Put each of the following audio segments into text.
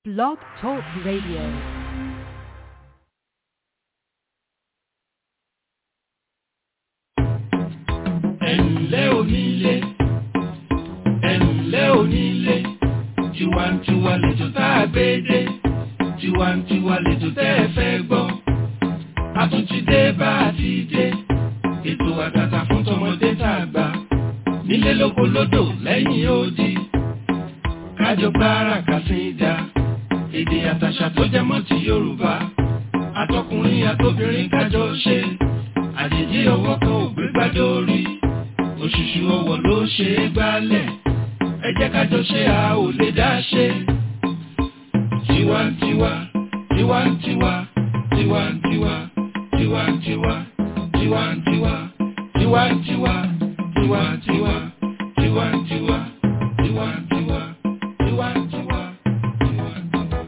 Blog Talk Radio. ẹ̀ǹlẹ́ onílé ẹ̀ǹlẹ́ onílé tiwantiwa lẹ́jọ́ tá a gbé dé tiwantiwa lẹ́jọ́ tẹ́ ẹ fẹ́ gbọ́ a tún ti dé bá a ti dé ètò àtàtà fún tọmọdé tá a gbà nílé lóko lódò lẹ́yìn odi kájọ gbára kàsíńdà èdè àtàṣà tó jẹ mọ́ ti Yorùbá àtọkùnrin àtobìnrin kájọ ṣe àjèjì ọwọ́ kan ò gbé gbádé orí òṣùṣù ọwọ́ ló ṣe é gbálẹ̀ ẹ jẹ́ kájọ ṣe a ò lè dá ṣe. tiwantiwa tiwantiwa tiwantiwa tiwantiwa tiwantiwa tiwantiwa tiwantiwa tiwantiwa tiwantiwa tiwantiwa tiwantiwa.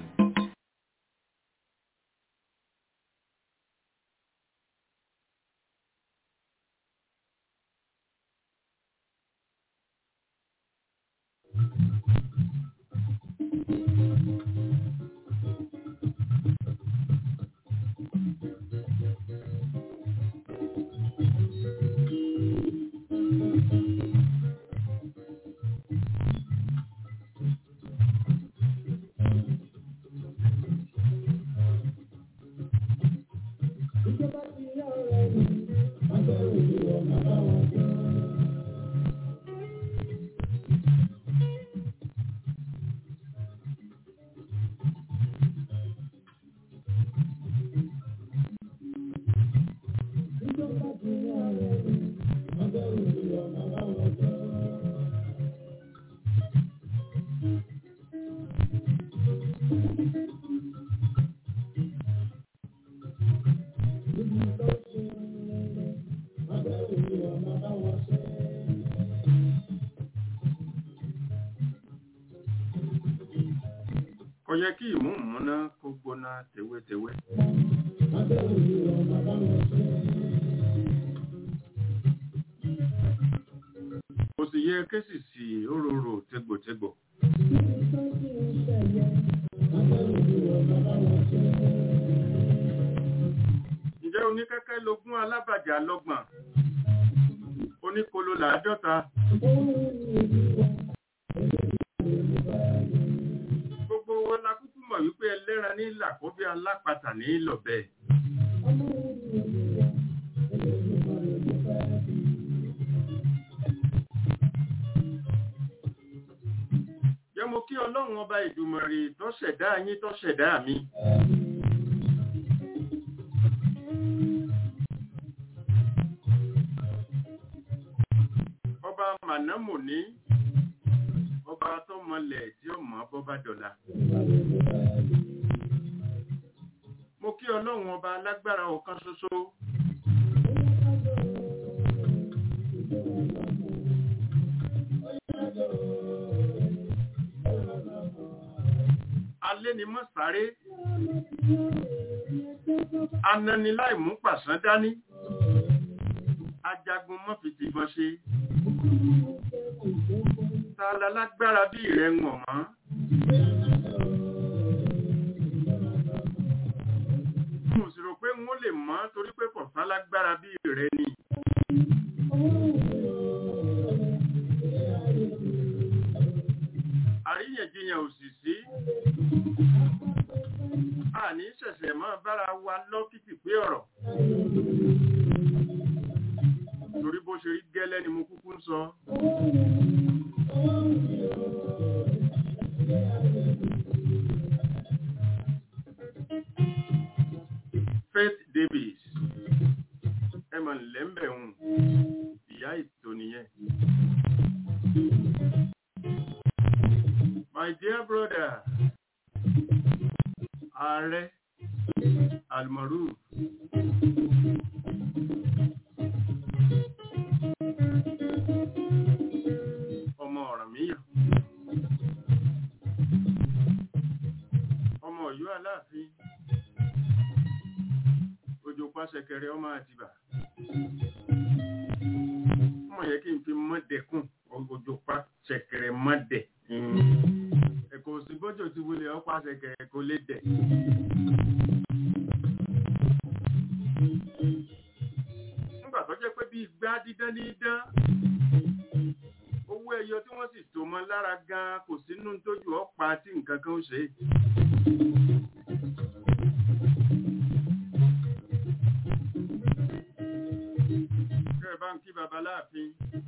kò yẹ kí ìmúǹmúná kó gbóná tewétewé. kò sì yẹ késì sí òróró tégbòtégbò. ǹjẹ́ oníkẹ́kẹ́ lógún alábàjá lọ́gbọ̀n oníkolo làádọ́ta. gbogbo wọn la kúkú mọ̀ wípé ẹlẹ́ran ní làkọ́bí alápatà ní lọ́bẹ̀. jẹ́ mo kí ọlọ́run ọba ìdùmọ̀rì tó ṣẹ̀dá yín tó ṣẹ̀dá mi. ọba mànámù ní ọba tó mọlẹ̀ tí ó mọ̀ bọ́bá dọ̀la. mo kí ọlọ́run ọba alágbára ọ̀kan ṣoṣo. alẹ́ ni mọ́ sáré ananiláì mú pàṣán dání ajagun mọ́ fi tìbọn ṣe ta lálágbára bí ìrẹ́ ń wọ̀n mọ́. mo sì rò pé wọ́n lè mọ́ torí pé kò sálágbára bí ìrẹ́ ni. àríyànjiyàn ò sì sí. àní ṣẹ̀ṣẹ̀ máa bára wa lọ́kìtì pé ọ̀rọ̀. torí bó ṣe rí gẹ́lẹ́ ni mo kúkú ń sọ. Faith Davis ẹ mọ̀ lẹ́m̀bẹ̀ hùn ìyá ètò nìyẹn. My dear brother, Ààrẹ Almaroof. Ọmọ Ọ̀rànmíyàn. Ọmọ Ọ̀yọ́ Aláàfin. Òjò pàṣẹkẹrẹ ọmọ àtìbà. Mọ̀ yẹ kí n fi mọ́dẹ̀kùn òjò pàṣẹkẹrẹ mọ́dẹ̀. Ẹ̀kọ́ òsì bọ́jọ̀ ti wulẹ̀ ọ́ pàṣẹ kẹ̀ kò lè dẹ̀. nígbà tó jẹ́ pé bí igbá dídán ní dán owó ẹyọ tí wọ́n sì tò mọ́ lára gan kò sínú tójú ọ̀pá tí nǹkan kan ó ṣe é. kẹ́ ẹ bá ń kí babaláàfin.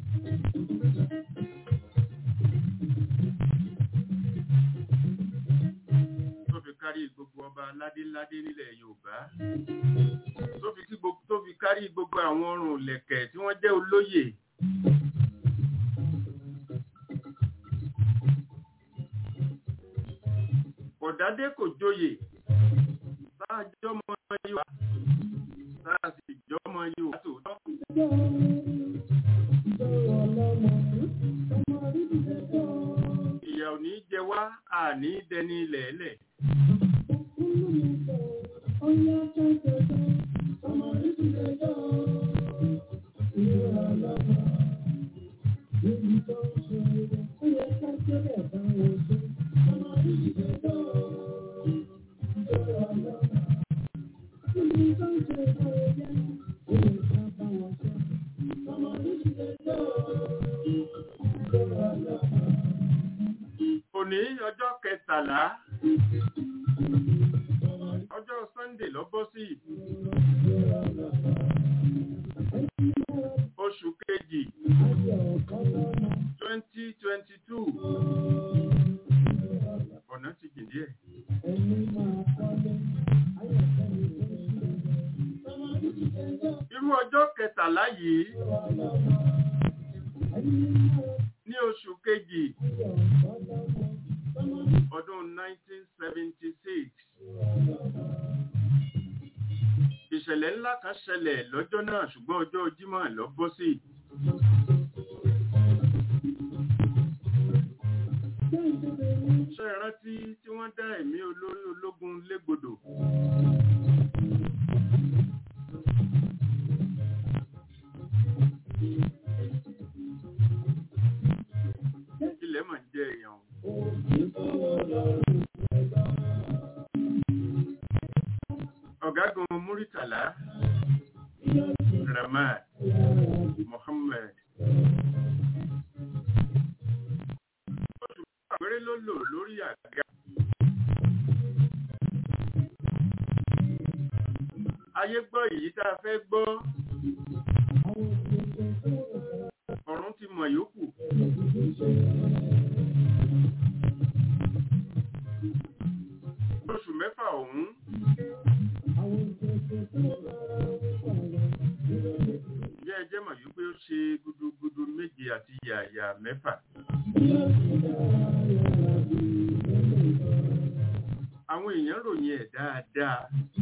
tó fi kárí gbogbo ọba ládéládé nílẹ̀ Yorùbá tó fi kí gbogbo tó fi kárí gbogbo àwọn ọrùn lẹ̀kẹ̀ tí wọ́n jẹ́ olóyè. Ọ̀dádé kò joyè sáàjọ́ mọ Yorùbá sáàsì jọmọ Yorùbá tòótọ́. Ìyà ò ní jẹ wá àní dẹni lẹ̀ẹ́lẹ̀. Òní ọjọ́ kẹtàlá ọjọ́ Sunday ló bọ́ sí oṣù kejì twenty twenty two ọ̀nà ti jìn díẹ̀. Irú ọjọ́ kẹtàlá yìí ní oṣù kejì ọdún 1976 ìṣẹ̀lẹ̀ ńlá kan ṣẹlẹ̀ lọ́jọ́ náà ṣùgbọ́n ọjọ́ Jímọ̀ ló bọ́ sí. ṣé ẹ rántí tí wọ́n dá ẹ̀mí olórí ológun légbodò ilẹ̀ mà ń jẹ èèyàn ọ̀gágun Muritala Ramad Mohammed oṣù péré ló lò lórí àga ayé gbọ́ èyí tá a fẹ́ gbọ́ ọ̀run ti mọ̀ yòókù oṣù mẹ́fà ọ̀hún jẹ́ ẹjẹ́ mọ̀ yìí pé ó ṣe gudugudu méje àti yàyà mẹ́fà. Àwọn èèyàn ròyìn ẹ̀ dáadáa.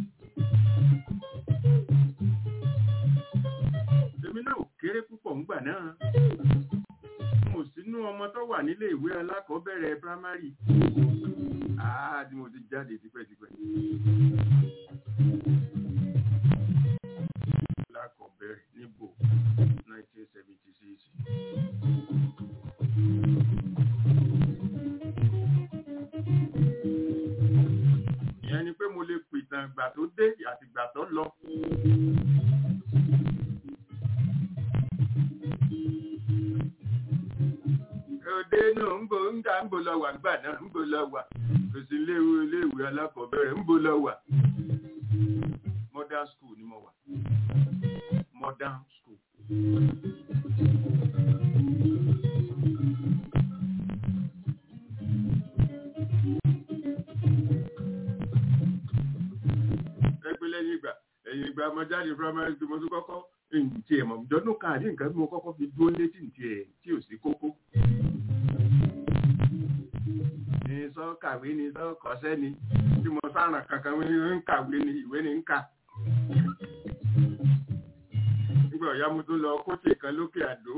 Èmi náà ò kéré púpọ̀ ńgbà náà. Mo sínú ọmọ tó wà nílé ìwé alákọ̀ọ́bẹ̀rẹ̀ primary. Àá tí mo ti jáde tipẹ́tipẹ́. Alákọ̀ọ́bẹ̀rẹ̀ níbo 1976. Ìyẹn ni pé mo lè pìtàn ìgbà tó dé àti ìgbà tó lọ. Òde náà ń bo ń ga ń bo lọ wà gbà náà ń bo lọ wà. Kò sí iléèwé iléèwé alákọ̀ọ́bẹ̀rẹ̀ ń bo lọ wà. Modern school ni mo wà. Modern school. Ẹgbẹ́ lẹ́yìn ìgbà ẹ̀yìn ìgbà mo jáde primary school mo tún kọ́kọ́ ǹtí ẹ̀ mọ̀ jọ́dún kan àdé nǹkan bí mo kọ́kọ́ fi dúró létí ǹtí ẹ̀ tí ò sí kókó. Ní sọ kàwé ni sọ kọ́sẹ́ ni tí mo sáràn kankan ń kàwé ni ìwé ni ń kà. Nígbà ọ̀yá mo tún lọ kóòtù kan lókè àdó.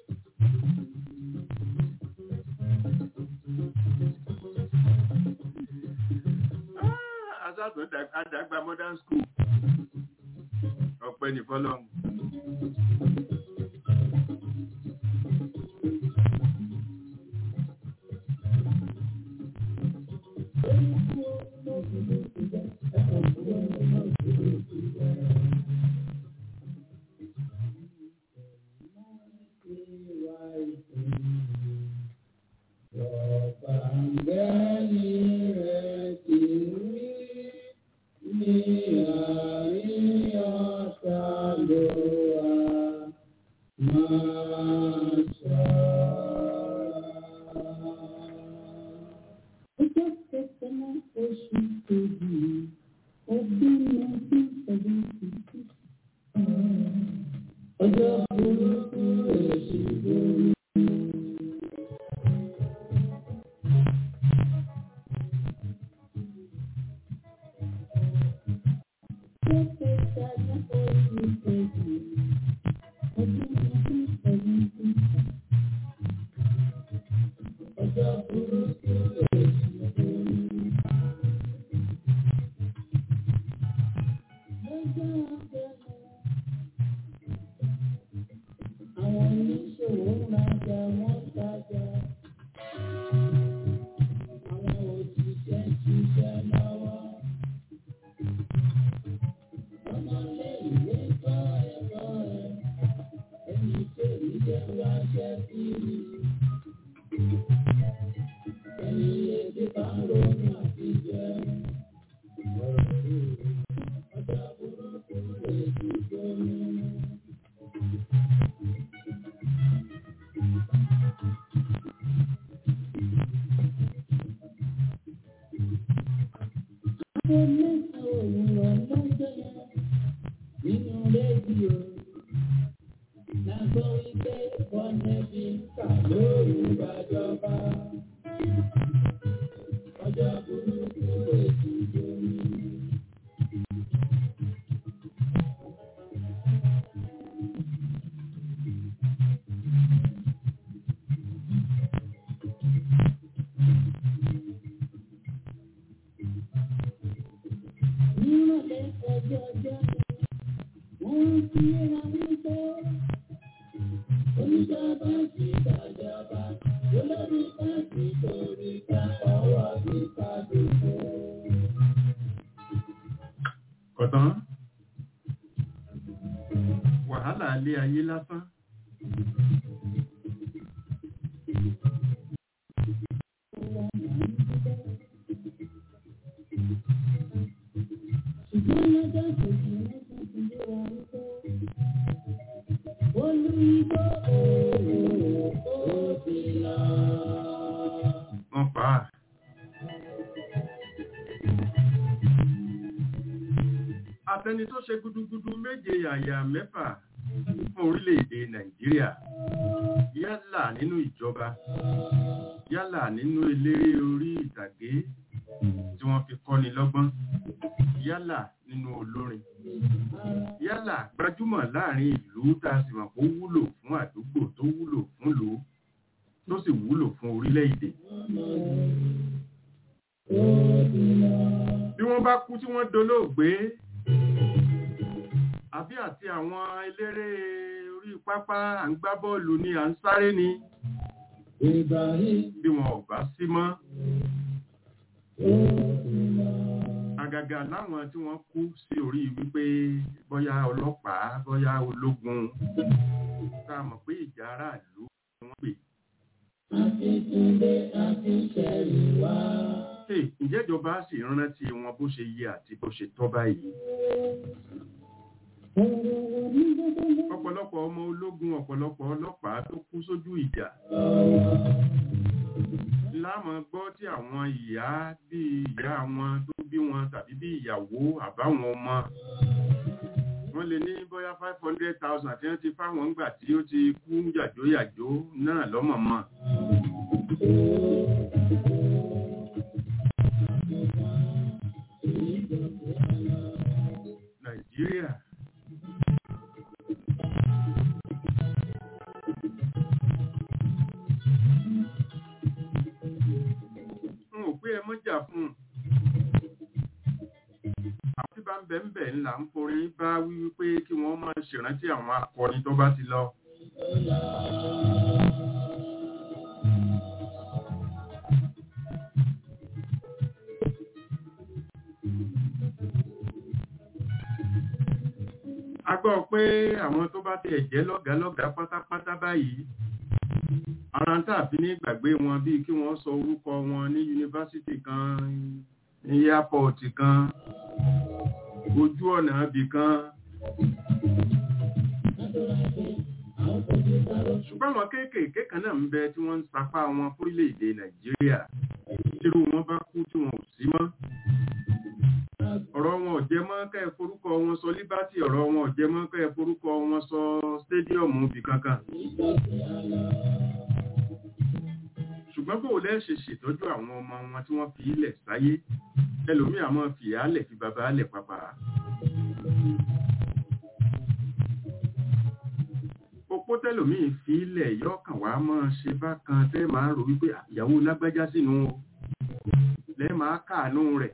Asátún àdàgbà modern school. Ọ̀pẹ ní fọ́lọ́hún. kọ̀tán wàhálà ilé ayé lásán wọ́n pa á. Àtẹni tó ṣe gudugudu méje yàyà mẹ́fà fún orílẹ̀-èdè Nàìjíríà yálà nínú ìjọba yálà nínú eléré orí ìtàgé tí wọ́n fi kọ́ni lọ́gbọ́n yálà nínú olórin yálà gbajúmọ̀ láàrin ìlú tá a sì mọ̀ kó wúlò fún àdúgbò tó wúlò fún ìlú tó sì wúlò fún orílẹ̀-èdè. Bí wọ́n bá kú tí wọ́n dolóògbé àbí àti àwọn eléré orí pápá à ń gbá bọ́ọ̀lù ni à ń sáré ni bí wọn ò bá sí mọ́. Àgàgà láwọn tí wọ́n kú sí orí wípé bóyá ọlọ́pàá bóyá ológun tá a mọ̀ pé ìjà aráàlú ni wọ́n pè. Hey, ǹjẹ́ ìjọba sì rántí wọn bó ṣe yẹ àti bó ṣe tọ́ báyìí? Ọ̀pọ̀lọpọ̀ ọmọ ológun ọ̀pọ̀lọpọ̀ ọlọ́pàá tó kú sójú ìjà. Láàmọ̀ gbọ́ tí àwọn ìyá bí ìyá wọn tó bí wọn tàbí bí ìyàwó àbáwọn ọmọ. Wọ́n lè ní bóyá five hundred thousand àti wọ́n ti fáwọn ńgbà tí ó ti kú yàjóyàjó náà lọ́mọ̀mọ́. Nàìjíríà. n ò pé ẹ mọ́jà fún un. àti bá ń bẹ̀ ń bẹ̀ ńlá ń forin bá wí wípé kí wọ́n máa ṣèrántí àwọn akọni tó bá ti lọ. a gbọ́ pé àwọn tó bá tiẹ̀ jẹ́ lọ́gàálọ́gàá pátápátá báyìí ara ń tàbí ní gbàgbé wọn bíi kí wọ́n sọ orúkọ wọn ní yunifásitì kan ní airport kan ojú ọ̀nà ibì kan. ṣùgbọ́n àwọn kéékèèké kan náà ń bẹ tí wọ́n ń sapá wọn fórílẹ̀-èdè nàìjíríà tírú wọn bá kú tí wọn ò sí mọ́ ọ̀rọ̀ wọn ò jẹ mọ́ kẹ́ ẹ forúkọ wọn sọ liberty ọ̀rọ̀ wọn ò jẹ mọ́ kẹ́ ẹ forúkọ wọn sọ stadium ibì kankan ṣùgbọ́n bó lẹ́ ṣe ṣètọ́jú àwọn ọmọ wọn tí wọ́n fi ilẹ̀ sáyé ẹlòmí àmọ́ fi àálẹ̀ fi bàbá àálẹ̀ pàpà opó tẹlòmíì fi ilẹ̀ yọkàn wá máa ṣe bákan tẹ́ máa rò wípé ìyàwó lágbájá sínú o lẹ́ máa káàánú rẹ̀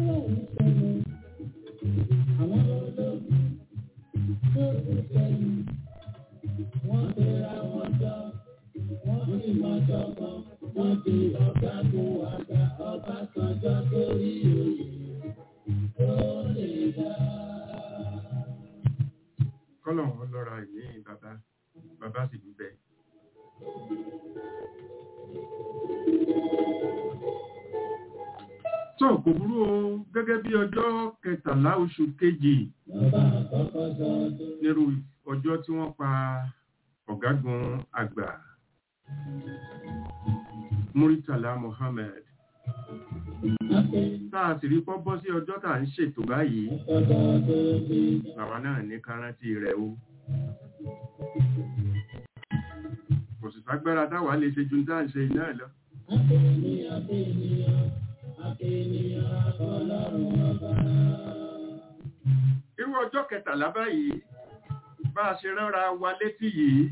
kọ́lọ̀ wọn lọ́ra ìní bàbá bàbá sì dúbẹ̀. tó kò burú o gẹ́gẹ́ bí ọjọ́ kẹtàlá oṣù kejì nírú ọjọ́ tí wọ́n pa ọ̀gágun àgbà Muritala Mohammed tá a sì rí pọ́ bọ́ sí ọjọ́ tá à ń ṣètò báyìí àwa náà ní kárántì rẹ̀ o kò sì ságbára táwa lè ṣe ju tá à ń ṣe iná lọ. irú ọjọ́ kẹtàlá báyìí bá a ṣe ránra wa létí yìí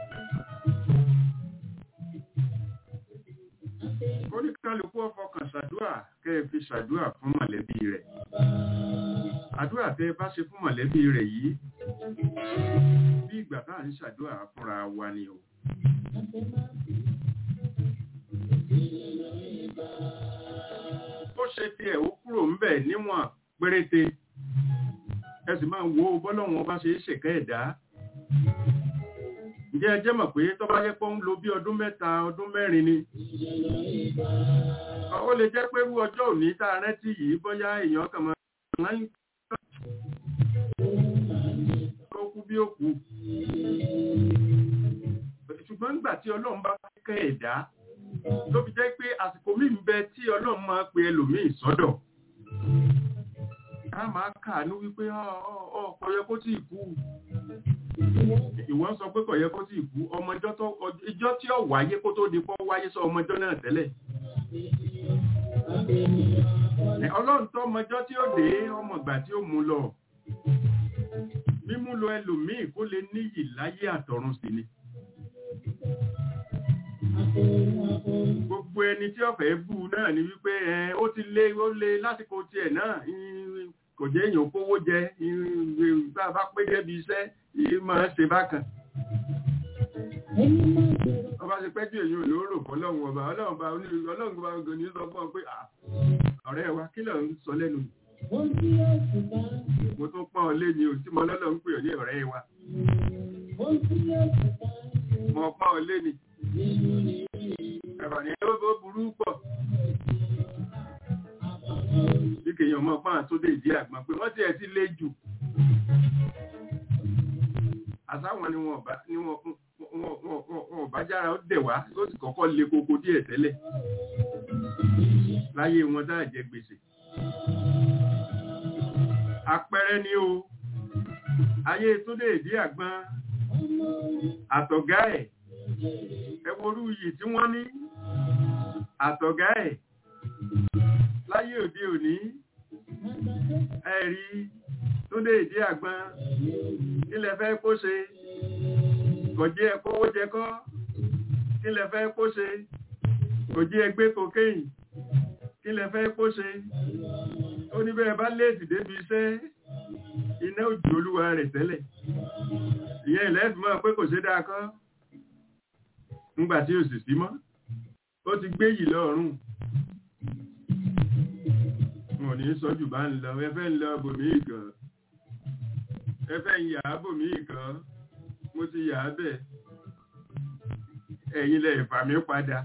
oníkálukú ọfọkàn ṣàdúà kẹ́ ẹ fi ṣàdúà fún mọ̀lẹ́bí rẹ̀ àdúà tẹ́ ẹ bá ṣe fún mọ̀lẹ́bí rẹ̀ yìí bí ìgbà tá à ń ṣàdúà fúnra wa ni o. ó ṣe tiẹ̀ ó kúrò ńbẹ̀ níwọ̀n péréte ẹ sì máa wo bọ́lọ́wọ́n bá ṣe é ṣèkẹ́ ẹ̀dá ǹjẹ́ ẹ jẹ́ mọ̀ pé tó bá yẹ pé ń lo bí ọdún mẹ́ta ọdún mẹ́rin ni ó lè jẹ́ pé irú ọjọ́ òní tá a rántí yìí bóyá èèyàn kàn máa ń ó kú bí ó kú ṣùgbọ́n nígbà tí ọlọ́run bá kẹ́ ẹ̀dá ló fi jẹ́ pé àsìkò míì ń bẹ tí ọlọ́run máa pe ẹlòmíì sọ́dọ̀ a máa kàánú wípé ọkọ yẹ kó tí ì kú ìwọ́n sọ pé kò yẹ kó tí ì kú ọmọ ìjọ tí ó wáyé kó tó di pọ́ wáyé sọ ọmọ ìjọ náà tẹ́lẹ̀ ọlọ́run tó ọmọjọ́ tí ó dé ọmọ ìgbà tí ó mú lọ mímú lọ ẹlòmíì kó lè níyì láyé àtọ̀run sí ni gbogbo ẹni tí ọ̀fẹ́ bú náà ni wípé ó ti lé ó lé lásìkò tiẹ̀ náà kò jẹ́ èèyàn kówó jẹ bá a bá pé débi iṣẹ́ máa ṣe bákan ọba ṣe pẹ́ tí èyí ò ló rò fọlọ́run ọba ọlọ́run bá ọlọ́run bá ọgọ́ ní sọ fún ọ pé ọ̀rẹ́ wa kí ló ń sọ lẹ́nu mo tún pọ́n ọ lé ní o tí mo lọ́lọ́ ń pè ọ ní ọ̀rẹ́ wa mo pọ́n ọ lé ní ẹ̀rọ ní ó burú pọ̀ bí kèèyàn mọ́ pọ́n àtúndé ìdí àgbọn pé wọ́n ti ẹ̀ ti lé jù àsáwọn ni wọn wọn bá jára ó dẹ̀ wá ó sì kọ́kọ́ lé koko díẹ̀ tẹ́lẹ̀ láyé wọn dáa jẹ gbèsè àpẹẹrẹ ni o ayé túndé ìdí àgbọn àtọ̀gá ẹ̀ ẹwọ́rú yìí tí wọ́n ní àtọ̀gá ẹ̀ láyé òde òní ẹ̀rí túndé ìdí àgbọn kílẹ̀ fẹ́ kó ṣe kọ̀jẹ́ ẹ̀kọ́wó jẹ kọ́ kílẹ̀ fẹ́ kó ṣe kọ̀jẹ́ ẹgbẹ́ kokéyìn kílẹ̀ fẹ́ kó ṣe ó ní bẹ́ẹ̀ bá léèdì débi iṣẹ́ iná òjò olúwa rẹ̀ tẹ́lẹ̀ ìyẹn ìlẹ́dùnmọ́ pé kò ṣe dáa kọ́ ńgbà tí ó sì sí mọ́ ó ti gbé yìí lọ́rùn wọn ò ní sọ jù bá ń lọ ẹfẹ́ ń lọ bòmí kan ẹfẹ́ ń yà á bòmí kan mo ti yà á bẹ̀ ẹ̀yin lẹ̀ fà mí padà.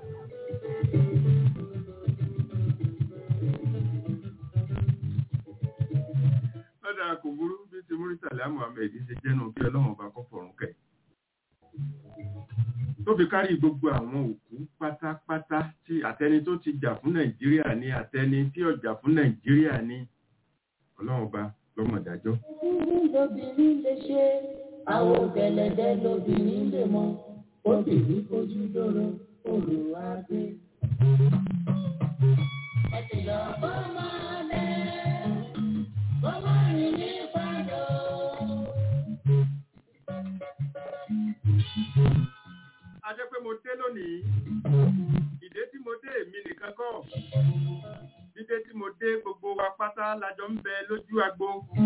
lọ́dà kò burú bí ti Muritala Muhammed ṣe jẹ́nu bí ọlọ́run bá kọ́ fọ̀rùn kẹ̀ tó fi kárí gbogbo àwọn òkú pátápátá tí àtẹni tó ti jà fún nàìjíríà ní àtẹni tí ó jà fún nàìjíríà ní ọlọ́run ọba lọ́mọdájọ́. lóbìnrin lè ṣe àwọn ògẹ̀lẹ̀dẹ̀ lóbìnrin lè mọ obìnrin fojú dóró olùwàgbé. ẹ ti lọ bọ́ máa lẹ̀ bọ́ máa rìn nípa lónìí ìdé tí mo dé èmi nìkan kọ́ dídé tí mo dé gbogbo wa pátá lájọ ń bẹ lójú agbo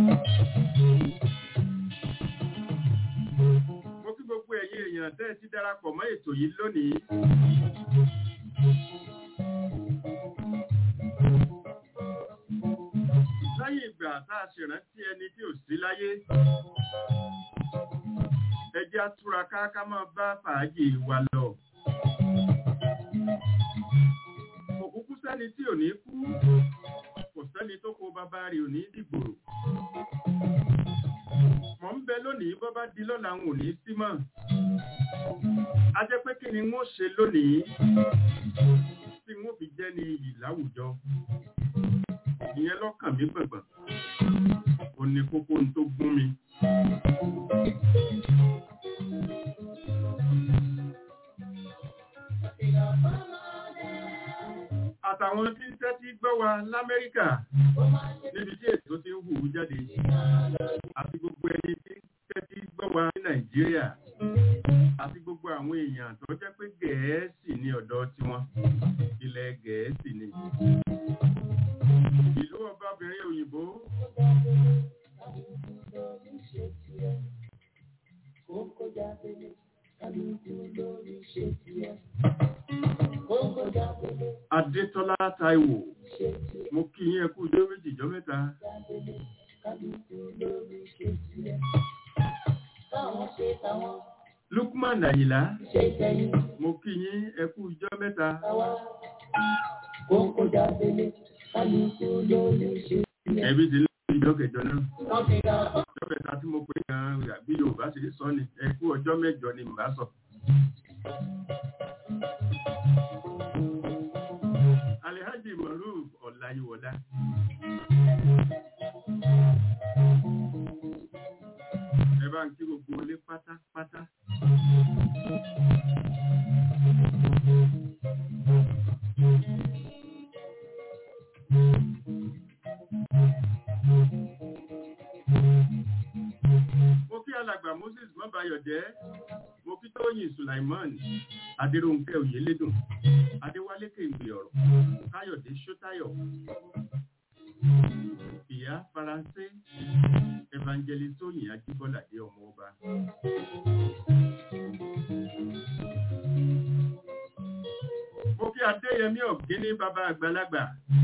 mo kí gbogbo ẹ̀yin èèyàn tẹ́ ẹ ti darapọ̀ mọ́ ètò yìí lónìí lẹ́yìn ìgbà tá a ṣèrántí ẹni tí ò sí láyé ẹ jẹ́ á túraká ká máa bá fàájì wa lọ. kò kúkú sẹ́ni tí ò ní kú kò sẹ́ni tó kó bàbá rẹ̀ ò ní dìgbòrò. mọ̀ ń bẹ lónìí bọ́ bá di lọ́la ń ò ní sí mọ́. a jẹ́ pé kí ni wọ́n ṣe lónìí tí wọ́n fi jẹ́ ní iyì láwùjọ. ìyẹn lọ́kàn mi gbọ̀ngbọ̀n. ó ní kókó ń tó gún mi. àtàwọn tí ń tẹ́tí gbọ́ wa l'Amẹ́ríkà níbi tí ètò ti ń hù jáde àti gbogbo ẹni tí ń tẹ́tí gbọ́ wa ní Nàìjíríà àti gbogbo àwọn èèyàn tó jẹ́ pé Gẹ̀ẹ́sì ní ọ̀dọ̀ tiwọn ilẹ̀ Gẹ̀ẹ́sì ni ìlú ọbabìnrin òyìnbó Adétọ́lá Táíwò mo kí yín ẹ kú ọjọ́ méjì jọ́ mẹ́ta Lukman Àyìnlá mo kí yín ẹ kú ọjọ́ mẹ́ta ẹbí ti lẹ́yìn ìjọ kẹjọ náà ọjọ́ kẹta tí mo pè gan bí Yorùbá ṣe sọ ni ẹ kú ọjọ́ mẹ́jọ ni mbà sọ. Alhaji Maruf Ọláyíwọlá. Ẹ bá ń kí gbogbo ilé pátápátá. Mo kí alàgbà Moses Mọ́bayọ̀jẹ́, mo kí Tóyìn Sulaiman, Adéròǹkẹ́ Oyèlédùn, Adéwálé Kèǹgbè ọ̀rọ̀, Káyọ̀dé Ṣótáyọ̀, Ìyá Faransé, Evangelist Tóyìn Ajíbọ́ládé ọmọ ọba. Mo kí Adéyẹmí Ọ̀gíní bàbá àgbàlagbà.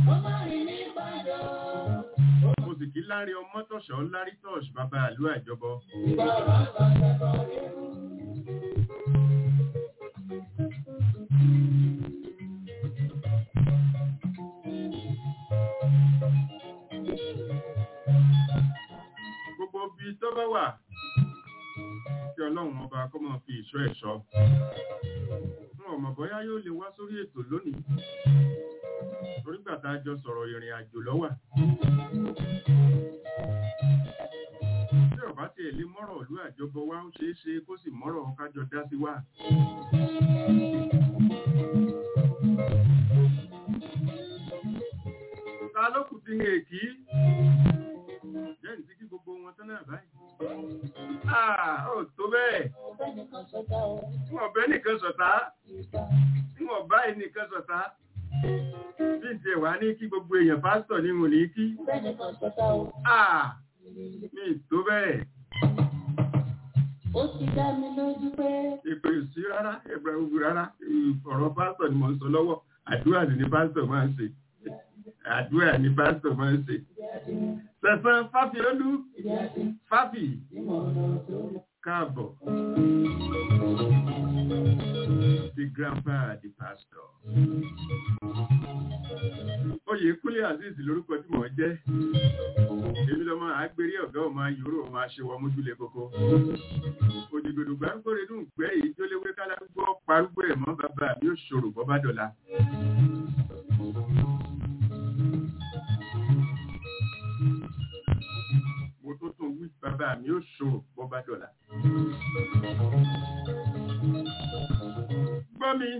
Mo sì kí Lárí Ọmọ́tọ̀ṣọ́ Lárí Tọ́ṣ bàbá àlú àjọbọ. Gbogbo bí tó bá wà kí Ọlọ́run ọba kó máa fi ìṣọ́ ẹ̀ṣọ́. Fún ọmọ bọ́yá yóò lè wá sórí ètò lónìí. Torí gbàtà jọ sọ̀rọ̀ ìrìn àjò lọ́wà. Tí ọba ti èlé mọ́rọ̀ ìlú àjọbọ wá ó ṣeé ṣe kó sì mọ́rọ̀ kájọ dá sí wá. Ta ló kù ti hẹ̀ kí? Jẹ́ ní kí gbogbo wọn tán náà báyìí. Ah, ó tó bẹ́ẹ̀. Tí wọ́n bẹ́ nìkan sọ̀tá. Tí wọ́n bá ẹnìkan sọ̀tá. Bí n tiẹ̀ wá ní kí gbogbo èèyàn pásítọ̀ ní wọn ní kí. Ah, mi tó bẹ́ẹ̀. Ó ti dá mi lójú pé Èpè sí rárá, ẹ̀bùrẹ̀ gbogbo rárá. Ọ̀rọ̀ pásítọ̀ ni mò ń sọ lọ́wọ́. Àdúrà ni pásítọ̀ máa ń ṣe. Àdúrà ni pásítọ̀ máa ń ṣe. Sẹ̀sán Fáfiolú, Fáfì, káàbọ̀. The grandpa the pastor. Oyè Kúnlé Azeez lórúkọ tí mò ń jẹ́. Èmi lọ́mọ àgbérí ọ̀gá ọmọ ayòrò ọmọ aṣèwọ̀ mójúlé kókó. Òdìgbòdò gbárùgbò rẹ̀ dùn gbẹ́ èyí tó léwé kálárúgbó parúgbó ẹ̀ mọ́ bàbá mi ò ṣòro bọ́ bá dọ̀la. Mo tó tún wí bàbá mi ò ṣòro bọ́ bá dọ̀la. Gbọ́ mi.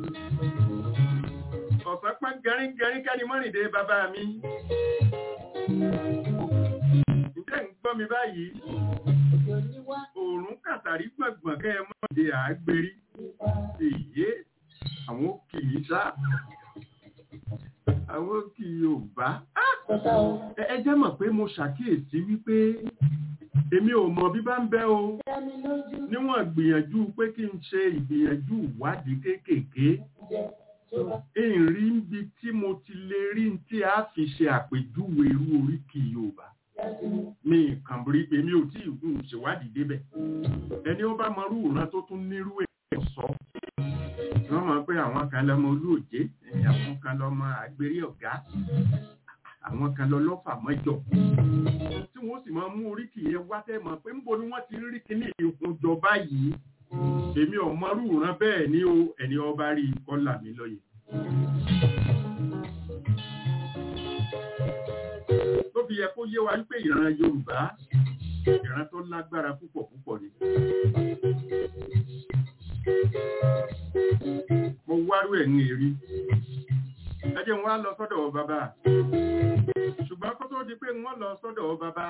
Ọ̀sán pẹ́ gẹríngẹrín kẹ́ni mọ́rìndé bàbá mi. Ǹjẹ́ ń gbọ́ mi báyìí? òjò ní wá Òòrùn kàtàrí gbọ̀ngbọ̀n kẹ́ ẹ mọ́rìndé àágbérí. Èyí ṣá àwọn kì yóò bá Tọ́tà o. ẹ jẹ́ mọ̀ pé mo ṣàkíyèsí wípé èmi ò mọ̀ bí bá ń bẹ́ o Dá mi lójú. níwọ̀n gbìyànjú pé kí n ṣe ìgbìyànjú ìwádìí kéékèèké Jẹ́ tó bá. ìrì ń bi tí mo ti lè rí n tí a fi ṣe àpèjúwe irú oríkì Yorùbá Jáde mi. mi kàn rí èmi ò tí ì ṣèwádìí débẹ̀ ẹni ó bá mọrú ìran tó tún nírú ẹ̀ sọ wọ́n mọ̀ pé àwọn kan lọ́mọ olóòjé àwọn kan lọ́mọ àgbérí ọ̀gá àwọn kan lọ lọ́fà mọ́jọ tí wọ́n sì máa mú oríkì yẹn wá tẹ́ mọ̀ pé níbo ni wọ́n ti rí kíní ìhunjọ báyìí èmi ò mọrú ìran bẹ́ẹ̀ ni o ẹni ọba rí kọ́là mi lọ́yẹ̀. tó fi yẹ kó yé wa wípé ìran Yorùbá ìran tó lágbára púpọ̀ púpọ̀ ni. mo wárú ẹ̀ ní èrí ẹ jẹ́ n wá lọ sọ́dọ̀ bàbá ṣùgbọ́n kó tó di pé wọ́n lọ sọ́dọ̀ bàbá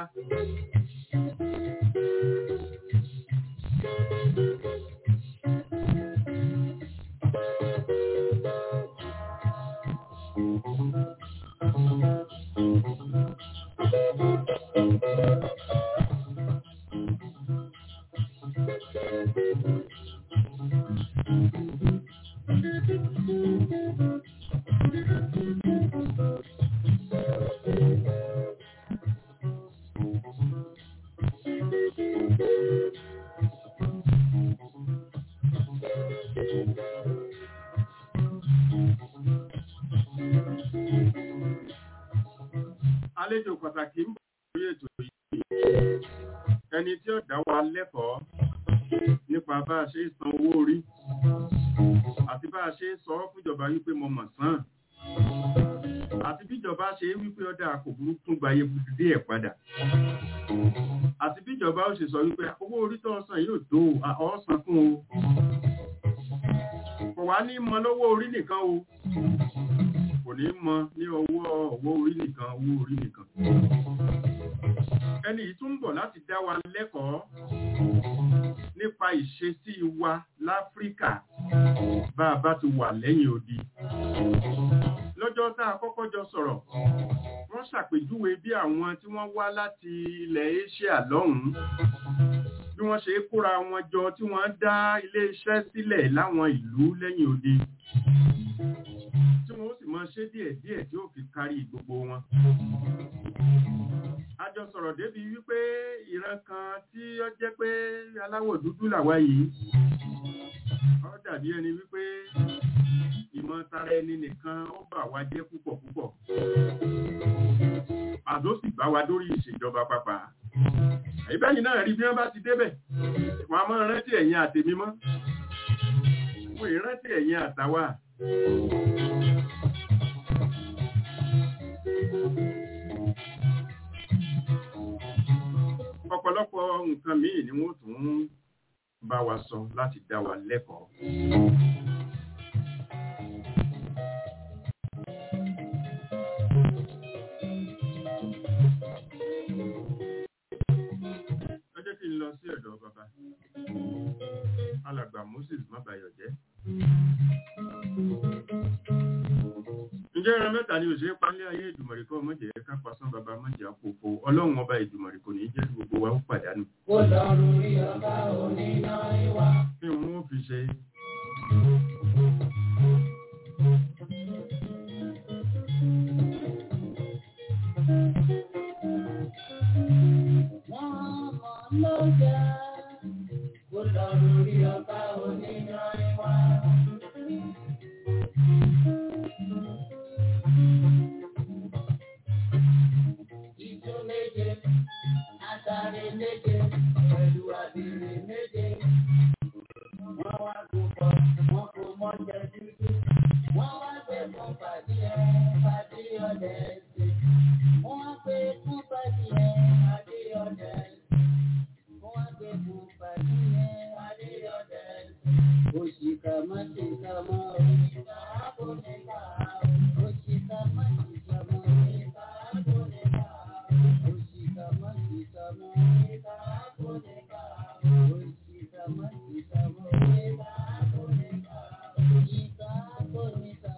àlejò pàtàkì ń bọ̀ lórí ètò yìí ẹni tí ó dá wa lẹ́kọ̀ọ́ nípa bá a ṣe ń san owó orí àti bá a ṣe ń sọ fúnjọba wípé mo mọ̀ sán àti bíjọba ṣe wípé ọdá kò burú tún gba iye dé ẹ̀ padà àti bíjọba ó ṣe sọ wípé owó orí tó ọsàn yóò tó ọsàn fún o kò wá ní mọ lọ́wọ́ orí nìkan o kò ní mọ ní ọwọ́ ọwọ́ orí nìkan owó orí nìkan ẹni yìí tún ń bọ̀ láti dá wa lẹ́kọ̀ọ́ nípa ìṣesí wa láfíríkà bá a bá ti wà lẹ́yìn odi lọ́jọ́ tá a kọ́kọ́ jọ sọ̀rọ̀ wọ́n ṣàpèjúwe bí àwọn tí wọ́n wá láti ilẹ̀ Asia lọ́hùn-ún bí wọ́n ṣe kóra wọn jọ tí wọ́n dá ilé-iṣẹ́ sílẹ̀ láwọn ìlú lẹ́yìn odi tí wọ́n sì máa ṣe díẹ̀díẹ̀ tí ó fi kárí gbogbo wọn a jọ sọ̀rọ̀ débi wípé ìran kan tí ó jẹ́ pé aláwọ̀ dúdú làwa yìí ó dàbí ẹni wípé ìmọ̀ tara ẹni nìkan ó bà wá jẹ́ púpọ̀ púpọ̀ àdó sì bá wa dórí ìṣèjọba pàpà ìbẹ́yìn náà rí bí wọ́n bá ti débẹ̀ wọ́n a máa rántí ẹ̀yìn àtèmi mọ́ wọ́n ì rántí ẹ̀yìn àtàwà ọ̀pọ̀lọpọ̀ nǹkan míì ni wọ́n tún bá wa sọ láti dá wa lẹ́kọ̀ọ́. ẹ jẹ́ kí n lọ sí ọ̀dọ̀ bàbá alàgbà Moses Mábayọ̀jẹ́. ǹjẹ́ ẹran mẹ́ta ni òṣèré pálẹ́ ayé ìdùmọ̀rì kọ́ mọ́jẹ̀ ká pasán bàbá mọ́jẹ̀ àpòpò ọlọ́run ọba ìdùmọ̀rì kò ní jẹ́ kí gbogbo wa ó pàdánù. Ó lọ́rùn rí ọba oníná ìwà. kí wọ́n ó fi ṣe Wọ́n mọ̀ lọ́jà. Ó lọ́rùn rí ọba oníná ìwà. Ijó méje, àtàrí méje, pẹ̀lú àbèrè méje. Wọ́n wá gbogbo, wọ́n kò mọ́ jẹ dúdú. Wọ́n wá gbé fún pàdé ẹ̀, pàdé ọ̀dẹ̀ ẹ̀sìn. Wọ́n wá gbé fún pàdé ẹ̀, pàdé ọ̀dẹ̀ ẹ̀sìn. Wọ́n wá gbé fún pàdé ẹ̀, pàdé ọ̀dẹ̀ ẹ̀sìn. Òṣìkà má ṣe ká mọ́ òṣìkà kò ní ká. Òṣìkà má ṣe ká mọ́ òṣìkà kò ní ká. Òṣìkà má ṣe ká mọ́ òṣìkà kò ní ká. Òṣìkà má ṣe ká mọ́ òṣìkà kò ní ká. Òṣìkà kò ní ká.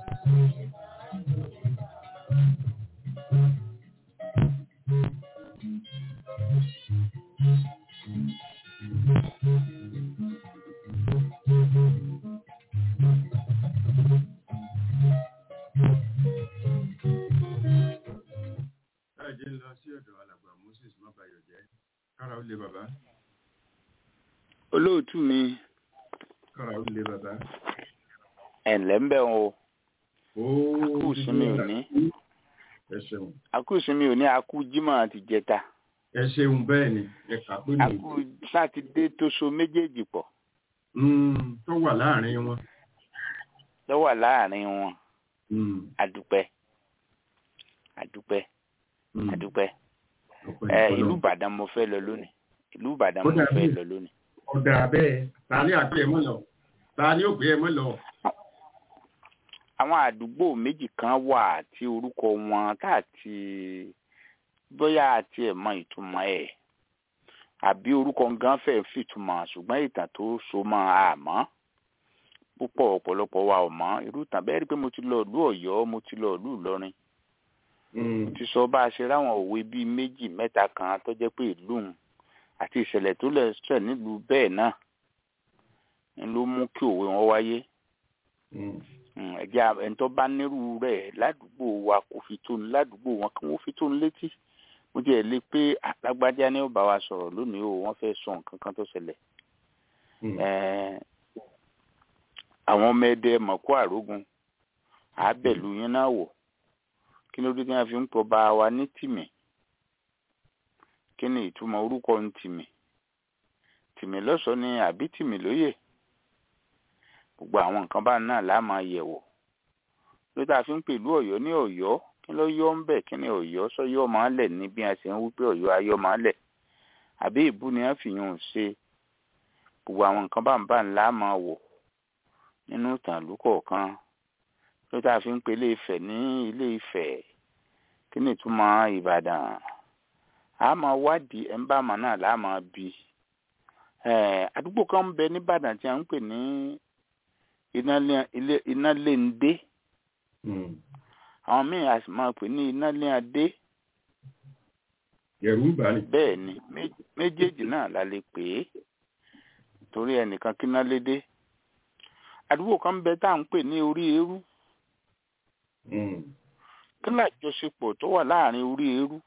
ẹ jẹ́ ń lọ sí ọ̀dọ̀ alàgbà Moses Mábayọ̀jẹ́ kára ó lé bàbá olóòtú mi kára ó lé bàbá. ẹ̀ǹlẹ́ ń bẹ̀ o ó akú ìsinmi òní ẹ ṣeun akú ìsinmi òní akú jímọ̀ àti jẹta ẹ ṣeun bẹ́ẹ̀ ni ẹ kà pé ní akú sátidé tó so méjèèjì pọ̀ Mm, tó wà láàrin wọn. lọ́wọ́ láàrin wọn Mm, àdúpẹ́ àdúpẹ́ mm, àdúpẹ́ ọpẹ́ ẹ ìfọlọ́. ìlú Ìbàdàn mo fẹ́ lọ lónìí ìlú Ìbàdàn Ó mo dàbí. fẹ́ lọ lónìí ọ̀dà bẹ́ẹ̀ ta ni àgbẹ̀ ẹ̀ mọ́ lọ ta ni ó gbé ẹ mọ́ lọ. àwọn àdúgbò méjì kan wà tí orúkọ wọn tá àti bóyá àti ẹ̀ mọ ìtumọ̀ ẹ̀ àbí orúkọ gan fẹ́ fìtumọ̀ ṣùgbọ́n ìtàn tó so mọ́ àmọ́ púpọ̀ ọ̀pọ̀lọpọ̀ wa ò mọ̀ irú ìtàn bẹ́ẹ̀ rí pé mo ti lọ ìlú Ọ̀yọ́ mo ti lọ ìlú Ìlọrin Mm, mo ti sọ bá a ṣe ráwọn òwe bíi méjì mẹ́ta kan tó jẹ́ pé ìlú òun àti ìṣẹ̀lẹ̀ tó lẹ̀ ṣẹ̀ nílùú bẹ́ẹ̀ náà ń ló mú kí òwe wọn wáyé mm, Mm, ẹjẹ ẹni tó bá nírú rẹ̀ ládùúgbò wa kò fi tó ní ládùúgbò wọn kí wọn fi tó ní létí mo jẹ lé pé alágbájá ni ó bá wa sọ̀rọ̀ lónìí o wọ́n fẹ́ sọ nǹkan kan tó ṣẹlẹ̀ mm, Ẹ̀ẹ́, àwọn ọmọ ẹdẹ mọ̀kó àrógun àábẹ̀lú yín náà wò kí ló dé tí wọ́n fi ń pọ̀ bá wa ní tìmì kí ni ìtumọ̀ orúkọ ń tìmì tìmì lọ́sọ̀ọ́ ni àbí tìmì lóyè gbogbo àwọn nǹkan bá náà la máa yẹ̀ wò ló tá a fi ń pèlú Ọ̀yọ́ ní Ọ̀yọ́ kí ló yọ ń bẹ kí ni Ọ̀yọ́ sọyọ máa lẹ ní bí a ṣe ń wí pé Ọ̀yọ́ ayọ̀ máa lẹ àbí ìbú ni wọ́n fi yún un ṣe gbogbo àwọn nǹkan bá ń bá ńlá máa wò nínú ìtàn ìlú kọ̀ọ̀kan ló tá a fi ń pe Ilé Ifẹ̀ ní Ilé Ifẹ̀ kí ni ìtumọ̀ Ìbàdàn a máa wádìí ẹ̀ ń bá àmọ́ náà lá máa bi ẹ̀ àdúgbò kan ń bẹ nìbàdàn tí a ń pè ní Ináléndé mm. àwọn míì a sì máa pè ní Ináléadé ẹ̀rù ń bà ní. bẹ́ẹ̀ ni mé- méjèèjì náà la lè pè é torí ẹnìkan kí iná lédè àdúgbò kan ń bẹ tá à ń pè ní orí eérú Mm, kí ni àjọṣepọ̀ tó wà láàrin orí eérú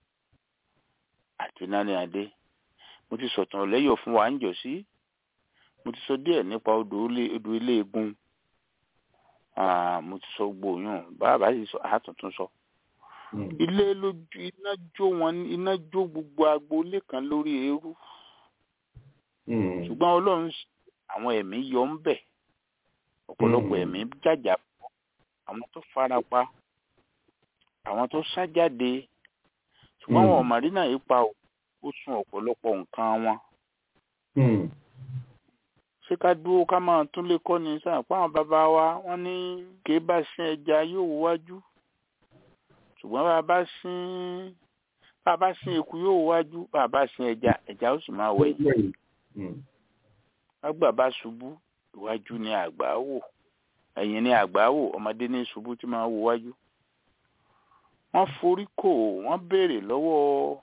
àti Ináléadé mo ti sọ̀tàn lẹ́yọ̀ fún wa ń jọ sí mo ti sọ díẹ̀ nípa odò ilé- odò ilé egun Ah, mo ti sọ gbòòyàn bàbá sì sọ àtúntún sọ mm, ilé lójú iná jó wọn iná jó gbogbo agboolé kan lórí eérú mm, ṣùgbọ́n ọlọ́run s- àwọn ẹ̀mí yọ ń bẹ̀ ọ̀pọ̀lọpọ̀ Mm. ẹ̀mí jàjà bọ́ àwọn tó farapa àwọn tó sá jáde ṣùgbọ́n Mm. àwọn màrínà yìí pa ò- ó sun ọ̀pọ̀lọpọ̀ nǹkan wọn mm, ṣé ká dúró ká máa tún lè kọ́ ni sáà pé àwọn bàbá wa wọ́n ní kì í bá sin ẹja yóò wájú ṣùgbọ́n bá a bá sin bá a bá sin eku yóò wájú bá a bá sin ẹja ẹja ó sì máa wẹ̀yìn mm, àgbà bá ṣubú iwájú ni àgbà wò ẹ̀yìn ni àgbà wò ọmọdé ní ṣubú tí máa wò wájú. wọ́n forí kò wọ́n béèrè lọ́wọ́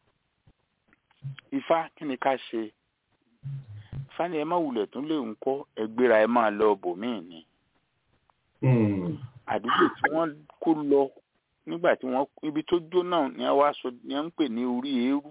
ifá kí ni ká ṣe ifá ni ẹ má wulẹ̀ tún lè ń kọ́ ẹgbẹ́ra ẹ máa lọ bòmíì ni mm, àdúgbò tí wọ́n kó lọ nígbà tí wọ́n ibi tó jóná ni wọ́n wá sọ ni wọ́n ń pè ní orí eérú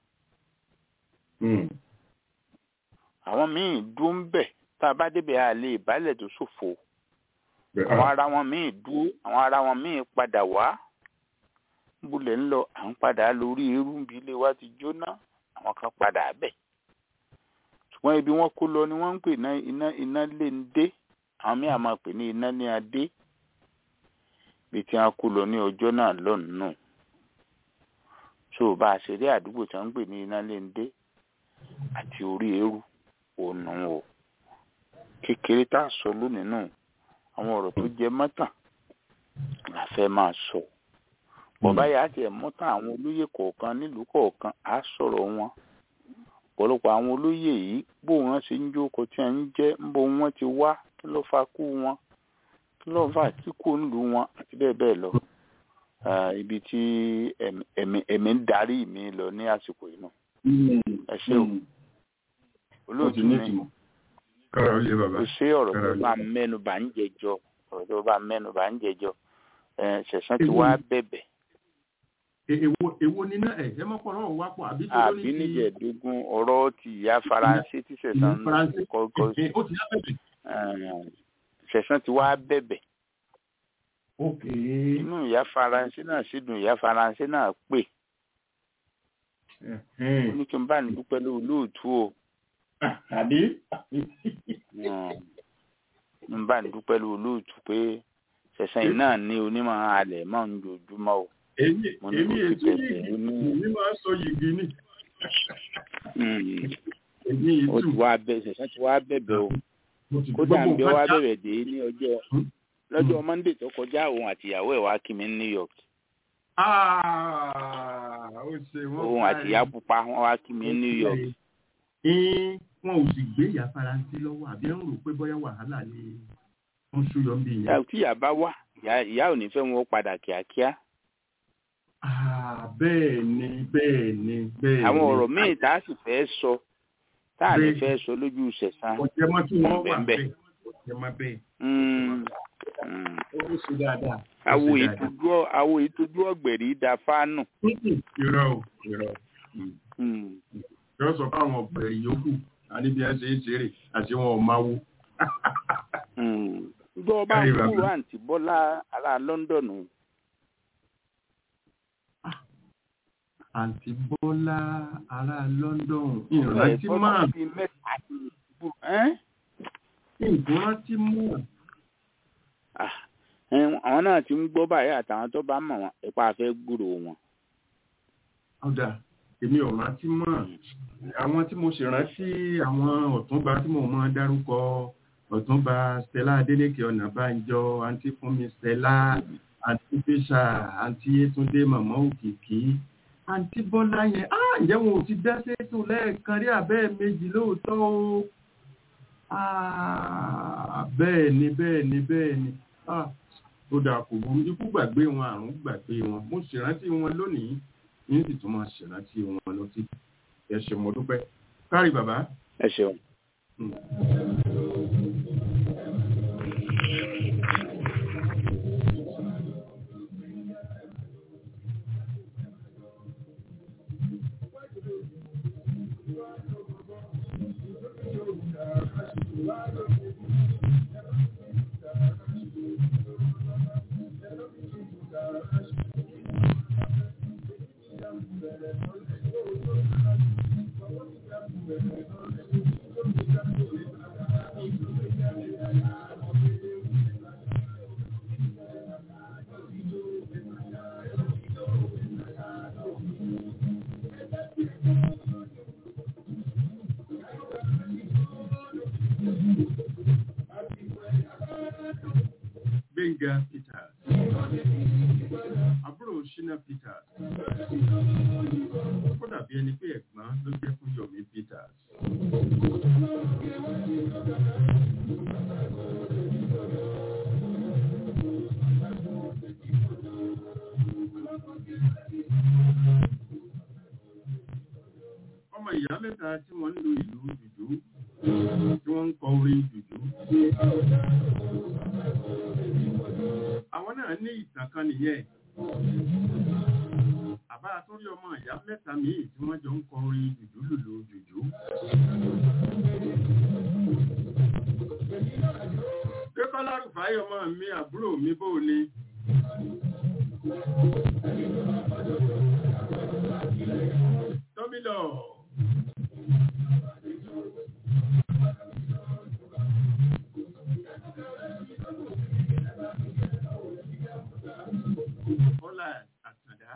mm, àwọn míì dúró ń bẹ̀ tá a bá débẹ̀ a lè ìbálẹ̀ tó ṣòfò bẹ́ẹ̀, àwọn ah, ará wọn míì dúró àwọn ará wọn míì padà wá búlẹ̀ ń lọ à ń padà lórí eérú bí ilé wa ti jóná àwọn kan padà bẹ̀ ṣùgbọ́n ibi wọ́n kó lọ ni wọ́n ń pè ní iná iná lé ń dé àwọn míì á máa pè ní iná ní adé bí tí wọ́n kó lọ ní ọjọ́ náà lọ́nà tó bá a ṣe rí àdúgbò tí wọ́n ń pè ní iná lé ń dé àti orí eérú òun o kékeré tá a sọ lónìí náà àwọn ọ̀rọ̀ tó jẹ mọ́tàn la fẹ́ máa sọ. bọ̀bá yà á tiẹ̀ mọ́tàn àwọn olóyè kọ̀ọ̀kan nílùú kọ̀ọ̀kan á sọ̀rọ̀ wọn. ọ̀pọ̀lọpọ̀ àwọn olóyè yìí bó wọn ṣe ń jókòó tí wọ́n ń jẹ́ ń bó wọn ti wá kí ló fa kú wọn kí ló fà tí kò ń lù wọn àti bẹ́ẹ̀ bẹ́ẹ̀ lọ. Ah, ibi tí ẹ̀mí ẹ̀mí ẹ̀mí ń darí mi lọ ní àsìkò yìí náà. mm, ẹ ṣé o mm. ó olóòtú ti ní mi ìtumọ̀ kára ó lé bàbá kò sí ọ̀rọ̀ tó Kára bá lé. mẹ́nu bá ń jẹjọ ọ̀rọ̀ tó bá mẹ́nu bá ń jẹjọ ẹ̀ ṣẹ̀sán ti wá bẹ̀bẹ̀ E- èwo èwo níná ẹ̀ ẹ mọ́pọ̀ náà wá pọ̀ àbí tó ló ní àbí ti níjẹ̀ẹ́dógún ọ̀rọ̀ ti ìyá faransé tí ìlú sẹ̀sán faransé kọ́kọ́ ẹ̀ ó ti yá bẹ̀bẹ̀. sẹ̀sán ti wá bẹ̀bẹ̀ ok inú ìyá faransé náà sì dùn ìyá faransé náà pè ó ní kí n bá ní dúpẹ́ lóò lóòtú o àbí n bá ní dúpẹ́ lóò lóòtú pé sẹ̀sán yìí náà ní onímọ̀ alẹ̀ mọ́ ń jojúmọ́ o èmi Mo ní èmi kò ètò sí yìí bẹ̀bẹ̀, ó ní- èmi máa ń sọ yìgì ni Mm. èmi ó ètò ti wá bẹ̀ sẹ̀sán ti wá bẹ̀bẹ̀ o mo ti kódà ń bí ọ wá nǹkan já. bẹ̀rẹ̀ dé ní ọjọ́ Hmm? lọ́jọ́ monday tó kọjá òun àtìyàwó ẹ̀ wá kí mi ní new york Ah, ó ṣe wọ́n òun parí. àtìyá pupa wọn wá kí mi ní new york Ẹn, wọn ò sì gbé ìyá faransé lọ́wọ́ àbí ń rò pé bóyá wàhálà ni wọ́n ṣúyọ ń bí ìyá yẹn. tí ìyá bá wà ìyá ìyá ò ní fẹ́ wọn padà kíákíá Ah, bẹ́ẹ̀ ni bẹ́ẹ̀ ni bẹ́ẹ̀ ni. àwọn ọ̀rọ̀ míì tá a sì fẹ́ sọ tá a lè Bẹ́ẹ̀. fẹ́ sọ lójú sẹ̀sán ọ̀jẹ̀ mọ́ tí wọ́n wà Bẹ́ẹ̀ bẹ́ẹ̀ ọ̀jẹ̀ mọ́ bẹ́ẹ̀ Mm, mm. ó ṣe dáadáa. ó awo ṣe dáadáa. ìtújú awo ìtújú ọ̀gbẹ̀rì da fánù Mm-mm, irọ́ o irọ́ Mm. yóò sọ fáwọn ọ̀gbẹ̀rì yòókù àní bí wọ́n ṣe é ṣeré àti wọn ò máa wo. Mm. gbọ́ bá Kárí ń bàbá. kúrò àǹtí bọ́lá ará london àǹtí bọ́lá ará london ìrántí máa bíi mẹ́ta ti bú ẹ́n? ìrántí máa. Ah, ẹn, àwọn náà ti ń gbọ́ báyìí àtàwọn tó bá mọ̀ wọn ipa fẹ́ gbúrò wọn. ọ̀dà èmi ò rántí mọ́ àwọn tí mo sì rántí àwọn ọ̀túnba tí mo mọ dárúkọ ọ̀túnba stella adeleke ọ̀nàbànjọ àǹtí fúnmi stella àǹtí fésà àǹtí yétúndé màmá òkìkí àǹtí bọ́lá yẹn á ǹjẹ́ wọn ò ti dá sétò lẹ́ẹ̀kan rí àbẹ́ẹ̀ méjì lóòótọ́ o Ah, bẹ́ẹ̀ ni bẹ́ẹ̀ ni bẹ́ẹ̀ ni Ah, ó dà kò burú ikú gbàgbé wọn àrùn gbàgbé wọn mo sì rántí wọn lónìí ní sì tún máa ṣèrántí wọn lọ sí ẹ ṣé mo dúpẹ́ kárí bàbá. ẹ ṣeun. Mm. Gbẹ̀ngà Peters. Àbúrò Ṣínà Peters. Ó dàbí ẹni pé ẹ̀gbọ́n ló jẹ́ fún Yomi Peters. Ọmọ ìyá mẹ́ta tí wọ́n ń lo ìlú jùjú, tí wọ́n ń kọ orin jùjú. àwọn náà ní ìtàn kan nìyẹn àbá àtúrí ọmọ ìyá mẹ́ta míì tí wọ́n jọ ń kọrin jùjú lùlù jùjú. Dékọ́lá Rùfáì ọmọ mi àbúrò mi bó o ni. Tómìlọ̀. Bọ́lá Àtàndá.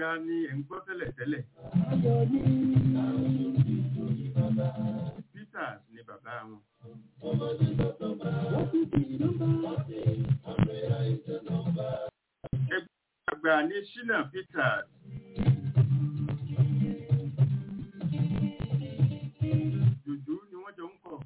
gbẹ̀ngà ni ẹ̀ ń gbọ́ tẹ́lẹ̀ tẹ́lẹ̀ peters ni bàbá wọn. ẹgbẹ́ àgbà ní shina peters. jùjú ni wọ́n jọ ń kọ̀.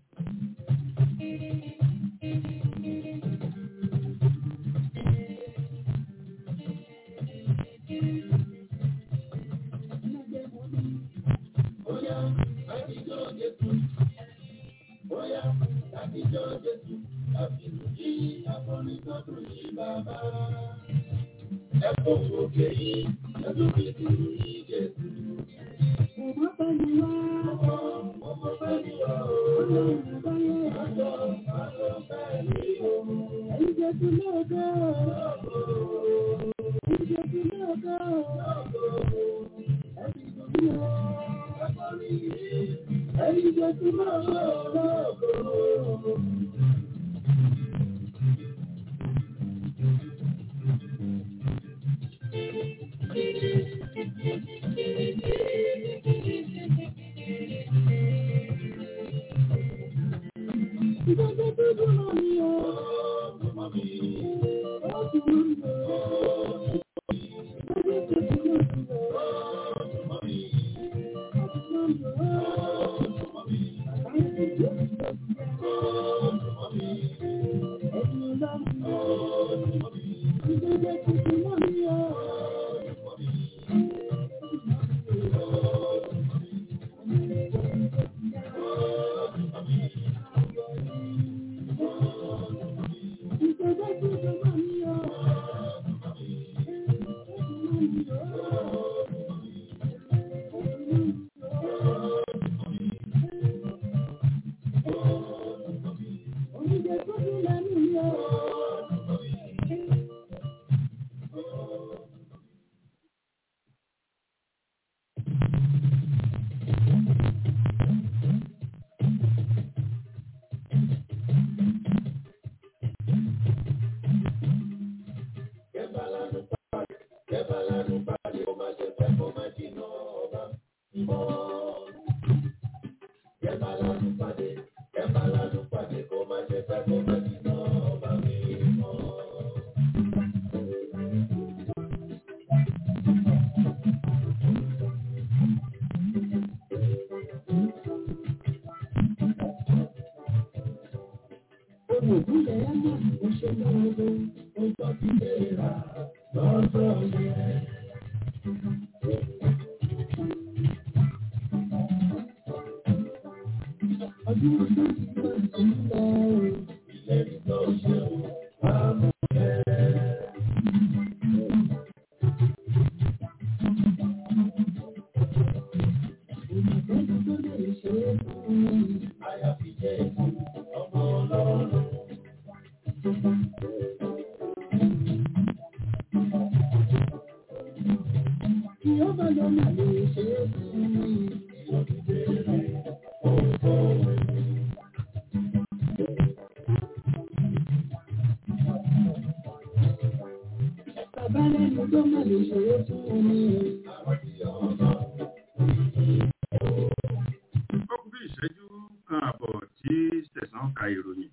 Ó kú bí ìṣẹ́jú kan àbọ̀ tí Sẹ̀sán ka ìròyìn.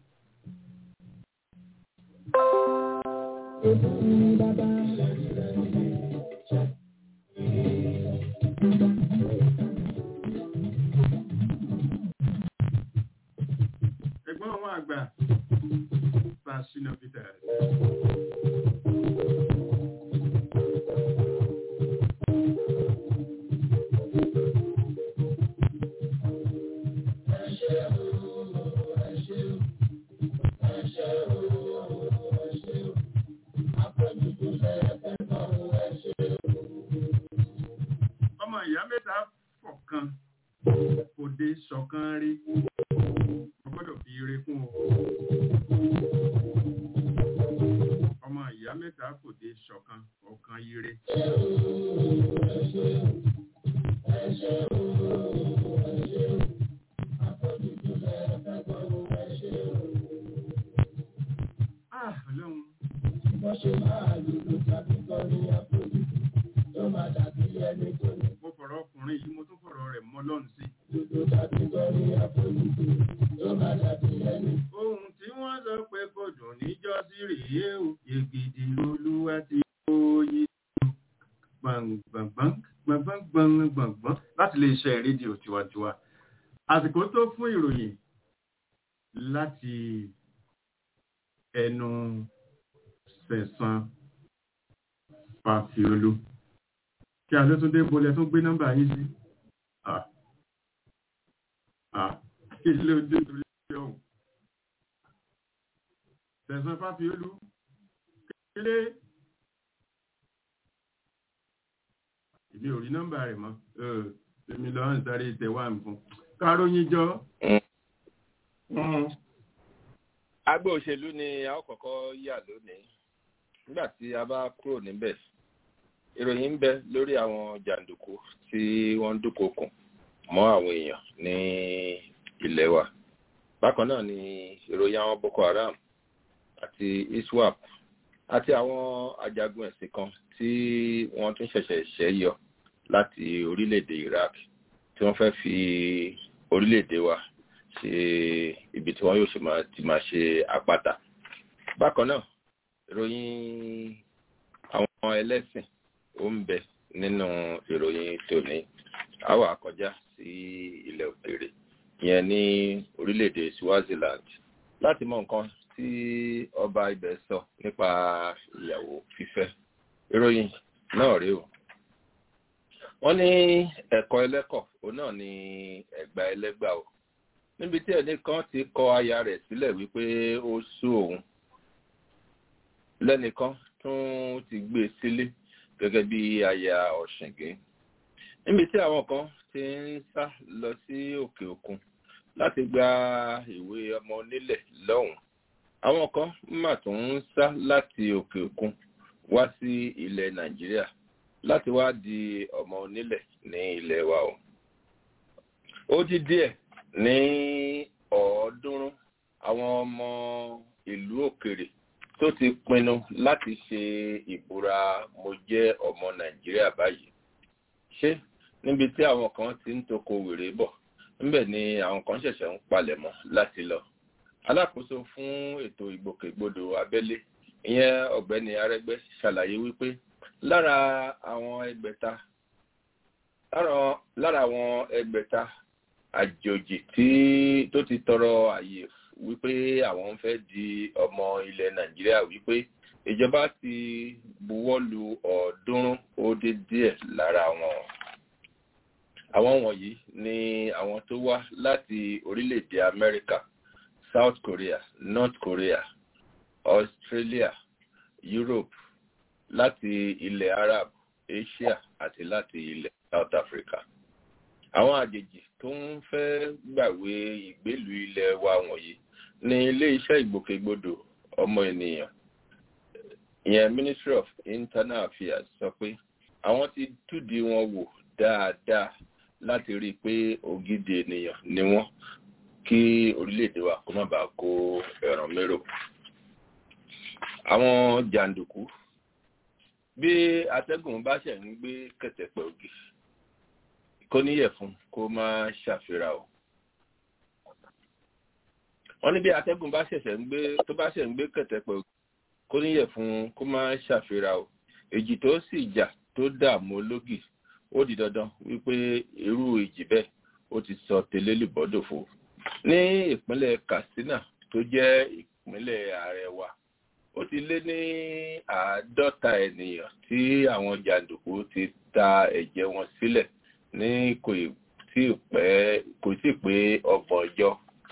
Ẹ̀gbọ́n àwọn àgbà Fásinà Peters. Ọmọ ìyá mẹ́ta fọ̀kan kò dé ṣọ̀kan rí. Mo gbọ́dọ̀ fi ire kún o. Ọmọ ìyá mẹ́ta kò dé ṣọ̀kan ọ̀kan ire. Ah, Ọlọ́run. ẹni tó ní mo fọ̀rọ̀ ọkùnrin yìí mo tún fọ̀rọ̀ rẹ̀ mọ́ lọ́run sí. dúdú tàbí gọ́rí àforíjì tó bá dàbí ẹni ohun tí wọ́n sọ pé kò dùn níjọ́sí rèé o yegede lolúwa ti oyè gbọ̀ngbọ̀ngbọ̀n gbọ̀ngbọ̀ngbọ̀n gbọ̀ngbọ̀n láti lè ṣe rédíò tiwantiwa àsìkò tó fún ìròyìn láti ẹnu sẹ̀sán fàfiolú kí a ló tún dé bolẹ̀ tún gbé nọ́mbà yín sí Ah. Ah. kí ló dé torí ọ̀hún sẹ̀sán fàfiolú kílé ìbí ò rí nọ́mbà rẹ̀ mọ́ Ẹ̀, èmi lọ́wọ́ ń sáré ìtẹ̀wà nǹkan káróyìn jọ agbo òṣèlú ni a ó kọ́kọ́ yà lónìí nígbà tí a bá kúrò níbẹ̀ ìròyìn ń bẹ lórí àwọn jàǹdùkú tí wọ́n ń dúnkokùn mọ́ àwọn èèyàn ní ilẹ̀ wa bákan náà ni ìròyìn àwọn boko haram àti iswap àti àwọn ajagun ẹ̀sìn kan tí wọ́n tún ṣẹ̀ṣẹ̀ ṣẹ́ yọ láti orílẹ̀-èdè iraq tí wọ́n fẹ́ fi orílẹ̀-èdè wa ṣe ibi tí wọ́n yóò ṣe máa ti máa ṣe àpáta bákan náà ìròyìn àwọn ẹlẹ́sìn ó ń bẹ nínú ìròyìn tòní a wá kọjá sí ilẹ̀ òkèèrè ìyẹn ní orílẹ̀-èdè swaziland láti mọ nǹkan tí ọba ibẹ̀ sọ nípa ìyàwó fífẹ́ ìròyìn náà rèé o wọ́n ní ẹ̀kọ́ ẹlẹ́kọ̀ òun náà ní ẹ̀gbà ẹlẹ́gbà o níbi tí ẹnì kan ti kọ aya rẹ̀ sílẹ̀ wípé ó sú òun lẹ́nìkan tún ti gbé e sílé gẹ́gẹ́ bí aya ọ̀ṣìngín níbi tí àwọn kan ti ń sá lọ sí òkè òkun láti gba ìwé ọmọ onílẹ̀ lọ́hùn àwọn kan mà tún ń sá láti òkè òkun wá sí ilẹ̀ nàìjíríà láti wá di ọmọ onílẹ̀ ní ilẹ̀ wa o ó di díẹ̀ ní ọ̀ọ́dúnrún àwọn ọmọ ìlú òkèrè tó ti pinnu láti ṣe ìbúra mo jẹ́ ọmọ nàìjíríà báyìí ṣé níbi tí àwọn kan ti ń toko wèrè bọ̀ níbẹ̀ ni àwọn kan ṣẹ̀ṣẹ̀ ń palẹ̀mọ́ láti lọ alákòóso fún ètò ìgbòkègbodò abẹ́lé ìyẹn ọ̀gbẹ́ni arẹ́gbẹ́ ṣàlàyé wípé lára àwọn ẹgbẹ̀ta lára àwọn ẹgbẹ̀ta àjòjì tí tó ti tọrọ àyè wípé àwọn ń fẹ́ di ọmọ ilẹ̀ nàìjíríà wípé ìjọba ti buwọ́ lu ọ̀ọ́dúnrún ó dé díẹ̀ lára wọn àwọn wọ̀nyí ni àwọn tó wá láti orílẹ̀-èdè amẹ́ríkà south korea north korea australia europe láti ilẹ̀ arab asia àti láti ilẹ̀ south africa àwọn àjèjì tó ń fẹ́ gbàwé ìgbélú ilẹ̀ wa wọ̀nyí ní ilé-iṣẹ́ ìgbòkègbodò ọmọ ènìyàn ìyẹn ministry of internal affairs sọ pé àwọn ti túdi wọn wò dáadáa láti rí i pé ògidì ènìyàn ni wọ́n kí orílẹ̀-èdè wa kó má bàa kó ẹ̀ràn mérò àwọn jàǹdùkú bí atẹ́gùn bá ṣẹ̀ ń gbé kẹ̀tẹ̀pẹ̀ ògì kó níyẹ̀ fún kó má ṣàfihàn o wọ́n ní bí atẹ́gùn bá ṣẹ̀ṣẹ̀ ń gbé tó bá ṣẹ̀ ń gbé kẹ̀tẹ̀pẹ̀ ògì kó níyẹ̀ fún kó má ṣàfihàn o èjì tó sì jà tó dààmú ológì ó di dandan wípé irú ìjì bẹ́ẹ̀ ó ti sọ tẹlẹ́lìbọ́dòfo ní ìpínlẹ̀ katsina tó jẹ́ ìpínlẹ̀ ààrẹ wa ó ti lé ní àádọ́ta ènìyàn tí àwọn jàǹdùkú ti ta ẹ̀jẹ̀ wọn sílẹ̀ ní kò tí ì pẹ́ kò tí ì pé ọgbọ̀n ọjọ́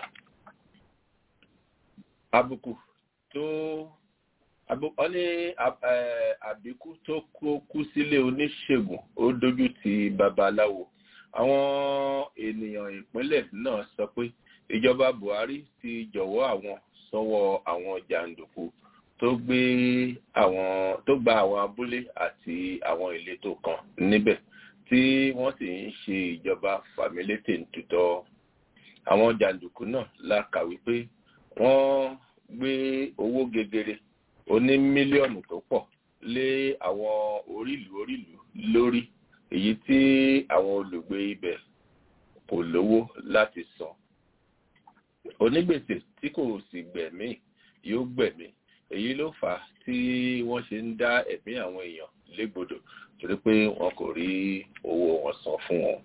àbùkù tó ọ ní àbíkú tó kú sílé oníṣègùn ó dójú ti babaláwo àwọn ènìyàn ìpínlẹ̀ náà sọ pé ìjọba buhari ti jọ̀wọ́ àwọn sọ́wọ́ àwọn jàǹdùkú tó gbé àwọn tó gba àwọn abúlé àti àwọn ìletò kan níbẹ̀ tí wọ́n sì ń ṣe ìjọba fàmílétè tutọ́ àwọn jàǹdùkú náà la kà wípé wọ́n gbé owó gegere oní mílíọ̀nù tó pọ̀ lé àwọn orílùú orílùú lórí èyí tí àwọn olùgbé ibẹ̀ kò lówó láti san onígbèsè tí kò sì gbẹ̀mí yóò gbẹ̀mí èyí ló fà á tí wọ́n ṣe ń dá ẹ̀mí àwọn èèyàn légbodò torí pé wọn kò rí owó wọn san fún wọn.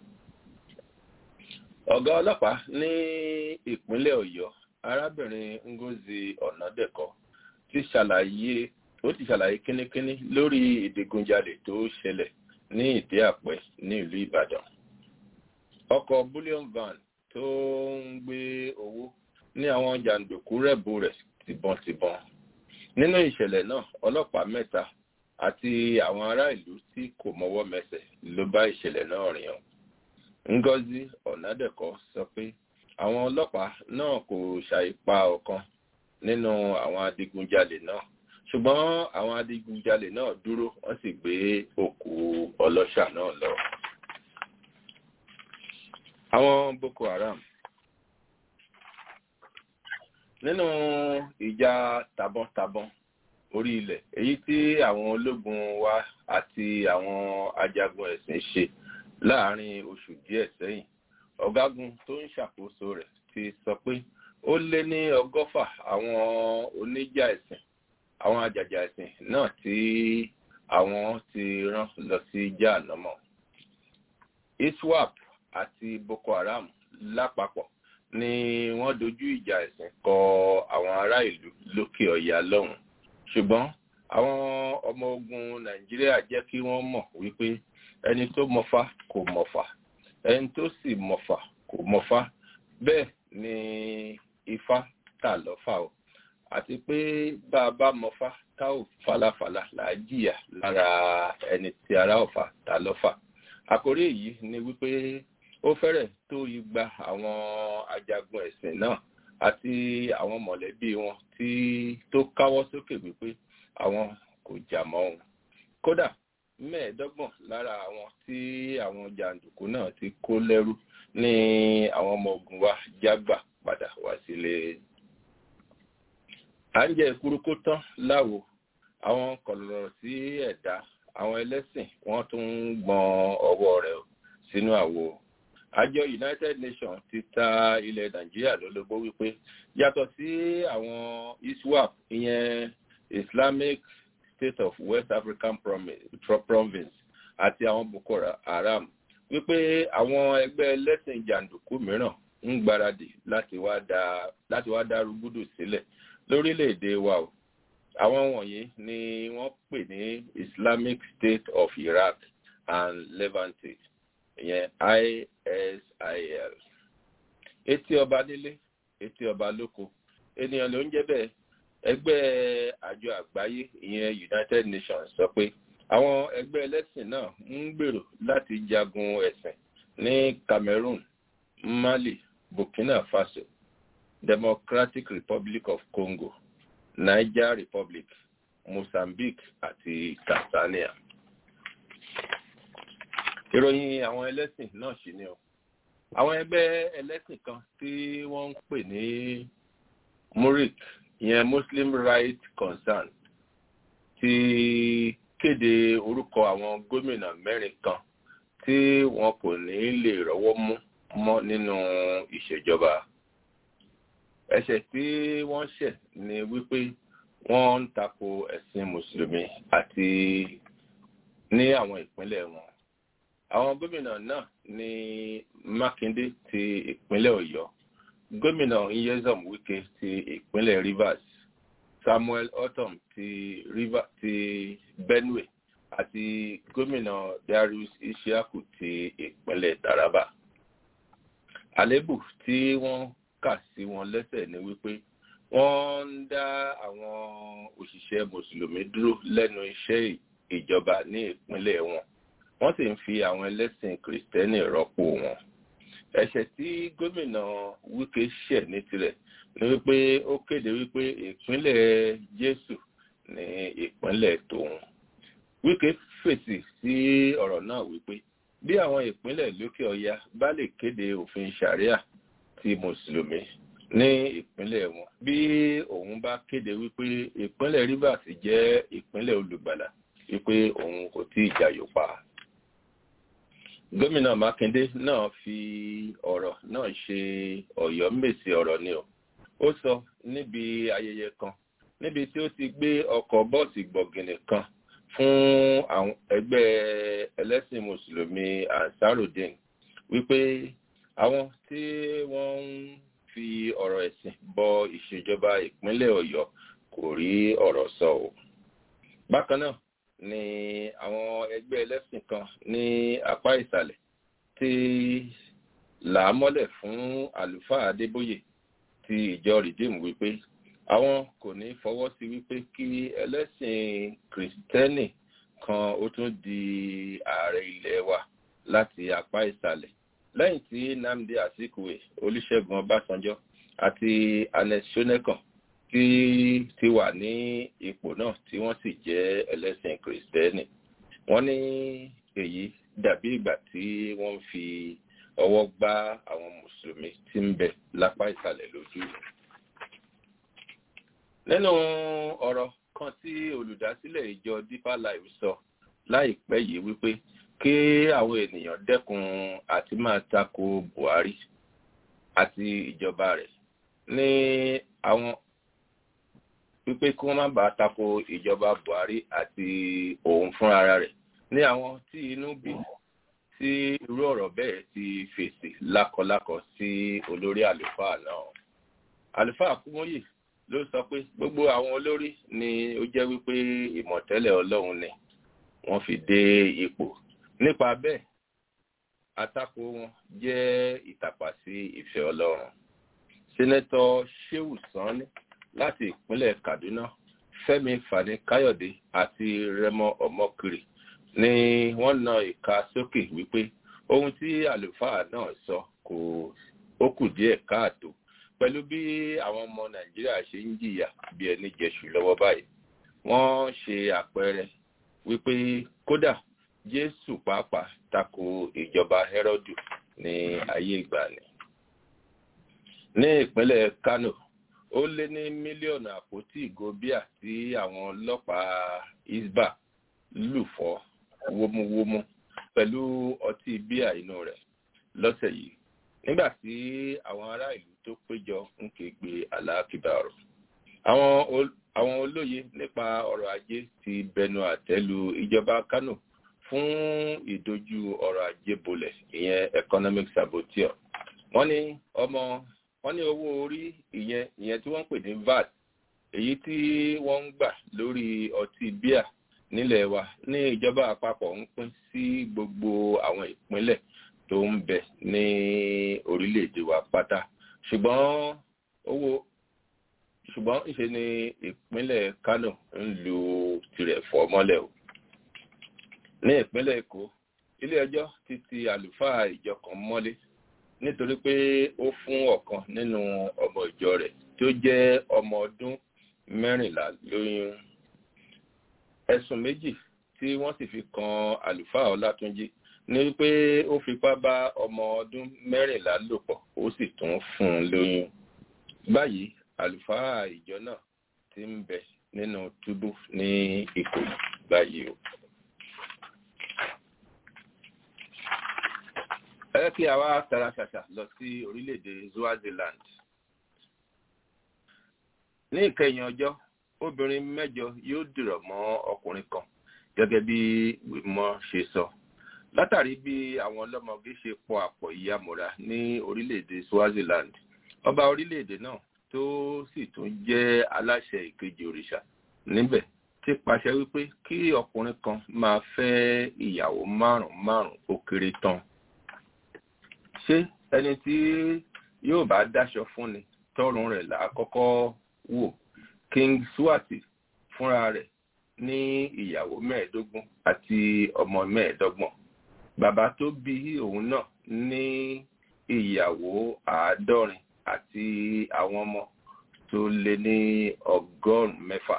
ọ̀gá ọlọ́pàá ní ìpínlẹ̀ ọ̀yọ́ arábìnrin ngozi ọ̀nàdẹ̀kọ ti ṣàlàyé ó ti ṣàlàyé kínníkínní lórí ìdigunjalè tó ṣẹlẹ̀ ní ìdí àpẹ ní ìlú ìbàdàn. ọkọ̀ bullion van tó ń gbé owó ní àwọn jàǹdùkú rẹ̀bù rẹ̀ tìbọntìbọn. nínú ìṣẹ̀lẹ̀ náà ọlọ́pàá mẹ́ta àti àwọn ará ìlú tí kò mọwọ́ mẹsẹ̀ ló bá ìṣẹ̀lẹ̀ náà rìn ọ́. ngozi ọ̀nàdẹ̀kọ sọ pé àwọn ọlọ́pàá náà kò ṣàìpa ọ̀kan nínú àwọn adigunjalè náà ṣùgbọ́n àwọn adigunjalè náà dúró wọ́n sì gbé òkú ọlọ́ṣà náà lọ. àwọn boko haram nínú ìjà tabọ́ntabọ́n orí ilẹ̀ èyí tí àwọn ológun wa àti àwọn ajagun ẹ̀sìn ṣe láàárín oṣù díẹ̀ sẹ́yìn ọ̀gágun tó ń ṣàkóso rẹ̀ ti sọ pé ó lé ní ọgọ́fà àwọn oníjà ẹ̀sìn àwọn àjàjà ẹ̀sìn náà tí àwọn ti rán lọ sí jáànámọ̀ iswap àti boko haram lápapọ̀ ni wọ́n dojú ìjà ẹ̀sìn kọ àwọn ará ìlú lókè ọ̀yà lọ́hùn ṣùgbọ́n àwọn ọmọ ogun nàìjíríà jẹ́ kí wọ́n mọ̀ wípé ẹni tó mọ̀fá kò mọ̀fà ẹni tó sì mọ̀fà kò mọ̀fá bẹ́ẹ̀ ni ifá tà lọ́fà o àti pé bá a bá mọ̀fá tá ò falafala là á jìyà lára ẹni tí ara ọ̀fà tà lọ́fà àkórí èyí ni wípé ó fẹ́rẹ̀ tó igba àwọn ajagun ẹ̀sìn náà àti àwọn mọ̀lẹ́bí wọn tí tó káwọ́ sókè wípé àwọn kò jà mọ́ òun kódà mẹ́ẹ̀ẹ́dọ́gbọ̀n lára àwọn tí àwọn jàǹdùkú náà ti kó lẹ́rú ní àwọn ọmọ ogun wa jágbà padà wá sílé. à ń jẹ ìkúrúkú tán láwo àwọn kọ̀lọ̀rọ̀ sí ẹ̀dá àwọn ẹlẹ́sìn wọ́n tún ń gbọ́n ọwọ́ rẹ̀ sínú àwo. àjọ united nations ti ta ilẹ̀ nàìjíríà lólobó wípé yàtọ̀ sí àwọn iswap ìyẹn islamic state of west african province àti àwọn boko haram wípé àwọn ẹgbẹ́ ẹlẹ́sìn jàǹdùkú mìíràn ń gbáradì láti wá dá rúgúdù sílẹ̀ lórílẹ̀‐èdè wa o àwọn wọ̀nyí ni wọ́n pè ní islamic state of iraq and levante ìyẹn isil etí ọba nílé etí ọba lóko ènìyàn ló ń jẹ́ bẹ́ẹ̀ ẹgbẹ́ àjọ àgbáyé ìyẹn united nations sọ pé àwọn ẹgbẹ́ ẹlẹ́sìn náà ń gbèrò láti jagun ẹ̀sìn ní cameroon mali burkina faso democratic republic of congo niger republic mozambique àti tanzania. ìròyìn àwọn ẹlẹ́sìn náà ṣì ni o àwọn ẹgbẹ́ ẹlẹ́sìn kan tí wọ́n ń pè ní murik ìyẹn muslim rights concern ti kéde orúkọ àwọn gómìnà mẹ́rin kan tí wọn kò ní lè rọ́wọ́ mú mọ́ nínú ìṣèjọba ẹ̀ṣẹ̀ tí wọ́n ṣẹ̀ ni wípé wọ́n ń tako ẹ̀sìn mùsùlùmí àti ní àwọn ìpínlẹ̀ wọn àwọn gómìnà náà ní mákindé ti ìpínlẹ̀ ọ̀yọ́ gómìnà nyesom wike ti ìpínlẹ̀ rivers samuel otom ti river ti benue àti gómìnà darius ishaku ti ìpínlẹ̀ taraba àlébù tí wọ́n kà sí wọn lẹ́sẹ̀ ni wípé wọ́n ń dá àwọn òṣìṣẹ́ mùsùlùmí dúró lẹ́nu iṣẹ́ ìjọba ní ìpínlẹ̀ wọn wọ́n sì ń fi àwọn ẹlẹ́sìn kìrìsìtẹ́nì rọ́pò wọn ẹ̀ṣẹ̀ tí gómìnà wike ṣẹ̀ ní tirẹ̀ ni wípé ó kéde wípé ìpínlẹ̀ jésù ní ìpínlẹ̀ tòun wike fèsì sí ọ̀rọ̀ náà wípé bí àwọn ìpínlẹ̀ lókè ọya bá lè kéde òfin sharia ti mùsùlùmí ní ìpínlẹ̀ wọn bí òun bá kéde wípé ìpínlẹ̀ rivers jẹ́ ìpínlẹ̀ olùgbàlà wípé òun kò tí ì jayò pa gómìnà mákindé náà fi ọ̀rọ̀ náà ṣe ọ̀yọ́ mèsì ọ̀rọ̀ ni o ó sọ níbi ayẹyẹ kan níbi tí ó ti gbé ọkọ̀ bọ́ọ̀sì gbọ̀gìnì kan fún àwọn ẹgbẹ́ ẹlẹ́sìn mùsùlùmí ansarudin wípé àwọn tí wọ́n ń fi ọ̀rọ̀ ẹ̀sìn bọ ìṣèjọba ìpínlẹ̀ ọ̀yọ́ kò rí ọ̀rọ̀ sọ o bákan náà ni àwọn ẹgbẹ́ ẹlẹ́sìn kan ní apá ìsàlẹ̀ ti là á mọ́lẹ̀ fún àlùfáà adébóyè ti ìjọ rìdíìmù wípé àwọn kò ní fọwọ́ sí wípé kí ẹlẹ́sìn kìrìsìtẹ́nì kan ó tún di ààrẹ ilẹ̀ wa láti apá ìsàlẹ̀ lẹ́yìn tí nnamdi azikiwe olùṣègùn ọbásanjọ́ àti anes shonekan tí ti wà ní ipò náà tí wọ́n sì jẹ́ ẹlẹ́sìn kìrìsìtẹ́nì wọ́n ní èyí dàbí ìgbà tí wọ́n ń fi ọwọ́ gbá àwọn mùsùlùmí tí ń bẹ lápá ìsàlẹ̀ lójú. nínú ọ̀rọ̀ kan tí olùdásílẹ̀ ìjọ deeper life sọ láìpẹ́ yìí wípé kí àwọn ènìyàn dẹ́kun àti máa tako buhari àti ìjọba rẹ̀ ní àwọn wípé kí wọ́n má bàa tako ìjọba buhari àti òun fúnra rẹ̀ ní àwọn tí inú bí tí irú ọ̀rọ̀ bẹ́ẹ̀ ti fèsì lákọlákọ sí olórí àlùfáà náà àlùfáà kúmóyè ló sọ pé gbogbo àwọn olórí ni ó jẹ́ wípé ìmọ̀tẹ́lẹ̀ ọlọ́run ni wọ́n fi dé ipò nípa bẹ́ẹ̀ àtakò wọn jẹ́ ìtàpá sí ìfẹ́ ọlọ́run sẹ́nẹ́tọ̀ sheu sanni láti ìpínlẹ̀ kaduna fẹ́mi fani káyọ̀dé àti rẹmọ ọmọkiri ni wọ́n na ìka sókè wípé ohun tí àlùfáà náà sọ kò ó kù díẹ̀ káàtó pẹ̀lú bí àwọn ọmọ nàìjíríà ṣe ń jìyà bí ẹni jẹṣù lọ́wọ́ báyìí wọ́n ṣe àpẹẹrẹ wípé kódà jésù pàápàá tako ìjọba herodu ní ayé ìgbàanì ní ìpínlẹ̀ kano ó lé ní mílíọ̀nù àpótí ìgò bíà tí àwọn ọlọ́pàá isba lù fọ́ wómúwómú pẹ̀lú ọtí bíà inú rẹ̀ lọ́sẹ̀ yìí nígbà tí àwọn ará ìlú tó péjọ ń kégbe aláàkíbàrò àwọn olóye nípa ọrọ̀ ajé ti bẹnu àtẹ́lu ìjọba kano fún ìdojú ọrọ̀ ajé bolẹ̀ ìyẹn economic saboteur wọ́n ní ọmọ wọ́n ní owó orí ìyẹn ìyẹn tí wọ́n ń pè ní vat èyí tí wọ́n ń gbà lórí ọtí bíà nílẹ̀ wa ní ìjọba àpapọ̀ ń pín sí gbogbo àwọn ìpínlẹ̀ tó ń bẹ ní orílẹ̀-èdè wa pátá ṣùgbọ́n owó ṣùgbọ́n ìṣe ni ìpínlẹ̀ kano ń lu tirẹ̀ fọ́ mọ́lẹ̀ o ní ìpínlẹ̀ èkó ilé ẹjọ́ ti ti àlùfáà ìjọ kan mọ́lé nítorí pé ó fún ọ̀kan nínú ọmọ ìjọ rẹ̀ tí ó jẹ́ ọmọ ọdún mẹ́rìnlá lóyún ẹ̀sùn méjì tí wọ́n sì fi kan àlùfáà ọlátúnjì ní wípé ó fipá bá ọmọ ọdún mẹ́rìnlá lò pọ̀ ó sì tún fún un lóyún báyìí àlùfáà ìjọ náà ti ń bẹ nínú túbú ní ìkòyí báyìí o. ẹ kí a wá tara ṣàṣà lọ sí orílẹ̀-èdè swaziland. ní ìkẹyìn ọjọ́ obìnrin mẹ́jọ yóò dìrọ̀ mọ́ ọkùnrin kan gẹ́gẹ́ bí wìmọ̀ ṣe sọ látàrí bí àwọn ọlọ́mọge ṣe pọ̀ àpọ̀ ìyàmúra ní orílẹ̀-èdè swaziland ọba orílẹ̀-èdè náà tó sì tún jẹ́ aláṣẹ ìkejì òrìṣà níbẹ̀ ti pàṣẹ wípé kí ọkùnrin kan máa fẹ́ ìyàwó márùn-ún márùn-ún ó kéré tán ṣé ẹni tí yóò bá dáṣọ fúnni tọrùn rẹ̀ là á kọ́kọ́ wò king swati fúnra rẹ̀ ní ìyàwó mẹ́ẹ̀ẹ́dógún àti ọmọ mẹ́ẹ̀ẹ́dọ́gbọ̀n bàbá tó bí òun náà ní ìyàwó àádọ́rin àti àwọn ọmọ tó lé ní ọgọ́rùn-ún mẹ́fà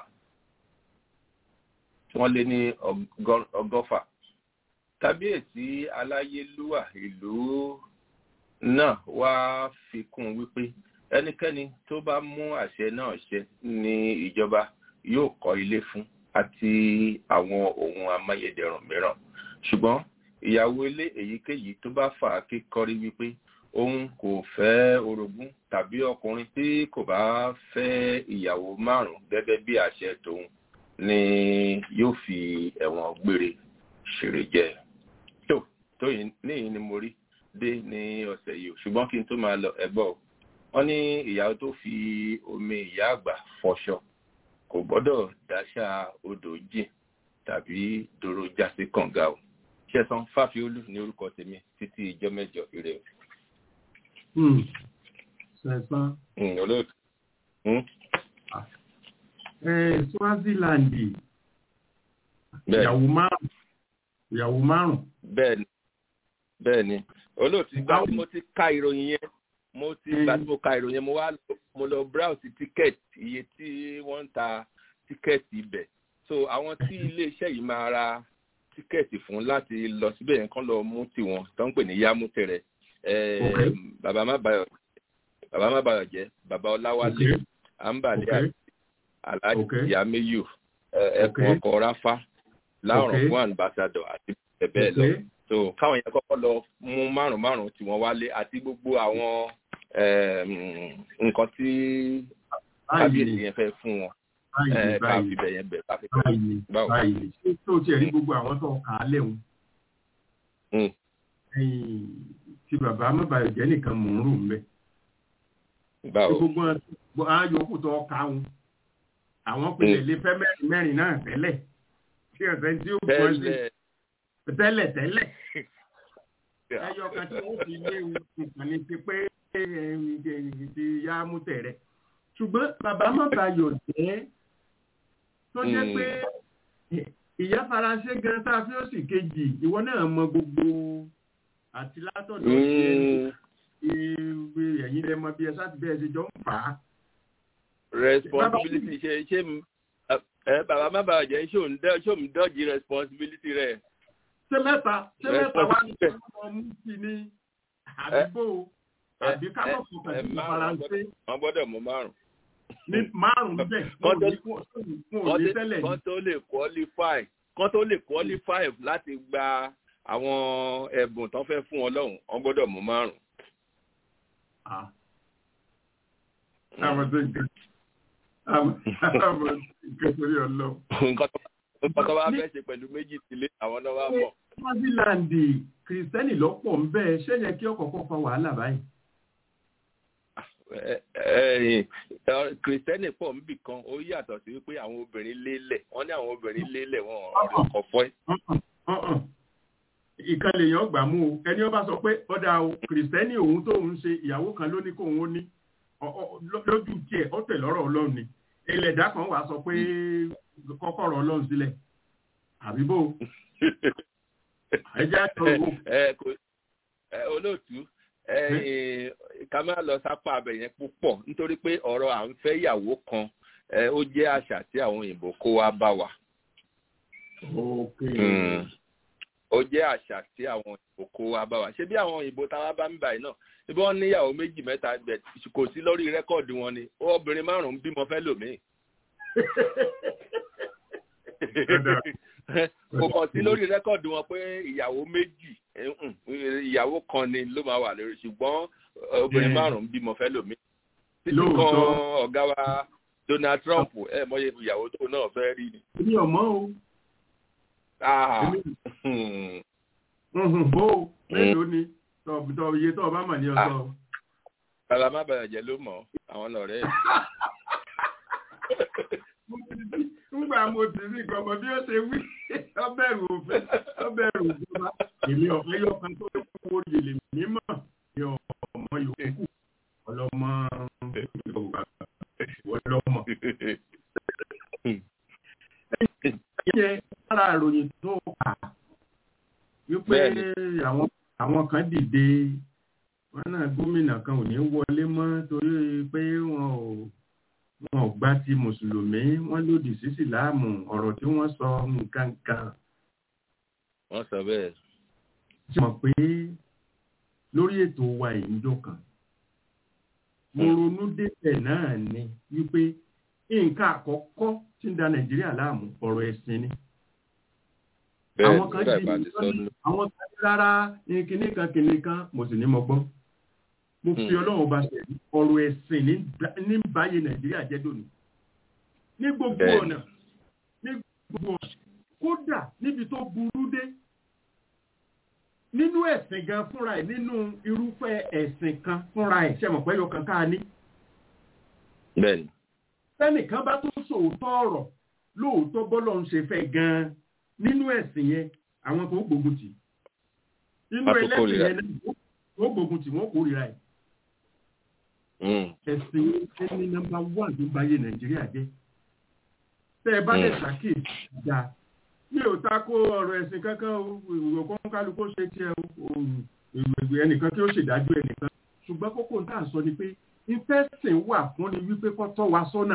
wọ́n lé ní ọgọ́fà kábíyèsí aláyélúwà ìlú náà wá fi kún wípé ẹnikẹ́ni tó bá mú àṣẹ náà ṣe ní ìjọba yóò kọ́ ilé fún àti àwọn ohun amáyédẹrùn mìíràn ṣùgbọ́n ìyàwó ilé èyíkéyìí tó bá fà á kíkọrí wípé òun kò fẹ́ orogún tàbí ọkùnrin tí kò bá fẹ́ ìyàwó márùn-ún gẹ́gẹ́ bí àṣẹ tòun ni yóò fi ẹ̀wọ̀n gbére ṣèrè jẹ tó tó yìí níyìí ni mo rí dé ní ọ̀sẹ̀ yìí o ṣùgbọ́n kí n tó máa lọ ẹgbọ́ o wọ́n ní ìyàwó tó fi omi ìyá àgbà fọṣọ kò gbọ́dọ̀ dáṣà odò jìn tàbí dòrò jásí kànga o ṣẹ̀san fáfiolú ní orúkọ tèmi títí ìjọ mẹ́jọ ire o. Hmm. Sẹ̀sán. Mm, olóòtú. Mm, Eh, Swaziland bẹ́ẹ̀ ìyàwó márùn ìyàwó márùn bẹ́ẹ̀ ni bẹ́ẹ̀ ni olóòtú ìgbà tí Báwo- mo ti ka ìròyìn yẹn mo ti Mm. ìgbà tí mo ka ìròyìn yẹn mo wá lọ- mo lọ browse ticket iye tí wọ́n ń ta ticket ibẹ̀ so àwọn tí iléeṣẹ́ yìí máa ra ticket fún láti lọ síbẹ̀ yẹn kán lọ mú tiwọn tó ń pè ní yámútẹrẹ Eh, Okay. bàbá má bayọ̀ bàbá má bayọ̀ jẹ́ bàbá ọláwálé Okay. àǹbàlẹ́ Okay. àti alhaji Okay. yamiyu ẹkùn Okay. ọkọ ráfá láwọn Okay. fún ambassador àti bẹ́ẹ̀ bẹ́ẹ̀ lọ Okay. so káwọn yẹn kọ́kọ́ lọ mú márùn márùn tí wọ́n wálé àti gbogbo àwọn em, nǹkan tí kábíyèsí báyìí yẹn fẹ́ fún wọn báyìí eh, ká báyìí fi bẹ̀ yẹn bẹ̀ ká fi bẹ̀ báyìí báwo. báyìí ṣé tó tiẹ̀ rí gbogbo àwọn tó kà á lẹ́hùn Mm. ẹ̀yìn tí bàbá amábàyọ̀ jẹ́ nìkan mò ń rò ń bẹ́ báwo gbogbo àwọn àyòkù tó kà ń àwọn pinlẹ̀ lè fẹ́ mẹ́rin mẹ́rin náà tẹ́lẹ̀ tí ọ̀sẹ̀ tí ó bọ́ sí tẹ́lẹ̀ tẹ́lẹ̀ tẹ́lẹ̀ ẹyọ kan tí wọ́n fi lé nǹkan ní ti pé ti yá mú tẹ̀rẹ̀ ṣùgbọ́n bàbá amábàyọ̀ jẹ́ tó jẹ́ Mm. pé ìyá faransé gan tá a fi ó sì kejì ìwọ náà mọ gbogbo àti látọ̀dọ̀ Mm, ìwé ẹ̀yìn lẹ́mọ bí ẹ sáà ti bẹ́ẹ̀ ṣe jọ ń fà á. responsibility ṣe ṣe m- ẹ bàbá má bàa jẹ́ ṣé òun dẹ́- ṣé òun dọ́jì responsibility rẹ̀ ṣé mẹ́ta ṣé mẹ́ta wá ní Responsibility. ọmọ mú sí ní àdúgbò àbí ẹ- kábọ̀ ẹ- fún ẹ kàdé márùn-ún faransé wọ́n gbọ́dọ̀ mú márùn ní márùn-ún bẹ́ẹ̀ wọn ò ní wọn ò ní tẹ́lẹ̀ ní. kán tó lè qualify kán tó lè qualify láti gba àwọn ẹ̀bùn tán fẹ́ fún wọn lọ́hùn wọ́n gbọ́dọ̀ mú márùn. Ah. àwọn tó ń kẹ́ àwọn àwọn nǹkan torí ọlọ́run. nǹkan tó nǹkan tó bá fẹ́ ṣe pẹ̀lú méjì sílé àwọn náà wá mọ̀. Swaziland kìrìsìtẹ́nì lọ́pọ̀ ń bẹ́ẹ̀ ṣé yẹ kí ọkọ̀ọ̀kan fa wàhálà báyìí. Ẹ- ẹ- ẹ- kìrìsìtẹ́nì pọ̀ níbì kan ó yàtọ̀ sí wípé àwọn obìnrin lélẹ̀ wọ́n ní àwọn obìnrin lélẹ̀ wọn ọ̀rọ̀ ọkọ̀ fọ́ ẹ́. Uh-uh. ìkan lèèyàn gbà mú o ẹni ó bá sọ pé ọ̀dà o kìrìsìtẹ́nì òun tóun ṣe ìyàwó kan ló ní kóun ó ní ọ- ọ- ló- lójú tiẹ̀ ó tẹ̀ lọ́rọ̀ ọlọ́run ni ẹlẹ́dàá kan wàá sọ pé kọ́kọ́rọ̀ ọlọ́run sílẹ̀ àbí bò ẹ jẹ́ àtọ̀ owó ẹ kò ẹ olóòtú ẹ ká má lọ sápá abẹ yẹn púpọ̀ nítorí pé ọ̀rọ̀ à ń fẹ́ ìyàwó kan ẹ ó jẹ́ àṣà tí àwọn òyìnbó kó wá bá wa. ok Mm. ó jẹ́ àṣà tí àwọn òyìnbó kó wá bá wa ṣé bí àwọn òyìnbó táwa bá ń báyìí náà ibi wọn níyàwó méjì mẹ́ta bẹ̀ kò sí lórí rẹ́kọ̀dì wọn ni obìnrin márùn-ún bímọ fẹ́ lòmíì kò kàn sí lórí rẹ́kọ̀dì wọn pé ìyàwó méjì eh, mm, ìyàwó kan ni ló máa wà lórí ṣùgbọ́n eh, obìnrin Yeah. márùn-ún bímọ fẹ́ lòmíì títí Lóòótọ́. kan ọ̀gá wa Donald Trump ẹ mọye ìyàwó tó náà fẹ́ rí ni. èmi ọmọ o Ah, Èmi- hmm. Mhm, bó o mélòó ni tọ tọ iye tó o bá mọ̀ ní ọjọ́ bàbá má bàyà jẹ́ ló mọ̀ àwọn ọ̀rẹ́ ẹ̀. ńgbà mo ti rí nǹkan ọmọ bí ó ṣe wí ọbẹ̀rù òfin ọbẹ̀rù ìjọba èmi ọ̀fẹ́ yọkan tó kó yèlè mímọ̀ ní ọmọ yòókù ọlọ́mọ yorùbá ọlọ́mọ. Ṣé lára ìròyìn tó kà wípé Bẹ́ẹ̀ni. àwọn àwọn kan dìde wọn náà gómìnà kan ò ní wọlé mọ́ torí pé wọn ò wọn ò gbà ti mùsùlùmí wọn lòdì sí síláàmù ọ̀rọ̀ tí wọ́n sọ nǹkan kan wọ́n sọ bẹ́ẹ̀. ṣe mọ̀ pé lórí ètò wa ìjọ kan mo ronú débẹ̀ náà ni wípé nǹkan àkọ́kọ́ tí ń da nàìjíríà láàmú ọ̀rọ̀ ẹ̀sìn ni bẹ́ẹ̀ Àwọn kan nígbà di- ìbá ti sọ nù. àwọn kan ní rárá ní kinní kan kinní kan mo sì ní mo gbọ́ mo fi Hmm. ọlọ́run ọba ṣe ọ̀rọ̀ ẹ̀sìn ní bá- ní báyé nàìjíríà jẹ́ dòní ní gbogbo Bẹ́ẹ̀ni. ọ̀nà ní gbogbo ọ̀nà kódà níbi tó burú dé nínú ẹ̀sìn gan fúnra ẹ̀ nínú irúfẹ́ ẹ̀sìn kan fúnra ẹ̀ ṣe mọ̀ pé yọ kan ká ní bẹ́ẹ̀ni tẹ́nìkan bá tún sòótọ́ ọ̀rọ̀ lóòótọ́ bọ́lọ̀ ń ṣe fẹ́ gan-an nínú ẹ̀sìn yẹn àwọn kan ó gbógun tì nínú Wọ́n tún ẹlẹ́sìn kórìíra. yẹn náà ó gbógun tì wọ́n kórìíra ẹ̀ Mm. ẹ̀sìn yẹn ní nọ́mbà wán tó báyé nàìjíríà jẹ́ tẹ́ ẹ bá lè Mm. ṣàkíyèsí dáa mi ò tako ọ̀rọ̀ ẹ̀sìn kankan o ìwò kan kálukú ṣe tiẹ̀ o ìwé ẹnìkan tí ó ṣèdájọ́ ẹnìkan ṣùgbọ́n kókó tá à ń sọ ni pé ìfẹ́sìn wà fún ni wípé kó tọ́ wa sọ́nà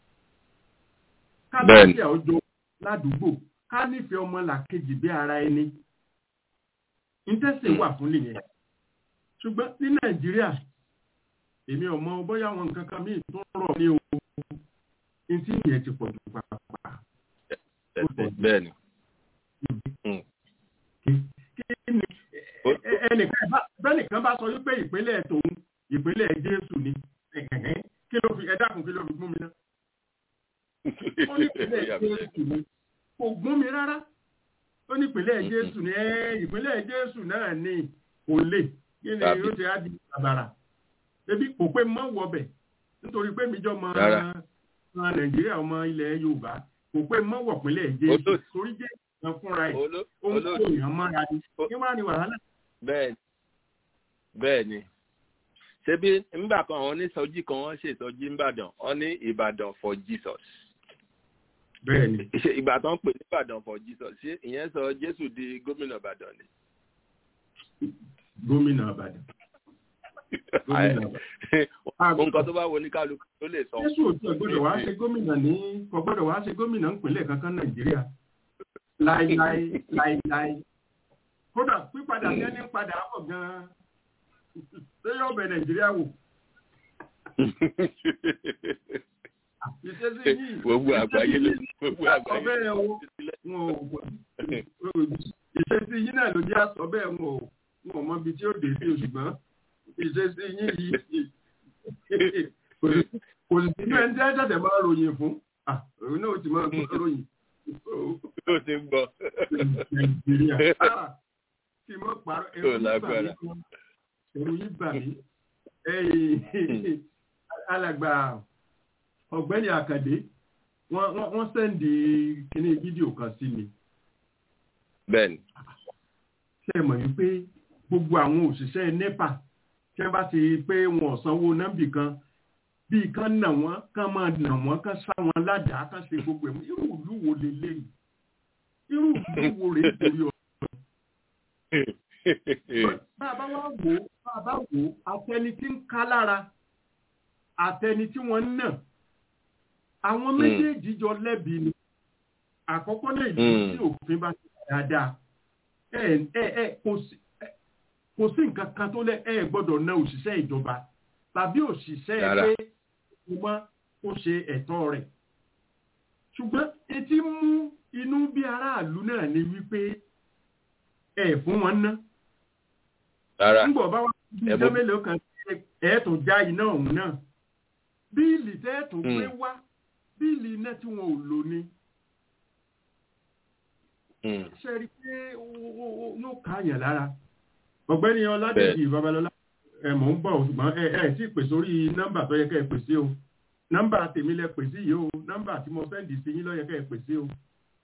ká Bẹ́ẹ̀ni. lọ́sẹ̀ ọjọ́ ládùúgbò ká nífẹ̀ẹ́ ọmọ làkejì bí ara ẹni ìfẹ́sìn wà fún nìyẹn ṣùgbọ́n ní nàìjíríà èmi ò mọ bóyá àwọn nǹkan kan míì tó rọ̀ ní o ní tí ìyẹn ti pọ̀ jù pàápàá Bẹ́ẹ̀ni. bẹ́ẹ̀ni kí ni ẹ- ẹ- ẹnìkan bá- bẹ́nìkan bá sọ wípé ìpínlẹ̀ tòun ìpínlẹ̀ jésù ni ẹ̀hẹ̀hẹ̀, kí ló fi ẹ dákun kí ló fi gún mi ná ó ní ìpínlẹ̀ jésù ni kò gún mi rárá ó ní ìpínlẹ̀ jésù ni ẹ ìpínlẹ̀ jésù náà ni kò lè kí ni Tàbí. ó ti á di àbàrà ebi kò pé mọ́ wọbẹ̀ nítorí pé mi jọ mọ Rárá. ọmọ nàìjíríà ọmọ ilẹ̀ yorùbá kò pé mọ́ wọ̀ pínlẹ̀ jésù Olóòtú. torí jésù kan fúnra ẹ̀ Oló- ó ń kó olóòtú èèyàn mọ́ra ni Ó- kí wàá ní wàhálà bẹ́ẹ̀ni bẹ́ẹ̀ni ṣebí nígbà kan àwọn onísọjí kan wọ́n ṣe ìsọjí ńbàdàn wọ́n ní ìbàdàn for jesus bẹ́ẹ̀ ni ṣe ìgbà tó ń pè ní ìbàdàn for jesus ṣé ìyẹn sọ jésù di gómìnà ìbàdàn ni. gómìnà àbàdàn gómìnà àbàdàn. nǹkan tó bá wo ní kálukú tó lè sọ. jésù òtún ọgbọ́dọ̀ wá ṣe gómìnà ní kò gbọ́dọ̀ wá ṣe gómìnà ńpínlẹ̀ kankan nàìjíríà láíláí láíláí kódà pípadà tí ẹni ń padà bọ̀ gan-an ṣé yóò bẹ nàìjíríà wò ìṣesí yìí gbogbo àgbáyé ló gbogbo àsọ àgbáyé bẹ́ẹ̀ o ló ti sílẹ̀. wọn ò ìṣesí yìí náà ló jẹ́ àsọ bẹ́ẹ̀ wọn ò wọn ò mọ ibi tí ó dé sí o ṣùgbọ́n ìṣesí yìí yìí kò sí kò sí inú ẹni tí ẹ ṣẹ̀ṣẹ̀ máa ròyìn fún ah òun náà ó ti máa gbọ́ ròyìn ó ti ń gbọ́. nàìjíríà ah kí n mọ̀ parọ́ ẹ̀rù Ó yìí bà mí lágbára. gan. ẹ̀rù yìí bà mí ẹ̀yìn alàgbà ọ̀gbẹ́ni àkàdé wọ́n wọ́n wọ́n sẹ́ndì kíní fídíò kan sí mi bẹ́ẹ̀ni ṣe é mọ̀ wípé gbogbo àwọn òṣìṣẹ́ nepa tí wọ́n bá ti pé wọn ò sanwó nọ́mbì kan bíi kan nà wọ́n kán máa nà wọ́n kán sá wọn ládàá kán ṣe gbogbo ẹ̀ irú ìlú wo leléyìí irú ìlú wo rèé torí ọ bá a bá wá wò ó bá a bá wò ó àtẹni tí ń ká lára àtẹni tí wọ́n ń nà àwọn Mm. méjèèjì jọ lẹ́bi ni àkọ́kọ́ náà ìlú Mm. tí òfin bá ti dáadáa ẹ ẹ ẹ kò sí ẹ, kò sí nǹkan kan tó lẹ ẹ gbọ́dọ̀ ná òṣìṣẹ́ ìjọba tàbí òṣìṣẹ́ Rárá. pé kò mọ kó ṣe ẹ̀tọ́ rẹ̀ ṣùgbọ́n etí mú inú bí aráàlú náà ni wípé ẹ fún wọn ná rárá ńgbọ̀ bá wá bí Ẹ ìjọ bó- mélòó kan ẹ̀ tún já iná ọ̀hún náà bíìlì tẹ́ ẹ̀ tún gbé Mm. wá bíìlì iná tí wọn ò lò ní Mm. ṣe rí i pé ó- ó- ó- yóò káàyàn lára ọ̀gbẹ́ni ọládèjì babalọ́lá ẹ mọ̀ ń bọ̀ ọ́, ṣùgbọ́n ẹ ẹ tí ì pè sórí nọ́mbà tó yẹ kẹ́ ẹ pè sí o nọ́mbà tèmi lẹ pè sí yìí o nọ́mbà tí mo sẹ́ndì sí yín ló yẹ kẹ́ ẹ pè sí o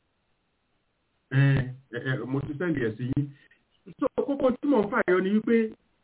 ẹ ẹ ẹ, mo ti sẹ́ndì ẹ̀ sí yín so kókó tí mò ń fàyọ ni wípé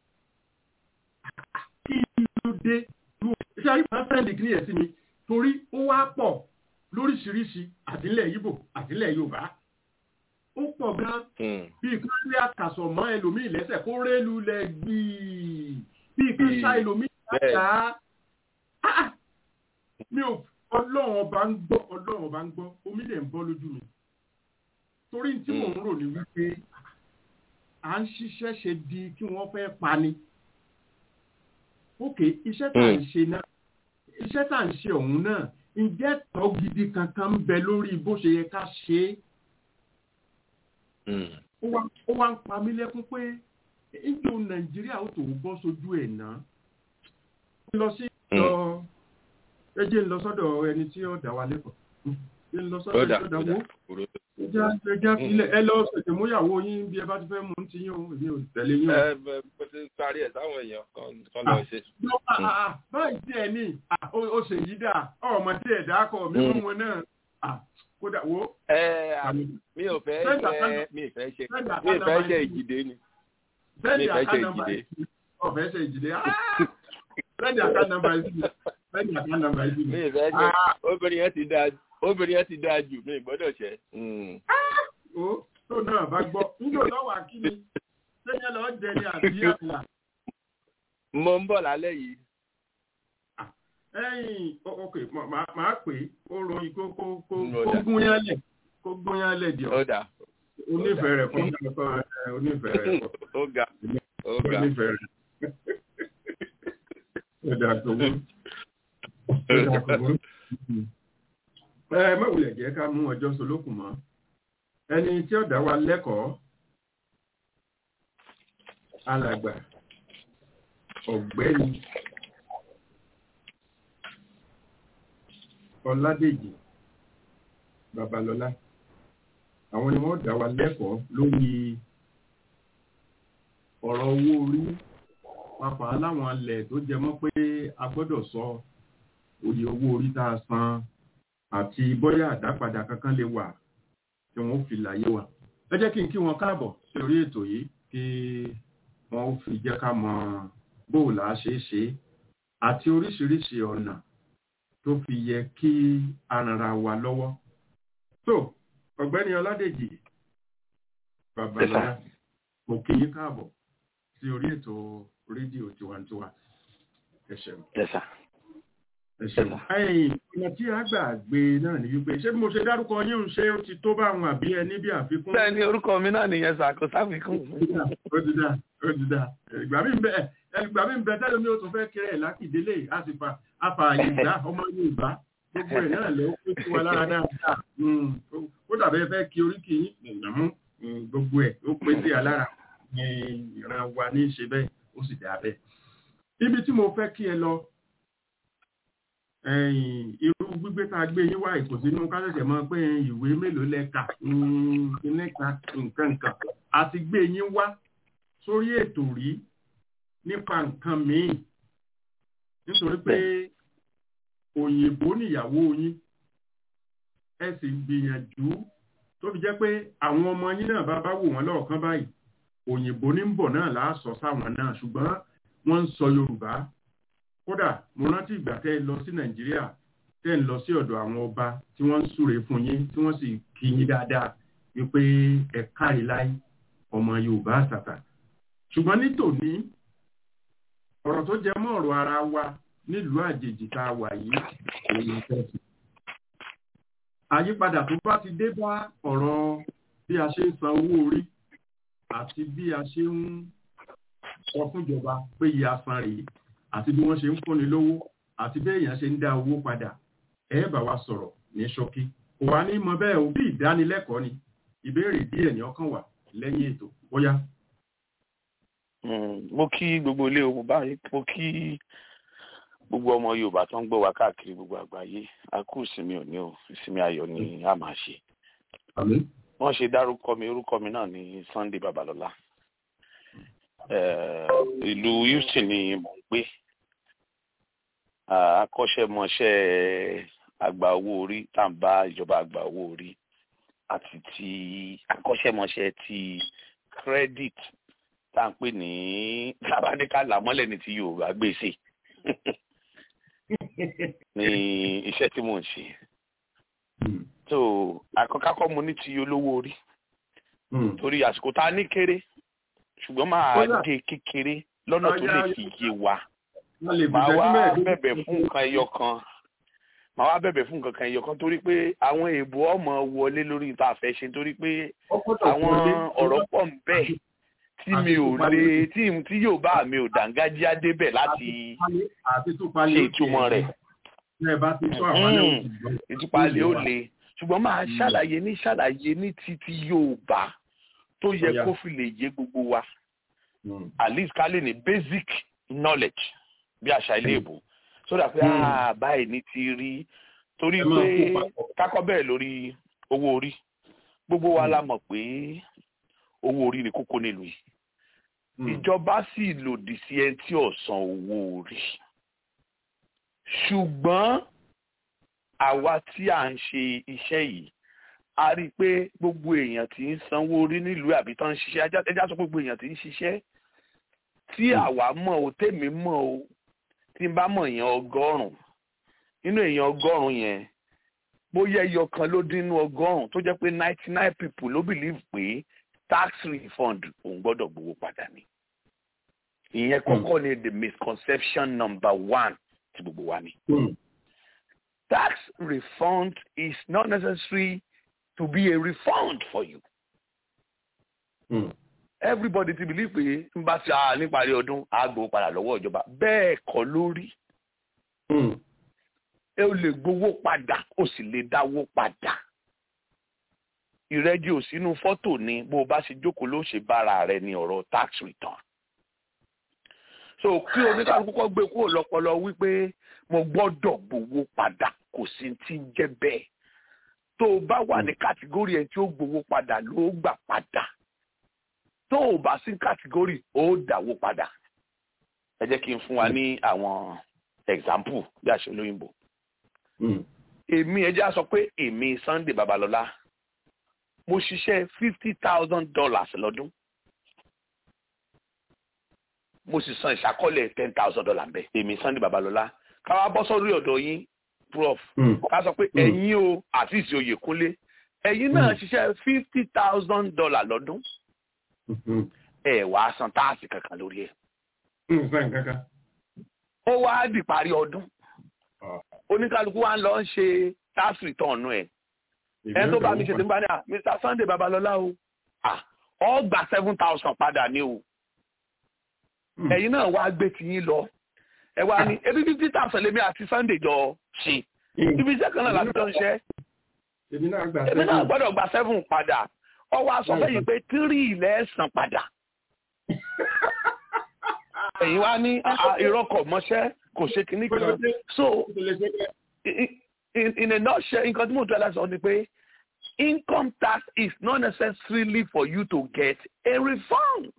kí ló dé lu iṣẹ́ àyè máa sẹ́ndì kí ni ẹ̀ sí mi torí ó wá pọ̀ lóríṣiríṣi àtìlẹ̀ Ìgbò àtìlẹ̀ Yorùbá ó pọ̀ gan Mm. bí kan rí àkàsọ̀ mọ́ ẹlòmíì lẹ́sẹ̀ kó rélu lẹ gbìí bí kan Gbìí. ṣá ẹlòmíì Bẹ́ẹ̀. láyà á mi ò ọlọ́run ọba ń gbọ́ ọlọ́run ọba ń gbọ́ omi lè ń bọ́ lójú mi torí tí mò ń rò ní wípé à ń ṣiṣẹ́ ṣe di kí wọ́n fẹ́ pa ni ókè iṣẹ́ tá à ń ṣe náà iṣẹ́ tá à ń ṣe ọ̀hún náà ǹjẹ́ tọ́ gidi kankan ń bẹ lórí bó ṣe yẹ ká ṣe é Mm. ó wá ó wá ń pa mí lẹ́kún pé ìjọ nàìjíríà ó tó bọ́ sójú ẹ̀ náà lọ sí lọ ẹ jẹ́ ń lọ sọ́dọ̀ ẹni tí ó dá wa lẹ́kọ̀ọ́ ẹ ń lọ sọ́dọ̀ ẹni tí ó dá wó ẹjá ẹjá filẹ̀ ẹ lọ ṣètò múyàwó yín bí ẹ bá ti fẹ́ mú un ti yín o èmi ò tẹ̀lé yín o. ẹ ẹ mo ti parí ẹ sáwọn èèyàn kan kan lọ ṣe. báyìí tí ẹ ní ó ṣe yí dà ọmọ tí ẹ dákọ mi mú wọn náà kódà wo. ẹ mi ò fẹ́ ṣe mi ì fẹ́ ṣe mi ì fẹ́ ṣe ìjìdé ni mi ì fẹ́ ṣe ìjìdé. ọ̀fẹ́ ṣe ìjìdé sẹ́ndì àká nàmbà yìí sẹ́ndì àká nàmbà yìí. mi ì fẹ́ ṣe obìnrin yẹn ti dáa obìnrin yẹn ti dáa jù mí gbọ́dọ̀ ṣe. ó tó náà bá gbọ́ níjó lọ́wọ́ akíní sẹ́yìn lọ́ọ́ jẹ ní àbí àlà. mo ń bọ̀ lálẹ́ yìí. ẹ̀yìn ok màá pè é ó ròyìn kó kó kó kó gún yán lẹ̀ kó gún yán lẹ̀ díọ̀. ó dà. onífẹ̀ẹ́ rẹ̀ fún onífẹ̀ẹ́ rẹ̀ fún. ó ga ó ga. onífẹ̀ẹ́ rẹ̀. ó dà tó wú. ó dà tó wú ẹ mọ̀wulẹ̀ jẹ́ ká mú ọjọ́ solókùn mọ́ ẹni tí ó dá wa lẹ́kọ̀ọ́ alàgbà ọ̀gbẹ́ni ọládèjì babalọ́lá àwọn ni wọ́n dá wa lẹ́kọ̀ọ́ lórí ọ̀rọ̀ owó orí pàápàá láwọn alẹ̀ tó jẹ mọ́ pé a gbọ́dọ̀ sọ òye owó orí tá a san àti bóyá àdápadà kankan lè wà tí wọ́n fi láyé wa. ẹ jẹ́ kí n kí wọn káàbọ̀ sí orí ètò yìí kí wọ́n fi jẹ́ ká mọ bóòlà ṣe é ṣe àti oríṣiríṣi ọ̀nà tó fi yẹ kí a rànra wa lọ́wọ́. tó ọ̀gbẹ́ni ọládèjì babalọ́lá mo kí yín káàbọ̀ sí orí ètò rédíò tiwantiwa ẹ ṣeun ọ̀nà tí a gbà gbé náà ní wípé ṣé bí mo ṣe dárúkọ yín ń ṣe ó ti tó bá àwọn àbí ẹni bí àfikún. bẹ́ẹ̀ ni orúkọ mi náà nìyẹn sà kò sáfikún. ó ti dá ó ti dá ìgbà mi ń bẹ ìgbà mi ń bẹ tẹ́lẹ̀ mi ò tún fẹ́ kéré lákìdélé a sì fa afààyè ìgbà ọmọ Yorùbá gbogbo ẹ̀ náà lè ó pé sí wa lára dáadáa ó dàbẹ́ fẹ́ kí oríkì yín ìgbàmú gbogbo ẹ̀ ó pé sí alára ìran wa ní í ṣe bẹ́ẹ̀ ó sì dá bẹ́ẹ̀. ibi tí mo fẹ́ kí ẹ lọ irú gbígbé tá a gbé yín wá ìkò sínú kásẹ̀sẹ̀ mọ́ pé ìwé mélòó lẹ́ka nǹkan nǹkan nǹkan àti gbé yín wá sórí ètò rí nípa nǹkan míì nítorí pé òyìnbó níyàwó yín ẹ sì gbìyànjú tó fi jẹ́ pé àwọn ọmọ yín náà bá bá wò wọ́n lọ́ọ̀kan báyìí òyìnbó ní ń bọ̀ náà láàsọ sáwọn náà ṣùgbọ́n wọ́n ń sọ Yorùbá kódà mo rántí ìgbà tẹ́ ẹ lọ sí nàìjíríà tẹ́ ẹ lọ sí ọ̀dọ̀ àwọn ọba tí wọ́n ń súre fún yín tí wọ́n sì kí yín dáadáa wípé ẹ kárí láì ọmọ yorùbá àtàtà ṣùgbọ́n ní tòní ọ̀rọ̀ tó jẹ mọ́ ọ̀rọ̀ ara wa nílùú àjèjì tá a wà yìí èyí tẹ̀sí. àyípadà tó bá ti dé bá ọ̀rọ̀ bí a ṣe ń san owó orí àti bí a ṣe ń sọ fúnjọba pé iye asan rèé àti bí wọ́n ṣe ń fúnni lówó àti bí èèyàn ṣe ń dá owó padà ẹ bá wa sọ̀rọ̀ ní ṣókí kò wá ní mọ bẹ́ẹ̀ o bí ìdánilẹ́kọ̀ọ́ ni ìbéèrè díẹ̀ ní ọkàn wà lẹ́yìn ètò bóyá. mo kí gbogbo ilé ogun báyìí mo kí gbogbo ọmọ yorùbá tó ń gbọ́ wa káàkiri gbogbo àgbáyé a kú ìsinmi òní o ìsinmi ayọ̀ ni a máa ṣe. wọ́n ṣe dárúkọ mi orúkọ mi náà ní Sunday Babalọ́lá ìlú Houston ni mò ń gbé akọ́ṣẹ́mọṣẹ́ àgbà owó orí tá à ń bá ìjọba àgbà owó orí àti ti akọ́ṣẹ́mọṣẹ́ ti credit tá à ń pè ní sábàdíkà làmọ́lẹ̀ ní ti Yorùbá gbèsè ní iṣẹ́ tí mò ń ṣe so àkọ́kọ́ mo ní ti olówó orí torí àsìkò tá a ní kéré ṣùgbọ́n máa gé kékeré lọ́nà tó lè fi yé wa máa wá bẹ̀bẹ̀ fún nǹkan ẹyọ kan máa wá bẹ̀bẹ̀ fún nǹkan kan ẹyọ kan torí pé àwọn èèbò ọmọ wọlé lórí tá a fẹ́ ṣe torí pé àwọn ọ̀rọ̀ pọ̀ ń bẹ tí mi ò lè tí tí yóò bá mi ò dàngájíá débẹ̀ láti ṣe ìtumọ̀ rẹ̀ ìtúpalẹ̀ ó le ṣùgbọ́n máa ṣàlàyé ní ṣàlàyé ní títí Yorùbá tó yẹ kó fi lè yé gbogbo wa at least ká lè ní basic knowledge bí àṣà ilé ìbò sódà pé báyìí ní ti rí torí pé kákọ́ bẹ́ẹ̀ lórí owó orí gbogbo wa la mọ̀ pé owó orí ni kókó nílùú yìí ìjọba sì lòdì sí ẹni tí ò san owó orí ṣùgbọ́n àwa tí à ń ṣe iṣẹ́ yìí a rí i pé gbogbo èèyàn tí ń sanwó orí nílùú àbí tó ń ṣiṣẹ́ ẹjá sọ gbogbo èèyàn tí ń ṣiṣẹ́ tí àwa mọ̀ o tèmi mọ̀ o tí n bá mọ̀ èèyàn ọgọ́rùn-ún nínú èèyàn ọgọ́rùn-ún yẹn bóyá ẹyọ kan ló dín nínú ọgọ́rùn-ún tó jẹ́ pé ninety nine people ló believe pé tax refund òun gbọ́dọ̀ gbowó padà ni ìyẹn kọ́kọ́ ni the misconception number one ti gbogbo wa ni. tax refund is not necessary to be a refund for you. Mm. everybody ti believe pé n bá ṣe à níparí ọdún á gbowó padà lọ́wọ́ ìjọba bẹ́ẹ̀ kọ́ lórí. ẹ ò lè gbowó padà ó sì lè dáwó padà ìrẹ́jì ò sínú fọ́tò ni bó o bá ṣe jókòó ló ṣe bára rẹ ní ọ̀rọ̀ tax return. so kí oníkálukú kọ́ gbé kúrò lọ́pọlọ wípé mo gbọ́dọ̀ gbowó padà kò sí ti ń jẹ́ bẹ́ẹ̀ tó o bá wà ní kàtígórì ẹ̀ tí ó gbowó padà ló gbà padà tó o bá sí kàtígórì ó dáwó padà ẹ jẹ́ kí n fún wa ní àwọn example bí àṣẹ olóyìnbó èmi ẹ jẹ́ á sọ pé èmi Sunday Babalọ́lá mo ṣiṣẹ́ fifty thousand dollars lọ́dún mo sì san ìṣàkọọ́lẹ̀ ten thousand dollars bẹ́ẹ̀ èmi Sunday Babalọ́lá káwá bọ́ sórí ọ̀dọ̀ yín prof ká sọ pé ẹ̀yin o àti ìsì Oyèkúnlé ẹ̀yin náà ṣiṣẹ́ fifty thousand dollars lọ́dún ẹ̀ wá san táàsì kankan lórí ẹ̀ ó wá di parí ọdún oníkálukú wa ń lọ ṣe tax return ẹ̀ ẹ tó bá mi ṣe tí n bá ní à Mr Sunday Babalọlá o ọ gba seven thousand padà ní o ẹ̀yin náà wá gbé tiyín lọ ẹ wá ní ebi fifty thousand lèmi àti Sunday jọ ṣe ibi iṣẹ́ kan náà láti jọ ń ṣe èmi náà gbọ́dọ̀ gba seven padà ọ wá sọ fẹ́yìn pé three ilẹ̀ san padà ẹ̀yin wá ní ìrọ́kọ̀ mọ́ṣẹ́ kò ṣe kìíní kan so in, in a nutshell nǹkan tí mo tọ́ ẹ lásán ni pé income tax is not necessarily for you to get a refund.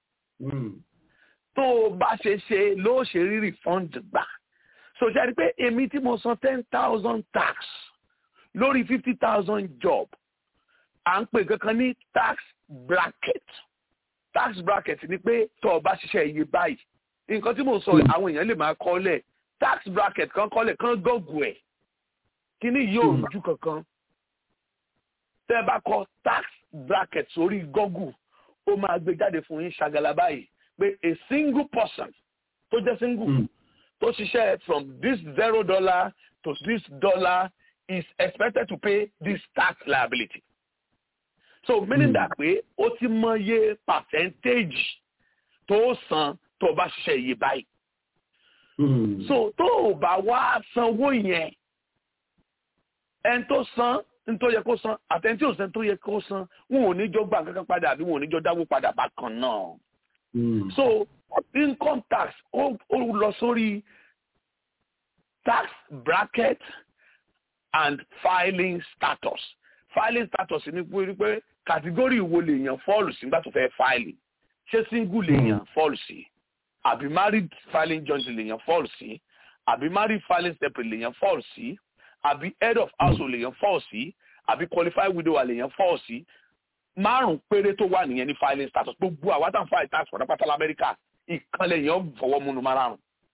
tó o bá ṣe ṣe ló ṣe rí refund gbà. so ṣe rí pé èmi tí mo san ten thousand tax lórí fifty thousand job à ń pè kankan ní tax bracket tax bracket ni pé tó o bá ṣiṣẹ́ iye báyìí nǹkan tí mo sọ àwọn èèyàn lè máa kọ́lẹ̀ tax bracket kan kọ́lẹ̀ kan gọ́gù ẹ̀ kíní yóò rújú kankan tẹ́ ẹ bá kọ tax bracket sórí Google ó máa gbé jáde fún yín ṣàgàlà báyìí pé a single person tó jẹ́ single tó ṣiṣẹ́ from this zero dollar to this dollar is expected to pay this tax liability so meaning that pé ó ti mọye percentage tó san tó bá ṣiṣẹ́ iye báyìí so tó o bá wá sanwó yẹn ẹni tó san ní tó yẹ kó san àtẹni tí ò san tó yẹ kó san wọn ò ní jọ gbà kankan padà àbí wọn ò ní jọ dáwó padà bákan náà. so income tax ó lọ sórí tax bracket and filing status filing status ni pé pé kàtígórì wo lèèyàn fọ́ọ̀lù sí nígbà tó fẹ́ fáìlì ṣé single lèèyàn fọ́ọ̀lù sí àbí married filing joint lèèyàn fọ́ọ̀lù sí àbí married filing separate lèèyàn fọ́ọ̀lù sí àbí head of household lèèyàn fall sí àbí qualified widower lèèyàn fall sí márùn péré tó wà nìyẹn ní filing status gbogbo àwọn àtàwọn file tax pátápátá lamẹ́ríkà ìkan lèèyàn fọwọ́ múnu márùn.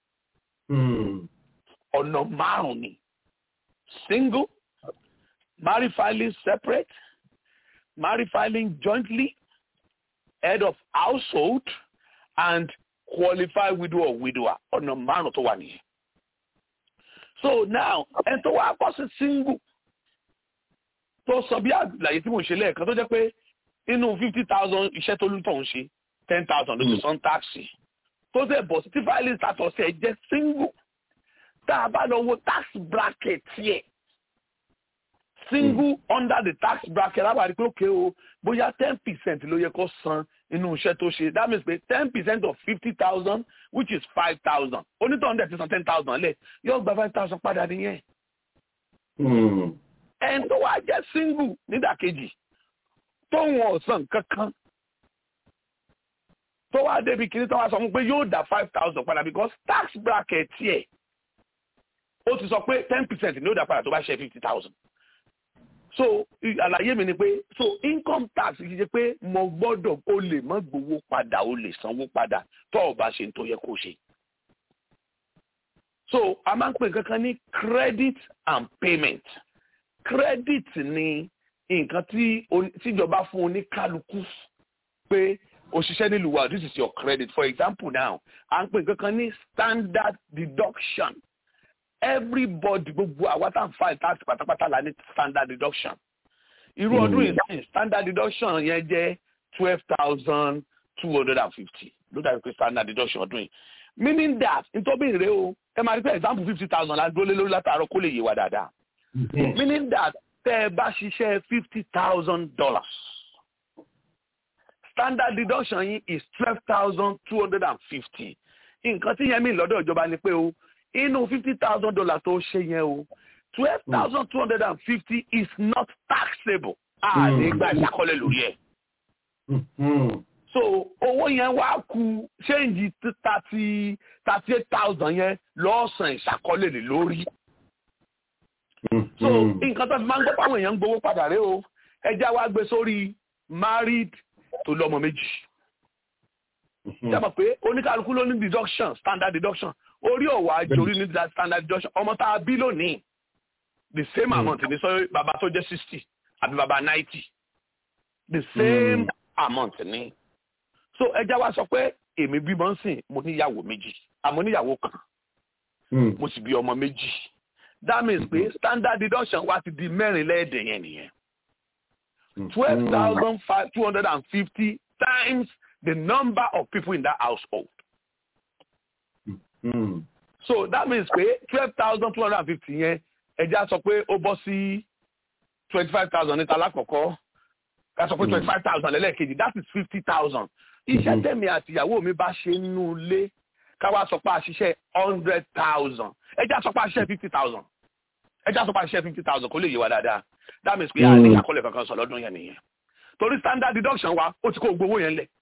ọ̀nà márùn ni single married filing separate married filing jointly head of household and qualified widow or widower ọ̀nà márùn tó wà nìyẹn so now ẹni tó wá kọ́ sí single tó sọ bí àlàyé tí mo ṣe lẹ́ẹ̀kan tó jẹ́ pé nínú fifty thousand iṣẹ́ tó lùtọ̀ ń ṣe ten thousand ló ti san táàsì tó ṣe bọ̀ sí tí filing status ẹ̀ jẹ́ single tá a bá lọ wo tax bracket yẹ single under the tax bracket lábàárí pé òkè o bóyá ten percent ló yẹ kó san inú iṣẹ́ tó ṣe that means pé ten percent of fifty thousand which is five thousand onítọ̀hún dẹ̀ ti san ten thousand lẹ̀ yóò gba five thousand padà nìyẹn. ẹni tó wá jẹ́ single nídàkejì tóun ọ̀sán kankan tó wá débi kìíní tó wá sọ fún pé yóò dá five thousand padà because tax bracket tiẹ̀ ó ti sọ pé ten percent ni ó dá padà tó bá ṣe fifty thousand so àlàyé mi ni pé so income tax kì í ṣe pé mo gbọ́dọ̀ o lè má gbowó padà o lè sanwó padà tó o bá ṣe tó yẹ kó ṣe so a máa ń pè kankan ní credit and payment credit ni nǹkan tí tíjọba fún oníkálukú pé òṣìṣẹ́ nílùú wa this is your credit for example now à ń pè kankan ní standard deduction everybody gbogbo àwa tá à ń fa tax pátápátá la ní standard deduction irú ọdún yìí sẹ́yìn standard deduction yẹn jẹ́ twelve thousand two hundred and fifty ló dàbí pé standard deduction ọdún yìí meaning that nítorí ìrè o ẹ máa rí pé example fifty thousand la dúró lé lórí látàárọ̀ kó lè yé wa dáadáa meaning that tẹ́ ẹ bá ṣiṣẹ́ fifty thousand dollars standard deduction yìí is twelve thousand two hundred and fifty nǹkan tí yẹn mi lọ́dọ̀ ìjọba ni pé o inú fifty thousand dollars tó ṣe yẹn o twelve thousand two hundred and fifty is not taxable a lè gba ìṣàkọlẹ̀ lórí ẹ̀. so owó yẹn wá ku ṣéǹjì thirty thirty eight thousand yẹn lọ́sàn ìṣàkọlẹ̀ lè lórí. so nǹkan tó fi máa ń gbọ́ pàwọn èèyàn ń gbowó padà rẹ o ẹja wa gbé sórí married tó lọ́mọ méjì. jábọ̀ pé oníkálukú ló ní deduction standard deduction orí ọ̀wà àjòrí ní standard deduction ọmọ tá a bí lónìí the same mm. amount ní sọ bàbá tó jẹ́ sixty àbí bàbá ninety the same mm. amount ní. so ẹja wa sọ pé èmi bímọ ń sìn mo níyàwó méjì àmọ́ níyàwó kan mo sì bí ọmọ méjì that means pé standard deduction wa ti di mẹ́rin lẹ́ẹ̀dẹ̀ yẹn nìyẹn twelve thousand five two hundred and fifty times the number of people in that household. Mm. so that means pé twelve thousand two hundred and fifty yẹn ẹja sọ pé ó bọ́ sí twenty five thousand níta lákọ̀ọ́kọ́ ká sọ pé twenty five thousand lẹ́lẹ́kejì that is fifty thousand iṣẹ́ tẹ̀mí àtìyàwó mi bá ṣe nínú ilé ká wá sọ pé a ṣiṣẹ́ hundred thousand ẹja sọ pé a ṣiṣẹ́ fifty thousand ẹja sọ pé a ṣiṣẹ́ fifty thousand kó lè yé wa dáadáa that means pé a ní àkọlẹ̀ kankan sọ lọ́dún yẹn nìyẹn torí standard deduction wa ó ti kó gbowó yẹn lẹ̀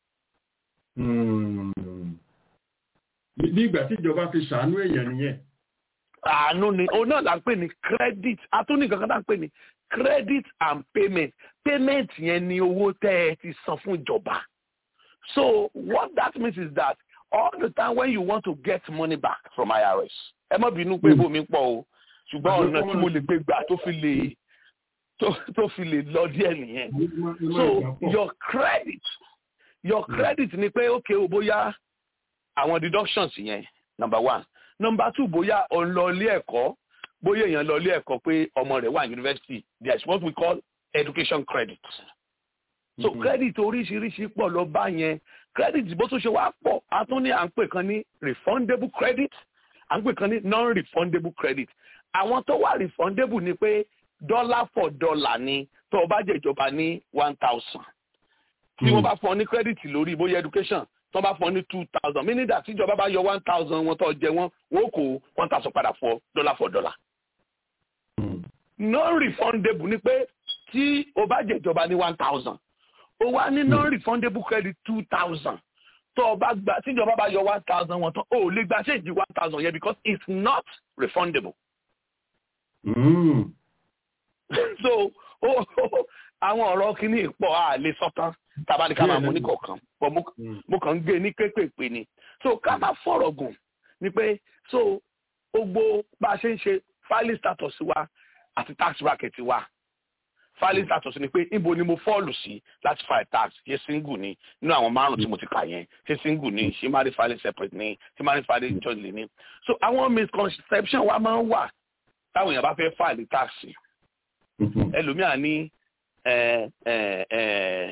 ní ìgbà tí ìjọba fi ṣàánú èèyàn nìyẹn. àánú ni òun náà là ń pè ní credit atúní kankan tá ń pè ní credit and payment payment yẹn ni owó tẹ́ ẹ ti san fún ìjọba so what that means is that all the time when you want to get money back from IRS ẹ má bínú pé bómi pọ̀ o ṣùgbọ́n ọ̀nà tí mo lè gbé gbà tó fi lè tó fi lè lọ díẹ̀ nìyẹn so your credit your credit ni pé okay o bóyá àwọn deductions yẹn number one number two bóyá o ń lọ ilé ẹ̀kọ́ bóyá èèyàn lọ ilé ẹ̀kọ́ pé ọmọ rẹ̀ wà university there is what we call education credit so mm -hmm. credit oríṣiríṣi pọ̀ lọ bá yẹn credit bó tún ṣe wá pọ̀ a tún ní à ń pè kan ní refundable credit à ń pè kan ní non-refundable credit àwọn tó wà refundable ni pé dollar for dollar ni tó o bá jẹ ìjọba ní one thousand tí wọ́n bá fún ọ ní credit lórí bóyá education tó bá fún ọ ní two thousand meaning that tíjọba bá yọ one thousand wọn tó jẹ wọn wọn kò one thousand padà fọ dollar for dollar. non-refundable ni pé tí o bá jẹ ìjọba ní one thousand o wá ní non-refundable credit two thousand tó o bá gba tíjọba bá yọ one thousand wọn tán o ò lè gba ṣéǹjì one thousand yẹn because it's not refundable. Mm. so àwọn ọ̀rọ̀ kìíní pọ̀ a lè sọ́tán tàbá ní ká máa mú ní kọ̀ọ̀kan pọ̀ mo kàn ń gbé ní pépèpé ni so ká má fọ̀rọ̀ gùn ni pé so gbogbo bá a ṣe ń ṣe filing status wa àti tax bracket wa filing status ni pé níbo ni mo fọ́ọ̀lù sí láti file tax ṣe single ni nínú àwọn márùn tí mo ti kà yẹn ṣe single ni ṣe married filing separate ni ṣe married filing jointly ni so àwọn misconception wa máa ń wà táwọn èèyàn bá fẹ́ file tax ẹlòmíà ní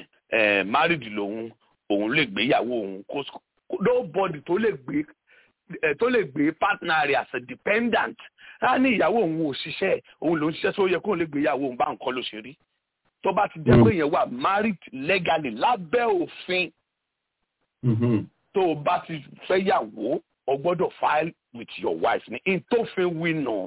married lòun òun lè gbéyàwó òun kó nobody tó lè gbé tó lè gbé partner rẹ̀ as a dependent á ní ìyàwó òun ò ṣiṣẹ́ òun ló ń ṣiṣẹ́ tó yẹ kóun lè gbé ìyàwó òun bá nǹkan ló ṣe rí tó bá ti jẹ́ pé yẹn wà married legally lábẹ́ òfin tó o bá ti fẹ́ yàwó o gbọ́dọ̀ file with your wife ní in tó fi wí nà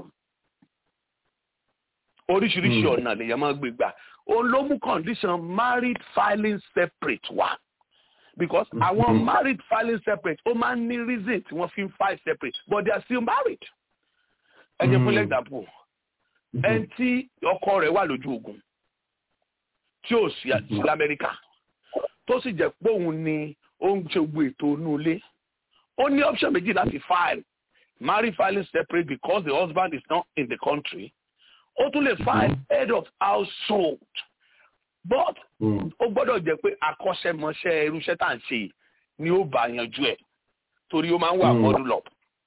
oríṣiríṣi ọ̀nà lèyàn máa gbé gbà òun ló mú condition married filing separate wá because àwọn married filing separate ó máa ń ní reason tí wọ́n fi ń file separate but they are still married. ẹ jẹ́ fún example ẹni tí ọkọ rẹ̀ wà lójú ogun tí ò sí lamẹ́ríkà tó sì jẹ́ pé òun ni ó ń ṣe gbogbo ètò inú ilé ó ní option méjì láti file married filing separate because the husband is not in the country ó tún lè file head of household but ó gbọ́dọ̀ jẹ́ pé akọ́ṣẹ́mọṣẹ́ irúṣẹ́ tá à ń ṣe ni ó bá yanjú ẹ̀ torí ó máa ń wà modulo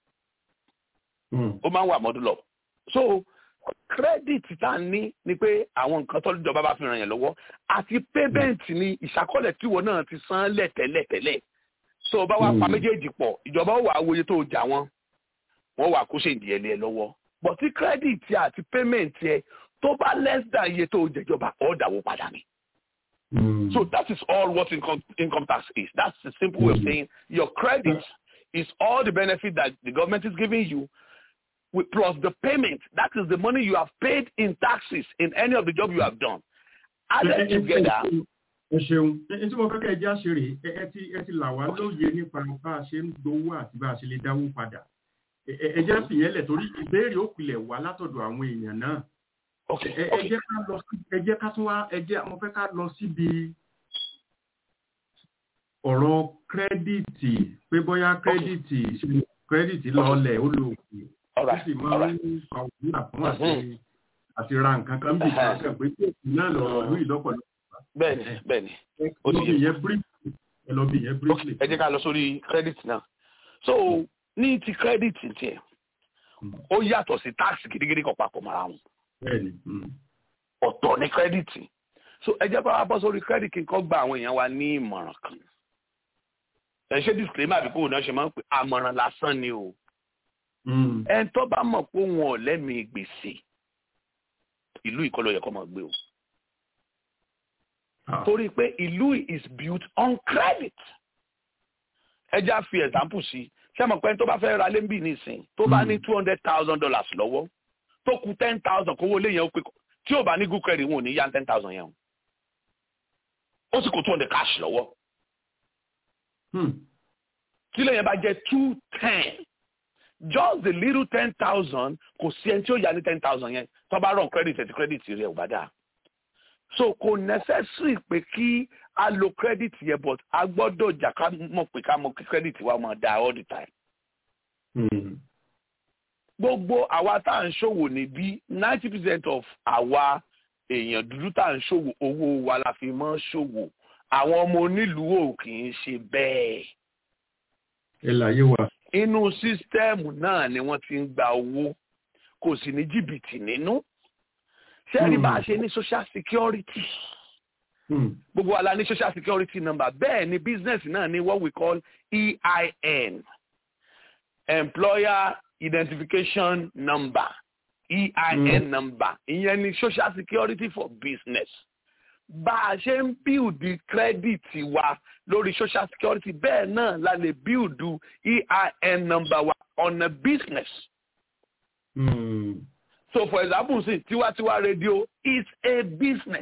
ó máa ń wà modulo so credit tá a ní ni pé àwọn nǹkan tó lójọba bá fi ràn yẹn lọ́wọ́ àti payment ni ìṣàkọọ́lẹ̀ tíwọ náà ti san lẹ́tẹ̀lẹ́tẹ̀lẹ̀ so bá wà pa méjèèjì pọ̀ ìjọba ó wà á wòye tó jà wọ́n wọ́n wà kó ṣe ìdíyẹlẹ lọ́wọ́ but tí credit àti payment yẹ tó bá less than iye tó jẹjọba ọ̀ dàwó padà ni. Mm. So that is all what income, income tax is. That's the simple way of saying your credit is all the benefit that the government is giving you with, plus the payment. That is the money you have paid in taxes in any of the job you have done. Added together. ẹ ṣeun ẹ tí mo fẹ́ kẹ́ ẹ já ṣe rè ẹ ti ẹ ti là wá lóye nípa bá a ṣe ń gbowó àti bá a ṣe lè dáwó padà ẹ jẹ́ fìyẹn lẹ̀ torí ìbéèrè ó pilẹ̀ wá látọ̀dọ̀ àwọn èèyàn náà ẹ jẹ́ ká lọ sí ẹ jẹ́ ká tún wá ẹ jẹ́ mo fẹ́ ká lọ síbi ọ̀rọ̀ kírẹ́dìtì pé bóyá kírẹ́dìtì kírẹ́dìtì lọ́ọ̀lẹ̀ ó lò òkè ó sì máa ń fa òwúrà fún àti àti ra nǹkan kan bí kankan pé kí èsì náà lọ̀rọ̀ ìlú ìlọ́pọ̀lọpọ̀. bẹ́ẹ̀ni bẹ́ẹ̀ni ó ti yẹ briefly ẹ lọ bí yẹn briefly. ẹ jẹ́ ká lọ sórí kírẹ́dìtì náà so ní ti kírẹ́dìtì tiẹ̀ ó yàtọ̀ sí táàsì gidigidi kan papọ̀ mọ́ra wọn ọ̀tọ̀ ní kírẹ́dìtì so ẹ jẹ́ bá wa bọ́ sórí kírẹ́dìtì kí n kọ́ gba àwọn èèyàn wa ní ìmọ̀ràn kan ẹ ṣe disclaimer àbí kò náà ṣe máa ń pè àmọ̀ràn lásán ni o ẹ tó bá mọ̀ pé wọn ò lẹ́mìí gbèsè ìlú ìkọlọ yẹ kó máa gbé o torí pé ìlú is built on credit ẹ já fi example sí ṣé mo pẹ́ tó bá fẹ́ ra lẹ́ńbì nísìn tó bá ní two hundred thousand dollars lọ́wọ́ tó kù ten thousand kówó lé yẹn ó pé tí ò bá ní good credit wọn ò ní yá ten thousand yẹn o ó sì kó two hundred cash lọ́wọ́ tí lẹ́yìn bá jẹ́ two ten just the little ten thousand kò sí ẹni tí ó yá ní ten thousand yẹn tó bá run credit ẹ̀tí credit rẹ̀ ò bá dáa so kò necessary pé kí a lo credit yẹn but a gbọ́dọ̀ jà ká mọ̀ pé ká mọ̀ kí credit wa máa dáa all the time. Mm gbogbo àwa tá à ń ṣòwò níbí ninety percent of àwa èèyàn dúdú tá à ń ṣòwò owó wa la fi mọ́ ṣòwò àwọn ọmọ onílùú ò kì í ṣe bẹ́ẹ̀. ẹ láyé wa. inú sísítẹ́ẹ̀mù náà ni wọ́n ti ń gba owó kò sì ní jìbìtì nínú. sẹ́ẹ̀rí bá a ṣe ní social security. gbogbo wa la ní social security number bẹ́ẹ̀ ni business náà ní what we call EIN employer identification number EIN mm. number ìyẹn ni social security for business bá a ṣe ń bíùdì credit wa lórí social security bẹ́ẹ̀ náà la lè bíùdù EIN number wa on a business. Mm. so for example sí tiwantiwa radio is a business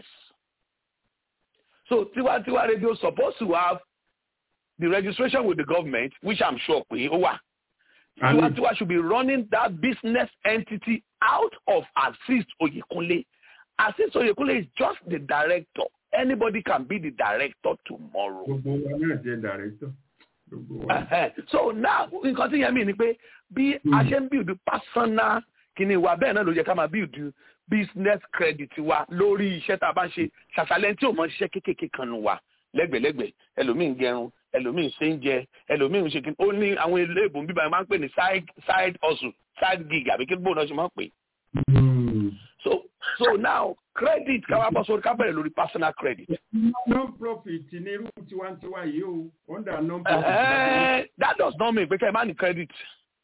so tiwantiwa radio supposed to have the registration with the government which i'm sure pé ó wà. Tiwantiwa should be running that business entity out of Assist Oyekunle. Assist Oyekunle is just the director. Anybody can be the director tomorrow. Gbogbo wa náà jẹ́ director. So now nǹkan tí yẹn mi ni pé bí a ṣe ń build personal kìíní wa bẹ́ẹ̀ náà ló yẹ ká máa build business credit wa lórí iṣẹ́ tá a bá ń ṣe ṣàṣàlẹ̀ tí ò mọ ṣiṣẹ́ kéékèèké kan nù wa lẹ́gbẹ̀lẹ́gbẹ̀ ẹlòmíì ń gẹrun ẹlòmíì ṣe ń jẹ ẹlòmíì ń ṣe kí ó ní àwọn ilé ìbò bíbá máa ń pè ní side side hustle side gig àbí kí bóun náà ṣe máa ń pè. so so now credit káwá bọ́ sórí kábẹ̀rẹ̀ lórí personal credit. non-profit ní irú tiwantiwa yìí o under non-profit. that does not mean pé kẹ́ ẹ má ní credit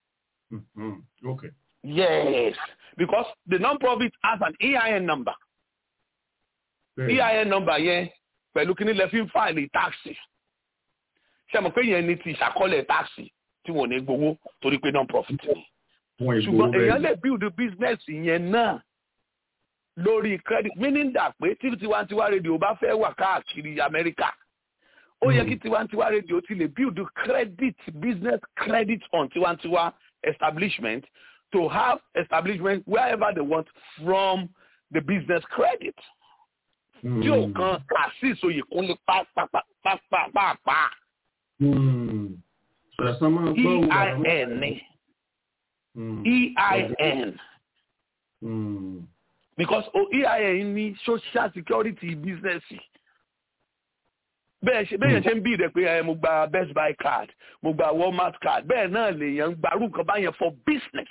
Mm-hmm. Okay. Yes, because the non-profit has an EIN number. Bẹ́ẹ̀ni. EIN number yẹn pẹ̀lú kí ni lè fi ń fáìlì táàsì. Ṣé mo pé yẹn ni ti ìṣàkọọ́lẹ̀ táàsì tí wọ́n ní gbowó torí pé non-profit ni. Wọ́n ìgbòho Ṣùgbọ́n bẹ́ẹ̀ èèyàn ni. lè build business yẹn náà lórí credit meaning that pé tí tiwantiwa radio bá fẹ́ wà káàkiri Amẹ́ríkà ó yẹ Mm. kí tiwantiwa radio ti lè build credit business credit on tiwantiwa establishment to have establishment wherever they want from the business credit tí ò kan Azeez Oyèkúnlé pàápàá Mm. Sọ̀rọ̀sán máa gbọ́ òun àwọn- EIN ni Mm. EIN Mm. because o EIN ní social security business bẹ́ẹ̀ ṣe bẹ́ẹ̀ yẹn ṣe ń bí rẹ̀ pé ẹ mo gba best buy card mo gba walmart card bẹ́ẹ̀ náà lèèyàn ń gbarú nǹkan báyẹn for business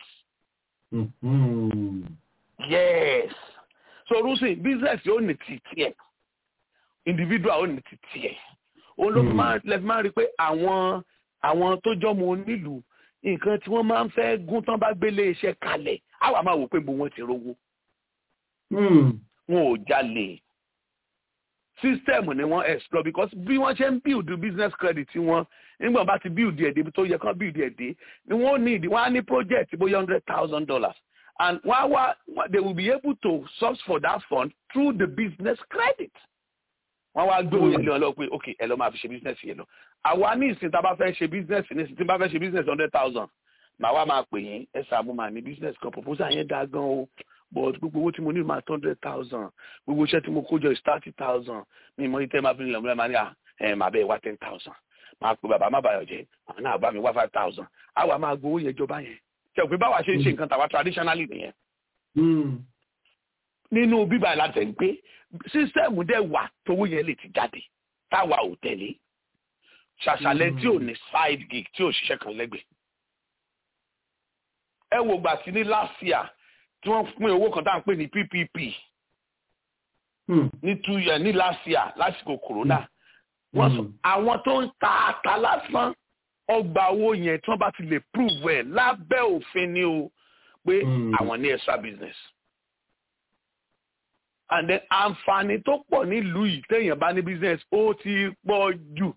Mm. yes so rusin business yóò ní ti tiẹ̀ individual ó ní ti tiẹ̀ òun ló fi Hmm. máa lẹ fi máa rí i pé àwọn àwọn tó jọmọ onílùú nǹkan tí wọ́n máa ń fẹ́ gún tán bá gbélé iṣẹ́ kalẹ̀ àwa máa wò pé bo wọn ti rówó Mm. wọn ò jalè system ni wọ́n explore because bí wọ́n ṣe ń build business credit wọn nígbà bá ti build ẹ̀ débi tó yẹ kán build ẹ̀ dé ni wọ́n need wọ́n á ní project bóyá hundred thousand dollars and wọ́n á wá they will be able to source for that fund through the business credit wọ́n wá gbé oyè lé wọn lọ pé ok ẹ lọ máa fi ṣe business yẹn lọ àwa ní ìsìn tá a bá fẹ́ ṣe business ní ìsìn tí a bá fẹ́ ṣe business hundred thousand màá wá máa pè yín ẹ sàmú màá ní business kan proposal yẹn dáa gan o but gbogbo owó tí mo ní máa tó hundred thousand gbogbo iṣẹ́ tí mo kó jọ is thirty thousand mi mọ ìtẹ́ máa fi nílẹ̀ múlẹ̀ máa ní à ẹ̀ máa bẹ́ẹ̀ wá ten thousand máa pe bàbá má bàyọ̀ jẹ́ àwọn náà bá mi wá five thousand àwa máa gbowó yẹn jọba yẹn ṣe pé báwa ṣe ń ṣe nǹkan tàwa traditionally nìyẹn Mm. nínú bíbá ìlàtẹ̀ ń pé sísẹ́ẹ̀mù dẹ̀ wà tówó yẹn lè ti jáde táwa ò tẹ̀lé ṣàṣàlẹ̀ tí ò ní side gig tí ò ṣiṣẹ́ kan lẹ́gbẹ̀ẹ́. ẹ wo gbà tí ní last year tí wọ́n pín owó kan tá à ń pè ní PPP Mm. ní two year ní last year lásìkò corona wọ́n sọ Mm. àwọn tó ń ta ata lásán ọgbà owó yẹn tí wọ́n bá ti lè prove ẹ̀ lábẹ́ òfin ni o pé Mm. àwọn ní extra business and then àǹfààní tó pọ̀ nílùú yìí téèyàn bá ní business ó ti pọ̀ jù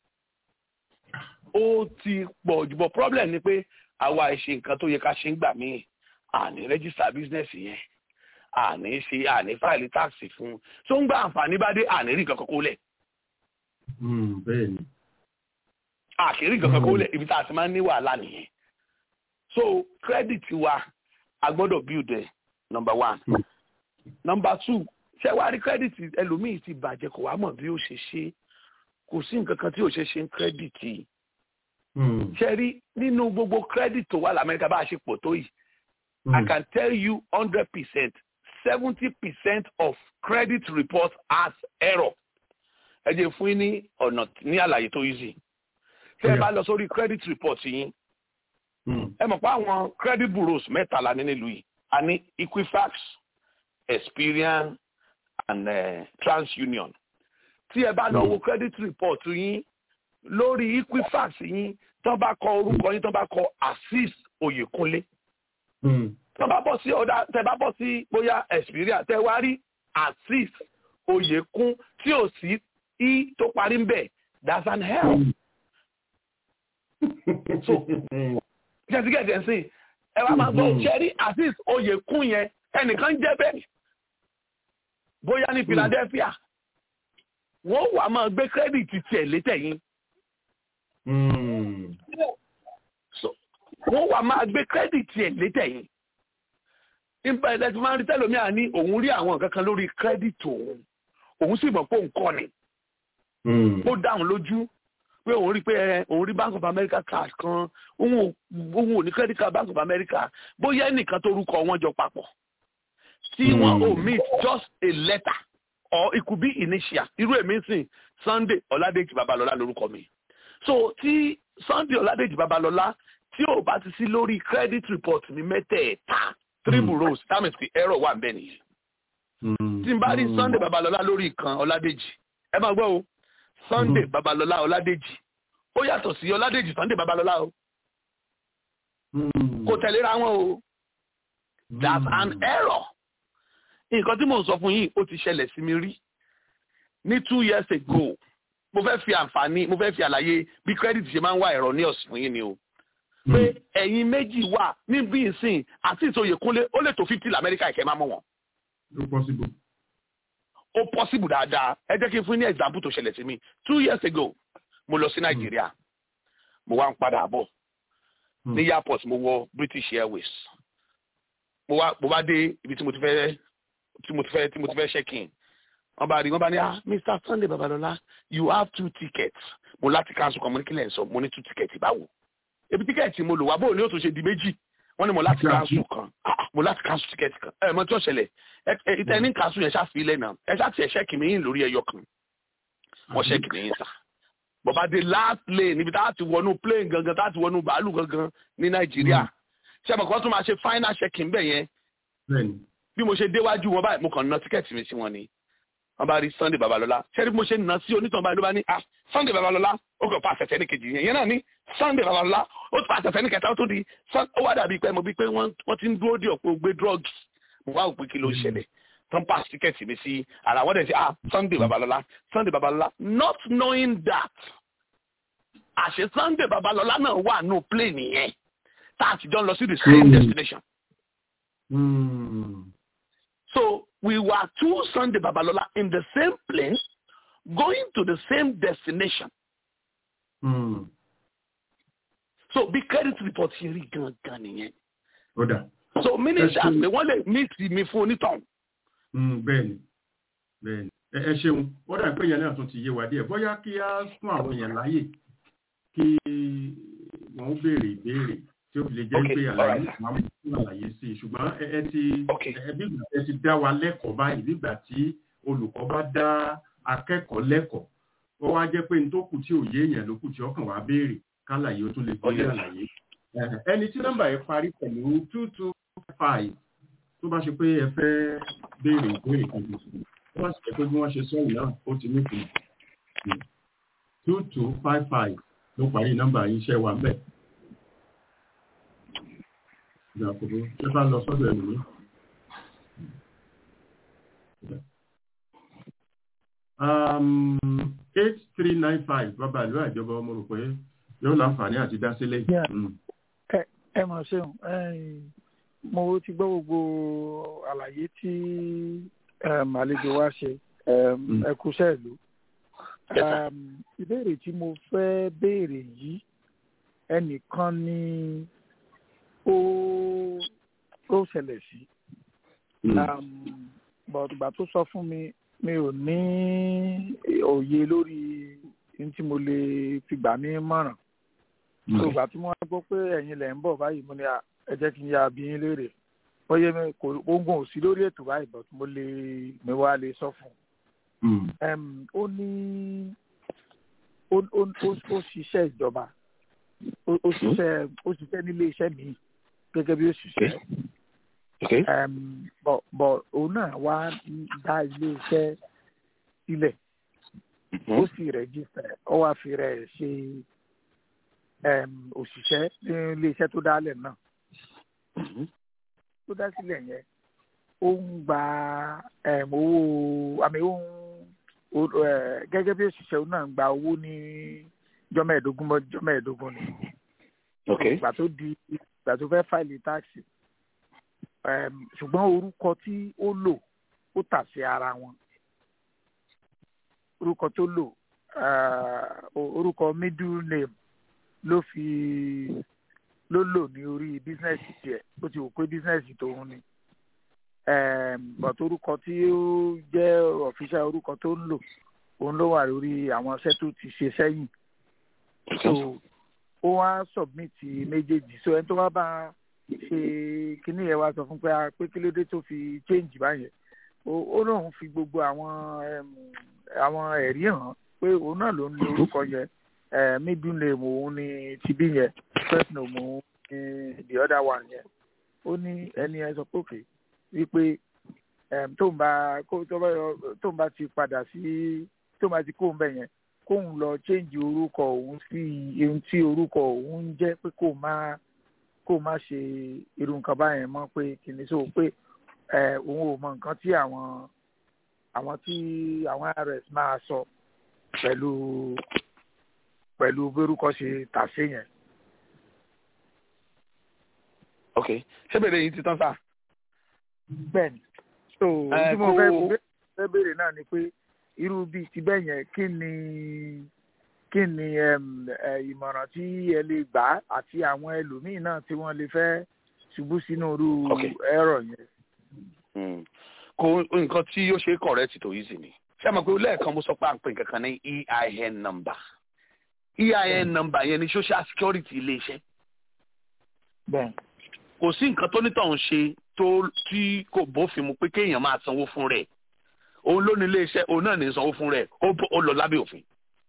ó ti pọ̀ jù but problem ni pé àwa ìṣe nǹkan tó yẹ ká ṣe ń gbà míì àní register business yẹn àní ṣe àní fáìlì táàsì fún un tó ń gba àǹfààní bá dé àní rí nǹkan kan kó lẹ̀ Mm. Bẹ́ẹ̀ni. àkèrè nǹkan kan kó lẹ̀ ibi tá a ti máa ń ní wàhálà nìyẹn so credit wa a gbọ́dọ̀ build ẹ̀ number one Mm. number two ṣé wàá rí credit ẹlòmíì ti bàjẹ́ kò wá mọ̀ bí ó ṣe ṣe kò sí nǹkan kan tí ò ṣe ṣe ń credit yìí Mm. ṣe rí nínú gbogbo credit tó wà lamẹ́ríkà bá a ṣe pọ̀ tó yìí I Mm. can tell you hundred percent seventy percent of credit reports has error ẹ jẹ́ fún yín ní ọ̀nà ní àlàyé tó easy tẹ́ ẹ Yeah. bá lọ sórí credit report yín Mm. ẹ mọ̀ pé àwọn credit bureaus mẹ́tàlá ní nílùú yìí a ní Equifax Experian and uh, TransUnion tí ẹ bá lọ wo credit report yín lórí Equifax yín tán bá kọ orúkọ yín tán bá kọ Azeez Oyèkúnlé Mm. tán bá bọ́ sí ọ̀dà tẹ bá bọ́ sí bóyá Experian tẹ wá rí Azeez Oyèkún tí ò sí i tó parí ń bẹ̀ that's an error. So, gẹ̀ẹ́sìgẹ̀ẹ́sì ń sìn ẹ wá máa gbọ́ Mhm. ṣẹ́rí Azeez Oyèkún yẹn ẹnìkan jẹ́ bẹ́ẹ̀ bóyá ní Philadelphia wọ́n wà máa gbé kírẹ́dìtì tiẹ̀ létẹ̀yìn Mm. So, wọ́n wà máa gbé kírẹ́dìtì ẹ̀ létẹ̀yìn nípa ẹ̀dẹ́ tí máa ń rí tẹ́lómíà ní òun rí àwọn nǹkan kan lórí kírẹ́dìtì òun òun sì mọ̀ pé òun kọ́ ni Mm. ó dáhùn lójú pé òun rí pé ẹ, òun rí Bank of America card kan òun ò òun ò ní credit card Bank of America bóyá ẹnìkan tó rúkọ wọn jọ papọ̀ tí wọ́n Hmm. omit just a letter or it could be initial irú èmi ń sìn Sunday Ọládèjì Babalọ́lá lórúkọ mi so tí Sunday Ọládèjì Babalọ́lá tí ò bá ti sí lórí credit report ní mẹ́tẹ̀ẹ̀ta three Hmm. bureaus that means the error wà bẹ́ẹ̀ nìyẹn Mm. tí n bá rí Mm. Sunday Babalọ́lá lórí ìkan Ọládèjì ẹ máa gbọ́ o Sunday Mhm. Babalọ́lá Ọládèjì ó yàtọ̀ sí Ọládèjì Sunday Babalọ́lá o kò tẹ̀léra wọn o that's an error nǹkan tí mò ń sọ fún yín ó ti ṣẹlẹ̀ sí mi rí ní two years ago mo fẹ́ fi àǹfààní mo fẹ́ fi àlàyé bí credit ṣe máa ń wá ẹ̀rọ ní ọ̀sìn fún yín ni o pé ẹ̀yin méjì wà níbí ìsìn àti ìsòyèkúnlé ó lè tó fifty lamẹ́ríkà ìkẹ́ máa mọ̀ wọ́n. ó possible. ó possible dáadáa ẹ jẹ́ kí n fún yín ní example tó ṣẹlẹ̀ sí mi two years ago mo lọ sí nàìjíríà mo wá ń padà bọ̀ ní airport mo wọ british airways mo wá mo bá dé ibi tí mo ti fẹ́ tí mo ti fẹ́ tí mo ti fẹ́ check in wọ́n bá rí wọ́n bá ní ah mr sunday babalọla you have two tickets mo láti cancel kan mo ní kí lẹ́yìn sọ mo ní two tickets báwo ebi tíkẹ́ẹ̀tì mo lò wá bóun ni ó tún ṣe di méjì wọ́n ní mo láti cancel kan mo láti cancel tíkẹ́ẹ̀tì kan ẹ mọ tí ó ṣẹlẹ̀ ìtẹ́ ní cancel yẹn ṣáà fi ilẹ̀ náà ẹ ṣáà tiẹ̀ ṣẹ́ẹ̀kì mi yín lórí ẹyọ kan wọ́n ṣẹ́ẹ̀kì mi yín sà bọ̀bá dé last lane níbi tá a ti wọnú plane gangan tá a ti wọnú bàálù gangan ní nàìjíríà ṣé àmọ̀ kan tún máa ṣe final checking bẹ́ẹ̀ yẹn bí mo ṣe déwájú wọn báyìí mo kàn ná tíkẹ́ẹ̀tì mi sí wọn ni wọ́n bá rí sunday babalọ́lá ṣẹ́rí bí mo ṣe ná sí onítàn báyìí ló bá ní ah sunday babalọ́lá ó kàn pa àṣẹṣẹ ní kejì yẹn yẹn náà ní sunday babalọ́lá ó ti pa àṣẹṣẹ ní kẹta ó tó di ó wá dàbí pé mo bí pé wọ́n ti ń dúró dé ọ̀pọ̀ gbé drugs mo wá òpin kí ló ń ṣẹlẹ̀ tán pa tíkẹ́ẹ̀tì mi sí ara wọ́n dẹ̀ sí ah sunday babalọ́lá sunday babalọ́lá not knowing that àṣẹ sunday babalọ́lá náà wà nù plane yẹn tá a ti jọ lọ sí the same destination. Mm. So we were two Sunday Babalola in the same plane, going to the same destination. Mm. So bí credit report ṣe rí gangan nìyẹn. ó dà. So ministers pé wọ́n lè meet mi fún onítàn. bẹ́ẹ̀ni bẹ́ẹ̀ni ẹ ṣeun ó dà pé yẹn náà tún ti yé wa díẹ̀ bóyá kí á fún àwọn èèyàn láàyè kí wọ́n béèrè ìbéèrè tí ó fi lè jẹ́ pé àlàyé àwọn fún àlàyé sí i ṣùgbọ́n ẹ ti ẹ ti dá wa lẹ́kọ̀ọ́ báyìí nígbà tí olùkọ́ bá dá akẹ́kọ̀ọ́ lẹ́kọ̀ọ́ ó wá jẹ́ pé ní tó kù tí ò yé èèyàn ló kù tí ọkàn wá béèrè kálàyé ó tún lè gbé àlàyé. ẹni tí nọ́mbà yẹn parí pẹ̀lú two two five tó bá ṣe pé ẹ fẹ́ béèrè ìbéèrè kan tuntun tó bá sì jẹ́ pé bí wọ́n ṣe sọ́yìn náà ó ti ní ìpè two two five five ló parí nọ́mbà yìí iṣẹ́ wa bẹ́ẹ̀ ìgbà kòkó ṣé bá lọ sọ́dọ̀ ẹ̀lú mi. eight three nine five bàbá ìlú àjọba ọmọ rò pé yóò láǹfààní àti dá sílẹ̀. ẹ mọ̀ ṣeun mo ti gbọ́ gbogbo àlàyé tí àlejò wa ṣe ẹ kúṣẹ́ ìlú. ìbéèrè tí mo fẹ́ béèrè yìí ẹnìkan ni ó ó ṣẹlẹ̀ sí. bọ̀dùgbà tó sọ fún mi mi ò ní òye lórí ní tí mo lè fi gbà ní mọ̀ràn. ìgbà tí mo wá gbọ́ pé ẹ̀yin lẹ̀ ń bọ̀ báyìí mo ní ẹ jẹ́ kí n ya bí yín léèrè bóyá kò oògùn ò sí lórí ètò báyìí bọ̀ mo lè mi wá lè sọ fún un. ó ní ó ṣiṣẹ́ ìjọba ó ṣiṣẹ́ ó ṣiṣẹ́ nílé iṣẹ́ mi gẹ́gẹ́ bí òṣìṣẹ́. bọ̀ òun náà wá dá ilé iṣẹ́ sílẹ̀ ó sì rẹ̀jísẹ̀ ó wá fi rẹ̀ ṣe òṣìṣẹ́ ní ilé iṣẹ́ tó dálẹ̀ náà. tó dá sílẹ̀ yẹn ó ń gba owó àmì ó ń gẹ́gẹ́ bí òṣìṣẹ́ òun náà ń gba owó ní jọ́mẹ̀ẹ́dógún mọ́ jọ́mẹ̀ẹ́dógún ni ìgbà tó di ìgbà tó fẹ́ fáìlì táàsì ṣùgbọ́n orúkọ tí ó lò ó tà sí ara wọn orúkọ tó lò orúkọ middle name ló fi ló lò ní orí bísínẹ́sì tiẹ̀ ó ti wò pé bísínẹ́sì tòun ni bọ̀t orúkọ tí ó jẹ́ ọ̀fíṣà orúkọ tó ń lò òun ló wà lórí àwọn iṣẹ́ tó ti ṣe sẹ́yìn so ó wá submit méjèèjì so ẹni tó wá bá ṣe kíní yẹn wá sọ fún pé pé kí ló dé tó fi change báyẹn ó lóun fi gbogbo àwọn àwọn ẹ̀rí hàn pé òun náà ló ń lo orúkọ yẹn middle name òun ni tibí yẹn first name òun ni the other one yẹn ó ní ẹni ẹ sọ pé òkè wípé tóun bá tóun bá ti padà sí tóun bá ti kóun bẹ̀ yẹn kóun lọ change orúkọ òun sí ohun tí orúkọ òun ń jẹ́ pé kó máa kó má ṣe irú nǹkan báyẹn mọ́ pé kìíní so pé ẹ òun ò mọ nǹkan tí àwọn àwọn tí àwọn rs máa sọ pẹ̀lú pẹ̀lú bórúkọ ṣe tàṣé yẹn. ok ṣé bèrè yìí ti tán sá. bẹ́ẹ̀ni so Ẹ, tí mo kó- fẹ́ fẹ́ béèrè náà ni pé irú bíi ti bẹ́ẹ̀ yẹn kí ni kí ni em, ẹ, ìmọ̀ràn tí ẹ lè gbà àti àwọn ẹlòmíín náà tí wọ́n lè fẹ́ ṣubú sínú irú Ok. ẹ̀rọ yẹn. Mm. kò nǹkan tí ó ṣe correct tó easy ni ṣé àmọ́ pé lẹ́ẹ̀kan mo sọ pé à ń pè nǹkan kan ní EIN number EIN number yẹn ni social security iléeṣẹ́ bẹ́ẹ̀ kò sí nǹkan tó nítọ̀hún ṣe tó tí kò bófin mu pé kéèyàn máa sanwó fún rẹ̀ òun ló ní iléeṣẹ́ òun náà ní sanwó fún rẹ̀ ó bó- ó lọ lábẹ́ òfin.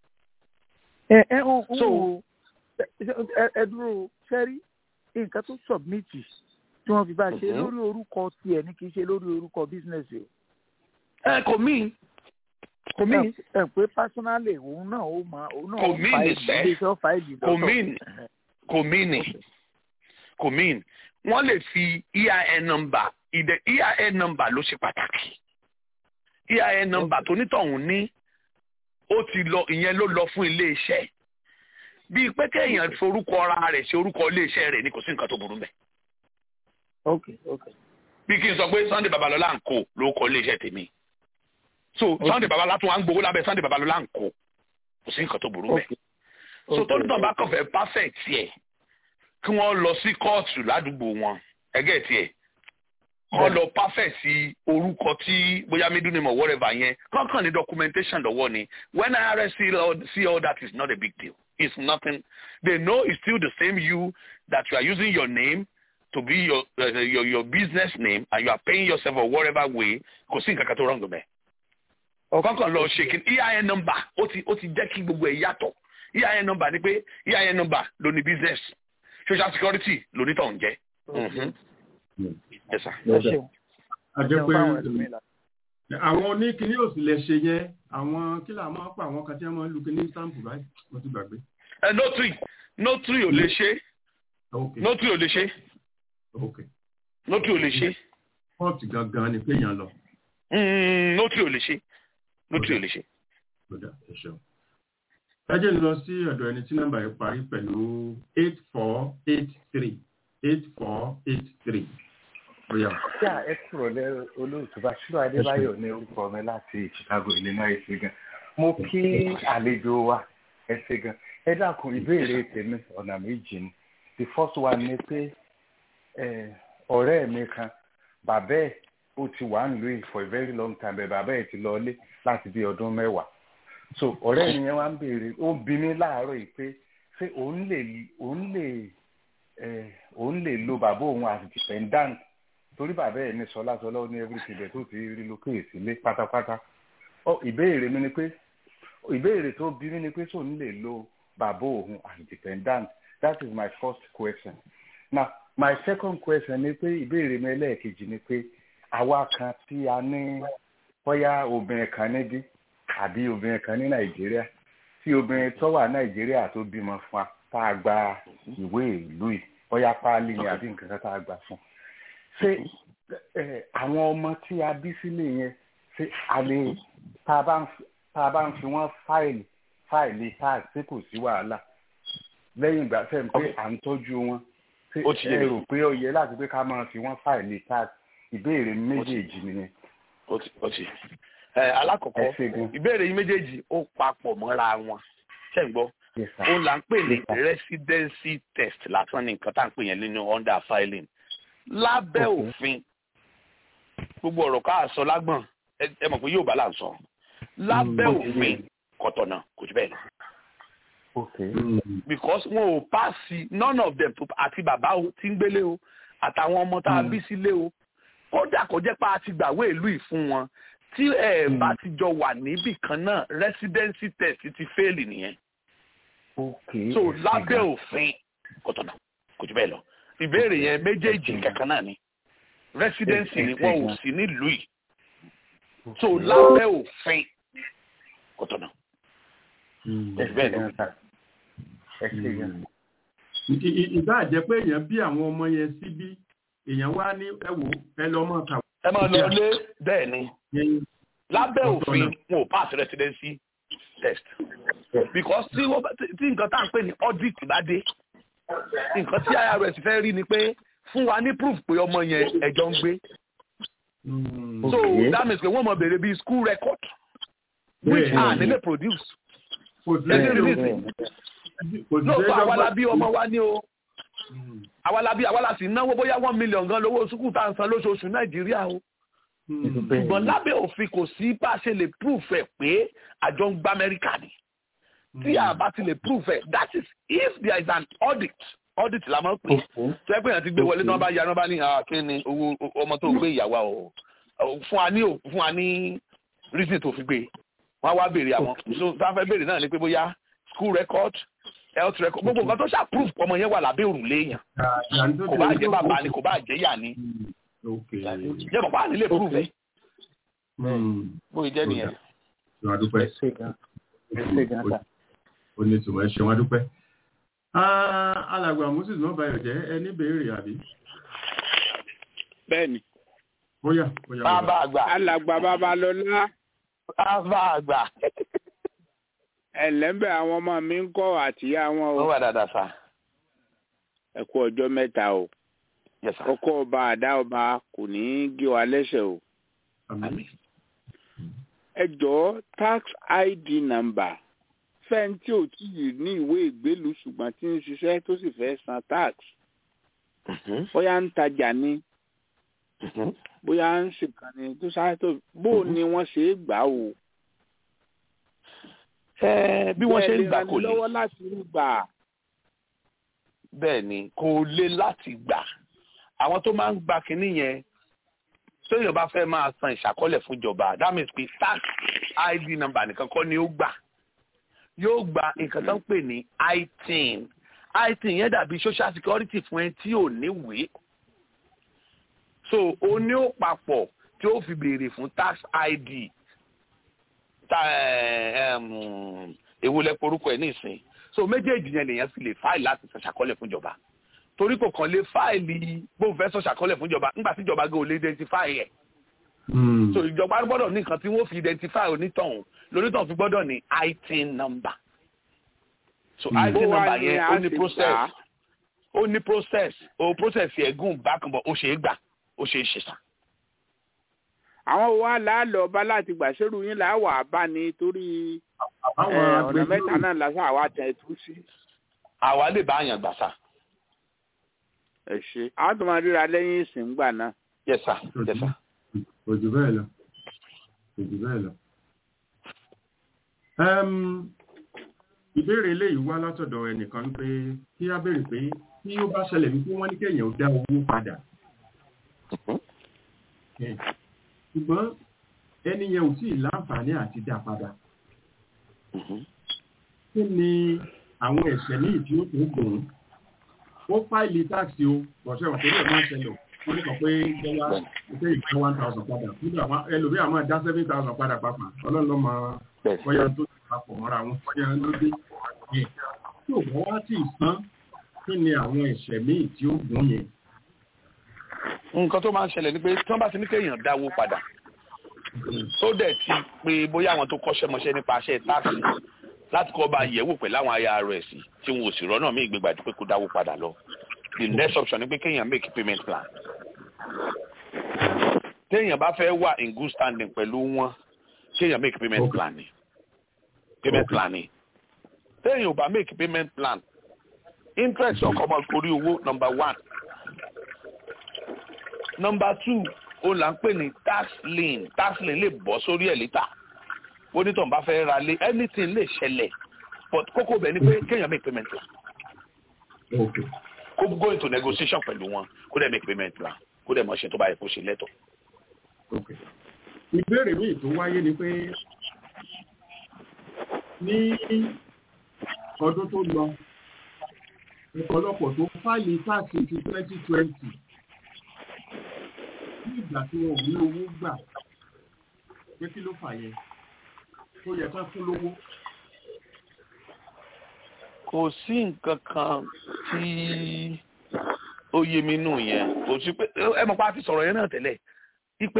ẹ ẹ ń ń So- wo ẹ ẹ dúró sẹ́rí nǹkan tó sọ̀bmìtì tí wọ́n fi bá ṣe Mhm. lórí orúkọ tiẹ̀ ní kì í ṣe lórí orúkọ bísínẹ́sì o. ẹ kò mí kò mí ẹ ẹ pé pásánálì òun náà ó máa òun náà Kò ó mean fáìlì ìṣẹ́. iléeṣẹ́ ó fáìlì Kò lọ́tọ̀. mean. kò mí ni kò mí wọ́n lè fi EIN number ìdẹ EIN number ló ṣe pàtàkì EIN number tó nítọ̀hún ní ó ti lọ ìyẹn ló lọ fún iléeṣẹ́ bíi pé kéèyàn forúkọ ara rẹ̀ ṣe orúkọ iléeṣẹ́ rẹ̀ ni kò sí nǹkan tó burú mẹ́ ok ok bí kí n sọ pé Sunday Babalọlá ń kó ló kọ iléeṣẹ́ tèmi so Sunday Babalọlá tún wá ń gbowó lábẹ́ Sunday Babalọlá ń kó kò sí nǹkan tó burú mẹ́ ok. so ok, tó nítorí bá ok. kàn fẹ́ perfect tiẹ̀ kí wọ́n lọ sí kóòtù ládùúgbò wọn ẹgẹ́ tiẹ̀ wọ́n lọ perfect sí orúkọ tí bóyá middle name or whatever yẹn kankan ní documentation lọ́wọ́ ni when IRS see all, see all that is not a big deal it's nothing they know it's still the same you that you are using your name to be your uh, your your business name and you are paying yourself or whatever way kò sí nǹkan kan tó wrong bẹ́ẹ̀ kankan lọ ṣe kí EIN number ó ti ó ti jẹ́ kí gbogbo ẹ̀ yàtọ̀ EIN number ni pé EIN number ló ní business social security ló ní tọ̀hún jẹ́. Mhm. Yes, sir. ẹ ṣeun a ẹ jẹ́ ṣeun pé fáwọn ẹlòmíín la. àwọn oníkíní ò sì lè ṣe yẹn àwọn kí là máa ń pa àwọn kan tí wọ́n máa ń lu kíní stamp báyìí mo ti gbàgbé. ẹ notary notary ò lè ṣe ok notary ò lè ṣe ok notary ò lè ṣe kóòtù gangan ni péyàn lọ Mm, notary ò lè ṣe notary ò lè ṣe. lọ́dà ẹ ṣeun. ẹ jẹ́ n lọ sí ọ̀dọ̀ ẹni tí nọ́mbà yẹn parí pẹ̀lú eight four eight three eight four eight three. bóyá Yà ẹ kúrò lẹ olóòtú Bashir Adébáyọ̀ ní orúkọ mi láti Chicago, Illinois ṣe gan. Mo kí àlejò wa ẹ ṣe gan. Ẹ dákun ìbéèrè tèmi ọ̀nà méjì ni. The first one ni pé eh, ọ̀rẹ́ mi kan bàbá ẹ̀ ó ti wà nílùú yìí for a very long time bẹ́ẹ̀ bàbá ẹ̀ ti lọlé láti bí ọdún mẹ́wàá. So ọ̀rẹ́ mi yẹn wá ń béèrè ó bí mi láàárọ̀ yìí pé ṣé òun lè òun lè eh, òun lè lo bàbá òun as dependant torí bàbá ẹ̀ ní sọlá sọlá ó ní everything bẹ̀ tó ti rí lókè sílé pátápátá ọ ìbéèrè mi ni pé ìbéèrè tó bí mi ni pé sóun lè lo bàbá òun as dependant that is my first question now my second question ni pé ìbéèrè mi ẹlẹ́ẹ̀kejì ni pé àwa kan tí a ní bóyá obìnrin kan níbí àbí obìnrin kan ní nàìjíríà tí obìnrin tó wà nàìjíríà tó bímọ fún wa tá a gba ìwé ìlú yìí bóyá páálí ni àbí nǹkan kan tá a gbà fún ṣé ẹ, àwọn ọmọ tí a bí sílé yẹn ṣé a lè tá a bá ń fi- tá a bá ń fi wọ́n fáìlì fáìlì tax tí kò sí wàhálà lẹ́yìn ìgbà tẹ̀ ń pé à ń tọ́jú wọn ṣé Ó ti yé ẹ mi. rò pé ó yẹ láti pé ká máa fi wọ́n fáìlì tax ìbéèrè méjèèjì nìyẹn ó ti ó ti. ẹ alákọ̀ọ́kọ́ ẹ ṣe gan ìbéèrè yín méjèèjì ó papọ̀ mọ́ra wọn ṣé ń gbọ́ yes sir òun là ń pè ní Yes, sir. residency test lásán ní nǹkan tá à ń pè yẹn nínú under filing lábẹ́ Okay. òfin gbogbo ọ̀rọ̀ ká sọ lágbọ̀n ẹ ẹ mọ̀ pé yóò bá là ń sọ lábẹ́ Mm. òfin kọ̀tọ̀nà kò jù bẹ́ẹ̀ lọ okay because wọn ò paasi none of them tó- àti bàbá o tí ń gbélé o àtàwọn ọmọ tá a Mm. bí sílé o kódà kò jẹ́ pé a ti gbàwé ìlú yìí fún wọn tí ẹ Mm. bá ti jọ wà níbì kan náà residency test ti fail nìyẹn okay so ẹ ṣe lábẹ́ gan. òfin kọ̀tọ̀nà kò jù bẹ́ẹ̀ lọ ìbéèrè yẹn méjèèjì kankan náà ni residency ni wọn ò sí nílùú yìí so lábẹ́ òfin kọ̀tọ̀nà ẹ ṣe bẹ́ẹ̀ gan sir ẹ ṣe gan ìbá jẹ́ pé èèyàn bí àwọn ọmọ yẹn síbí èèyàn wá ní ẹwò ẹ lọ mọ kàwé. ẹ máa lọ lé bẹ́ẹ̀ ni lábẹ́ òfin wọn ò pass residency test because tí wọ́n tí nǹkan tá à ń pè ní audit bá dé nǹkan tí irs fẹ́ rí ni pé fún wa ní proof pé ọmọ yẹn ẹ̀jọ́ ń gbé so that means pé wọ́n mọ̀ béèrè bíi school record which a nílé produce ẹni release lóòótọ́ àwa la bí ọmọ wa ní o àwa la bí àwa la sì náwó bóyá one million gan lówó sukùl tá à ń san lóṣooṣù nàìjíríà o ṣùgbọ́n lábẹ́ òfin kò sí bá a ṣe lè proof ẹ̀ pé àjọ ń gba amẹ́ríkà ni tí a bá ti lè proof ẹ̀ that is if there is an audit audit la máa ń pè tó ẹ pé èèyàn ti gbé wọlé náà bá ya náà bá ní kí ni owó ọmọ tó gbé ìyàwó o fún wa ní fún wa ní reason tó fi gbé wọn wá béèrè àwọn so tá a fẹ́ béèrè náà ni pé bóyá school record health record gbogbo nǹkan tó ṣá proof ọmọ yẹn wà lábẹ́ òrùlé yẹn kò bá jẹ́ bàbá ni kò bá jẹ́ yà ni jẹ́ bàbá nílé proof ẹ̀ bóyá jẹ́ nìyẹn. ṣé wàá dúpẹ́ ó ní tùmọ̀ ẹ ṣe wàá dúpẹ́. alàgbà moses náà bayọ̀ jẹ́ ẹni béèrè àbí. bẹ́ẹ̀ni. bóyá bóyá. bàbá àgbà. alàgbà babalọ́lá. bàbá àgbà. ẹ̀lẹ́mbẹ̀ àwọn ọmọ mi ń kọ́ àtìyá wọn o. ó wà dáadáa sá. ẹ kú ọjọ́ mẹ́ta o. Yes, sir. ọkọ ọba àdá ọba kò ní í gé wa lẹ́sẹ̀ o. Àmín. ẹ jọ̀ọ́ tax id number fẹ́ni tí ò tí ì ní ìwé ìgbélùú ṣùgbọ́n tí ń ṣiṣẹ́ tó sì fẹ́ san tax bóyá ń tajà ni bóyá ń ṣèkàn ni tó sáré tó bó ni wọ́n ṣe é gbà o. ẹ bí wọ́n ṣe ń gbà kò lè lè lọ́wọ́ láti rí gbà. bẹ́ẹ̀ ni kò lè láti gbà àwọn tó máa ń gba kinní yẹn tóyìn bá fẹ́ máa san ìṣàkọọ́lẹ̀ fún ìjọba that means pé tax id number nìkan kọ́ ni ó gbà yóò gba nǹkan tó ń pè ní itin itin yẹn dàbí social security fún ẹ tí ò níwèé so o ní ó papọ̀ tí ó fi béèrè fún tax id ta èwo lẹ porúkọ ẹ nísìn so méjèèjì yẹn lèèyàn fi lè fáìlì láti san ṣàkọọ́lẹ̀ fún ìjọba torí kò kàn lè fáìlì bóun fẹ́ sọ ṣàkọọ́lẹ̀ fún ìjọba nígbà tí ìjọba gan ò lè identify ẹ̀ so ìjọba gbọ́dọ̀ ní nǹkan tí wọ́n fi identify onítọ̀hún lónítọ̀hún fi gbọ́dọ̀ ní itin number so Mm. itin Bó wá number ni yẹn a ó ní ṣe process gbà á? ó ní process ó process yẹn gùn bákan bọ̀ ó ṣe é gbà ó ṣe é ṣe sàn. àwọn wa láàlọ́ ọba láti gbà sẹ́rù yín là wà bá ní torí Àwọn eh, ọ̀nà agbẹjọ́rò- mẹ́ta náà lásán àwa tẹ̀ tú sí. àwa lè bá àyàn gbà sà. ẹ ṣe àwọn tó máa ríra lẹ́yìn ìsìn gbà náà. yes sir yes sir. kò jù bẹ́ẹ̀ lọ kò jù bẹ́ẹ̀ lọ. Ẹm, ìbéèrè eléyìí wá látọ̀dọ̀ ẹnìkan pé kí á béèrè pé tí ó bá ṣẹlẹ̀ wípé wọ́n ní kéèyàn ó dá owó padà. Ẹ̀, ṣùgbọ́n ẹni yẹn ò tíì láǹfààní àti dá padà. Kí ni àwọn ẹ̀ṣẹ̀ míì tí ó tó gùn ún? Ó fáìlì táàsì o, bọ̀ṣẹ́ òkè lè máa ṣẹlẹ̀ ó ní kan pé jẹ́wá ṣe ìgbà one thousand padà nígbà wọn ẹlòmíà máa dá seven thousand padà papà ọlọ́run ló máa bọ́yá tó ti papọ̀ mọ́ra wọn bọ́yá ló dé. Ẹ̀, Tí ò bá wá tí ì san, kí ni àwọn ẹ̀ṣẹ̀ míì tí ó gùn yẹn? nǹkan tó máa ń ṣẹlẹ̀ ni pé tí wọ́n bá ti ní kéèyàn dáwó padà tó dẹ̀ ti pé bóyá àwọn tó kọ́ṣẹ́ mọṣẹ́ nípa aṣẹ́ táàsì láti kọ́ bá yẹ̀wò pẹ̀lú àwọn aya rẹ̀ sí tí wọn ò sì rọ́nà mí ìgbégbà pé kó dáwó padà lọ the next option ni pé kéèyàn make payment plan téèyàn bá fẹ́ wà in good standing pẹ̀lú wọn kéèyàn make payment plan ni payment plan ni téèyàn ò bá make payment plan interest ọkọ̀ ọmọ orí owó number one number two ó là ń pè ní tax lien tax lien lè bọ́ sórí ẹ̀ lítà onítàn bá fẹ́ ra lé anything lè ṣẹlẹ̀ but kókó bẹ̀ ni pé kéèyàn make payment plan kó go into negotiation pẹ̀lú wọn kó dẹ̀ make payment plan kó dẹ̀ mọ̀ ṣe tó bá yẹ kó ṣe lẹ́tọ̀. ìbéèrè míì tó wáyé ni pé ní ọdún tó lọ ọ̀pọ̀lọpọ̀ tó fáìlì táàkì ti twenty twenty ní ìgbà tí wọn ò ní owó gbà pé kí ló fà yẹn tó yẹ kán fún lówó kò sí nǹkan kan tí ó yé mi nù yẹn kò sí pé ẹ mọ̀ pé a ti sọ̀rọ̀ yẹn náà tẹ́lẹ̀ wípé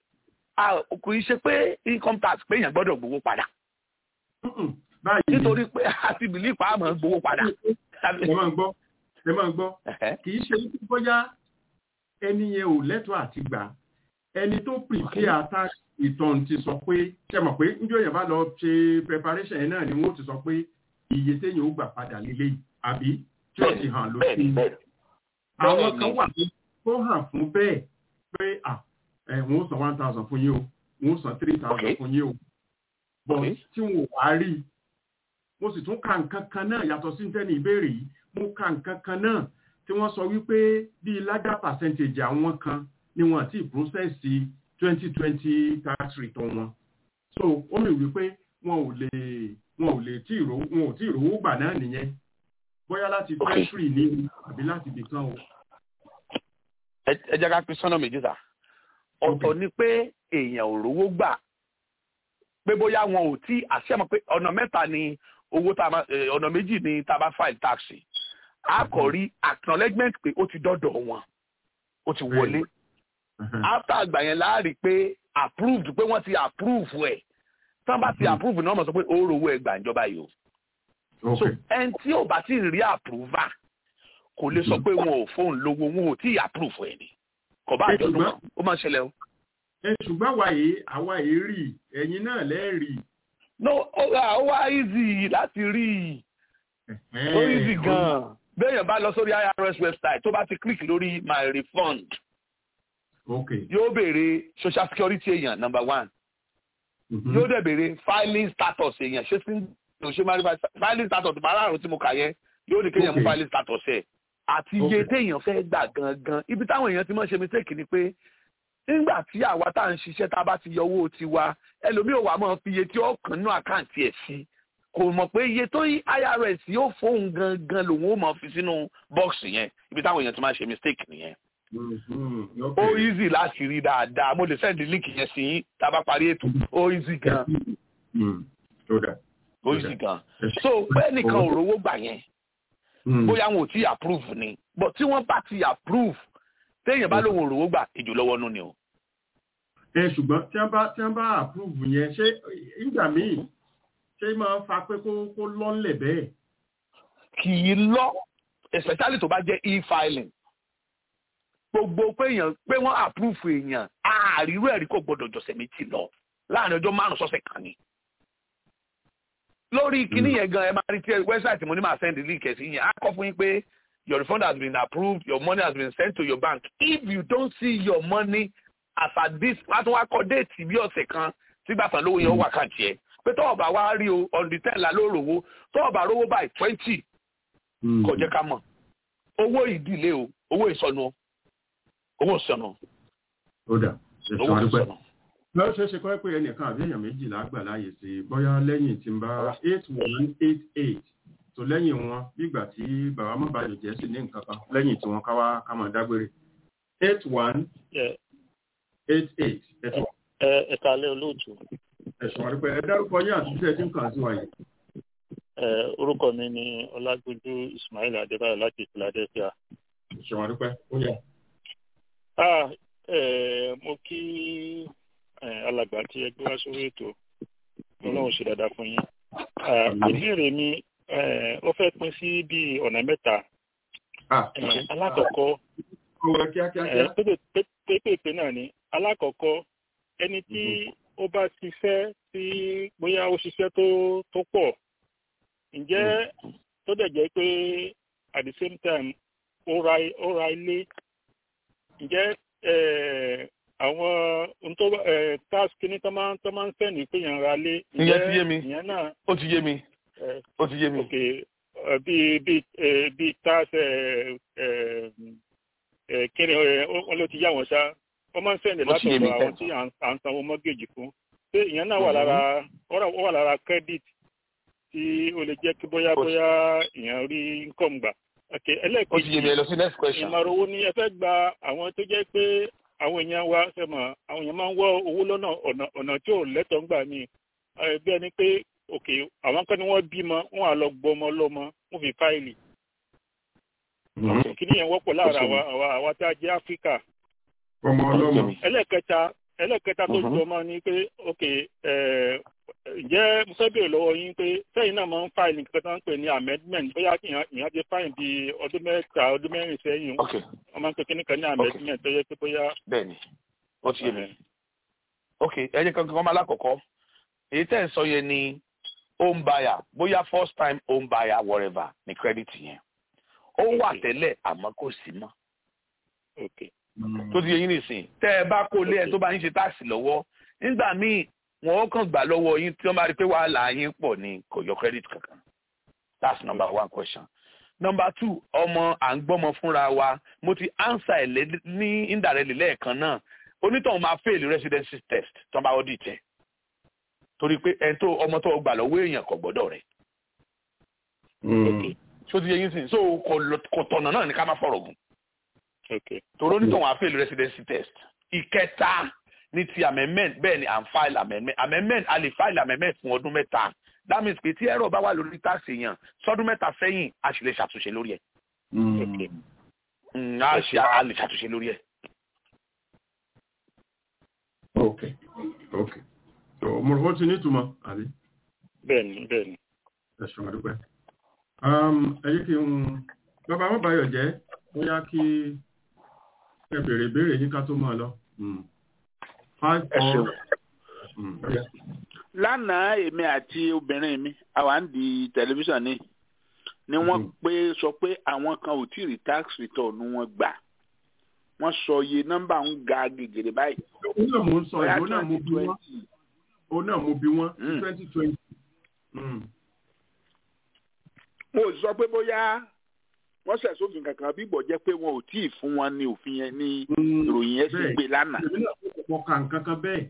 kò í ṣe pé income tax pé èèyàn gbọ́dọ̀ gbowó padà nítorí pé a ti bìlí pa àmọ́ gbowó padà. ẹ máa ń gbọ́ ẹ máa ń gbọ́ kì í ṣe bóyá ẹni yẹn ò lẹ́tọ̀ọ́ àti gbà ẹni tó prepare tax return ti sọ pé ṣe mọ̀ pé njọ́ yẹn bá lọ ṣe preparation yẹn náà ni wọ́n ti sọ pé iye téèyàn ó gbà padà lílé yìí àbí tí ó ti hàn lóṣù àwọn kan wà tó hàn fún bẹ́ẹ̀ pé ẹ wọ́n ó san one thousand fún yín o wọ́n ó san three thousand fún yín o but tí wọn ò wá rí i mo sì tún ka nǹkan kan náà yàtọ̀ sí tẹ́ni ìbéèrè yìí mo ka nǹkan kan náà tí wọ́n sọ wípé bíi lájà percentage àwọn kan ni wọ́n ti process twenty twenty tax return wọn so ó mi wípé wọn ò lè wọn ò lè tí ìrò wọn ò tí ìrówó gbà náà nìyẹn bóyá láti treasury ní àbí láti ibì kan o. ẹ jẹ́ ká pín sọ́nà méjì sá ọ̀tọ̀ ni pé èèyàn ò rówó gbà pé bóyá wọn ò tí àṣẹmọ pé ọ̀nà mẹ́ta ni owó tá a máa ọ̀nà méjì ni tá a bá file tax a kò rí acknowledgement pé ó ti dọ́dọ̀ wọn ó ti wọlé after àgbà yẹn láàrí pé approved pé wọ́n ti approve ẹ̀ tán bá ti approve náà mọ̀ sọ pé ó rówó ẹ̀ gbà ìjọba yìí o so ẹni tí ò bá ti rí approval kò lè sọ pé wọn ò fóun lówó wọn ò tí ì approve ẹ̀ ni kò bá àjọ̀dún kan ó máa ń ṣẹlẹ̀ o. ẹ ṣùgbọ́n àwa yìí àwa yìí rí ẹ̀yin náà lẹ́ẹ̀rí. no ó wá easy láti rí ó easy gan-an béèyàn bá lọ sórí irs website tó bá ti click lórí my refund yóò béèrè social security èèyàn number one yóò dẹ̀ béèrè filing status èèyàn ṣé sí ló ṣe máa rí filing status márààrún tí mo kà yẹn yóò ní kéèyàn mú filing status ẹ̀ àti iye téèyàn fẹ́ gbà gangan ibi táwọn èèyàn ti máa ṣe mistake ni pé nígbà tí àwa tá à ń ṣiṣẹ́ tá a bá ti yọ owó tiwa ẹlòmíì ò wá máa fi iye tí ó kàn nínú àkáǹtì ẹ̀ sí kò mọ̀ pé iye tó yí irs yóò fóun gangan lòun ó máa fi sínú bọ́ọ̀sì yẹn ibi táwọn èèyàn ti máa ṣe mistake nìyẹn. ó easy láti rí dáadáa mo lè send link yẹn sí yín tá a bá parí ètò ó easy gan. ó easy gan. so pé nìkan ò rówó gbà yẹn bóyá wọn ò tí approve ni but tí wọ́n bá ti approve téèyàn bá lóun òrówó gbà ìjò lọ́wọ́ nú ni o. ẹ ṣùgbọ́n tí wọ́n bá tí wọ́n bá approve yẹn ṣé ìgbà míì ṣé máa ń fa pé kó kó lọ́nlẹ̀ bẹ́ẹ̀. kì í lọ especially tó bá jẹ́ e-filing gbogbo pé èèyàn pé wọ́n approve èèyàn àárírú ẹ̀rí kò gbọ́dọ̀ jọ̀sẹ̀ méjì lọ láàrin ọjọ́ márùn-ún sọ́sẹ̀ kan ni lórí kíní yẹn gan ẹ máa rí tí wẹ́bsáìtì mo ní máa send link ẹ̀ sí yẹn á kọ́ fún yín pé your refund has been approved your money has been sent to your bank if you don't see your money as at this wọ́n tún wá kọ́ déètì bí ọ̀sẹ̀ kan sígbà tán lówó yẹn ó wà kàǹtì ẹ̀ pé tọ́wọ́ bá wá rí o on the ten la ló rówó tọ́wọ́ bá rówó by twenty kò jẹ́ ká mọ̀ owó ìdílé o owó ìsọnù o owó ìsọnù. ó dà owó ìsọnù lọ́wọ́ ṣe é ṣe kọ́ pé ẹnìkan àbí èèyàn méjìlá gbà láàyè sí i bóyá lẹ́yìn tí ń bá eight one eight eight tó lẹ́yìn wọn bígbà tí bàbá má bàjẹ́ jẹ́ sí ní nǹkan kan lẹ́yìn tí wọ́n ká wá ká máa dágbére eight one eight eight ẹ̀sùn. ẹ kálẹ́ olóòtú. ẹ̀sùn àdúpẹ́ ẹ dárúkọ yín àtúnṣe tí ń kàn sí wa yìí. orúkọ mi ni ọlágbójú ismail adébáyọ̀ láti philadelphia. ẹ̀sùn àdúpẹ́ ó yẹ. mo kí alàgbà tí ẹ gbé wá sórí ètò ọlọ́run ṣe dáadáa fún yín. ìbéèrè mi ó fẹ́ pín sí bí ọ̀nà mẹ́ta. alákọ̀ọ́kọ́ pépèpé náà ni alákọ̀ọ́kọ́ ẹni tí ó bá ṣiṣẹ́ tí bóyá ó ṣiṣẹ́ tó tó pọ̀ ǹjẹ́ tó dẹ̀ jẹ́ pé at the same time ó ra ó ra ilé ǹjẹ́ àwọn ntọ́ tax kìíní tó máa tó máa ń sẹ́ni pé yẹn ra lé. ìyẹn ti yé mi ìyẹn náà. ó ti yé mi ó ti yé mi. ok bí bí bí tax kíni wọn ló ti yá wọn ṣá wọn máa ń sẹ́ni látọ̀dọ̀ àwọn tí à ń sanwó mọ́gẹ́jì fún. ṣé ìyẹn náà wà lára ó wà lára credit tí ó lè jẹ́ kí bóyá bóyá ìyẹn rí income gbà. ok ẹlẹ́ẹ̀kejì ó ti yé mi ẹ lọ sí next question. ìmọ̀ràn owó ni ẹ fẹ́ gba àwọn tó jẹ́ pé àwọn èèyàn wa sẹ́mọ̀ àwọn èèyàn máa ń wọ́ owó lọ́nà ọ̀nà ọ̀nà tí ò lẹ́tọ̀ọ́ ń gbà mí bí ẹni pé ok àwọn kan ni wọ́n bímọ wọ́n á lọ gbọmọ lọ́mọ wọ́n fi fáìlì kí nìyẹn wọ́pọ̀ láàrin àwa àwa àwa tá a jẹ́ áfíríkà ọmọ ọlọ́mọ. ẹlẹ́ẹ̀kẹta ẹlẹ́ẹ̀kẹta tó jọ mọ́ ni pé ok ǹjẹ́ mo fẹ́ béèrè lọ́wọ́ yín pé sẹ́yìn náà máa ń fáìlì nǹkan tó ń pè ní amendment bóyá ìyẹn ti fáìlì bí ọdún mẹ́ta ọdún mẹ́rin sẹ́yìn wọ́n máa ń pè kíní kan ní amendment tó yẹ pé bóyá. bẹ́ẹ̀ni ó ti yé mi ok ẹ jẹ́ kankan kọ́ máa lákọ̀ọ́kọ́ èyí tẹ́ ẹ̀ sọ yẹn ni home buyer bóyá first time home buyer whatever ní credit yẹn ó wà tẹ́lẹ̀ àmọ́ kò sí mọ́ tó ti yẹ yín nìsín tẹ́ ẹ bá kó lé ẹ tó bá yín ṣe táàsì lọ́wọ́ nígbà míì wọn ó kàn gbà lọ́wọ́ yín tí wọ́n bá rí pé wàhálà yín pọ̀ ní kò yọ credit kankan that's number one question number two ọmọ à ń gbọ́mọ fúnra wa mo ti answer ẹ̀ ní indirectly lẹ́ẹ̀kan náà onítọ̀hún máa fail residency test tó bá audit ẹ̀ torí pé ẹni tó ọmọ tó gbà lọ́wọ́ èèyàn kò gbọ́dọ̀ rẹ̀ so ti yẹ yín sìn so kò tọ̀nà náà ní ká má fọ̀rọ̀ gùn torí onítọ̀hún á fail residency test ìkẹta ní ti amendment bẹ́ẹ̀ ni à ń file amendment amendment a lè file amendment fún ọdún mẹ́ta that means pé tí ẹ̀rọ bá wà lórí tax èèyàn sọ́dún mẹ́ta sẹ́yìn a sì lè ṣàtúnṣe lórí ẹ̀ a ṣe a lè ṣàtúnṣe lórí ẹ̀. ok ok so mo rò ó ti ní ìtumọ̀ àbí. bẹ́ẹ̀ni bẹ́ẹ̀ni. ẹ ṣe wọn dúpẹ́. ẹ yí kí n bàbá wọn báyọ̀ jẹ́ bóyá kí ẹ béèrè ìbéèrè yín ká tó máa lọ five four. lánàá èmi àti obìnrin mi àwa ń di tẹlifíṣàn ni ni wọ́n pé sọ pé àwọn kan ò tí ì rí tax return wọn gbà wọ́n sọ iye nọ́mbà ń ga gègèrè báyìí. òun náà mo ń sọ ìwọ náà mo bí wọn òun náà mo bí wọn twenty twenty. mo sọ pé bóyá wọ́n ṣẹ̀ sófin kankan bí ìbọ̀ jẹ́ pé wọn ò tí ì fún wọn ní òfin yẹn ní ìròyìn yẹn sì gbé lánàá. mo kà nǹkan kan bẹ́ẹ̀.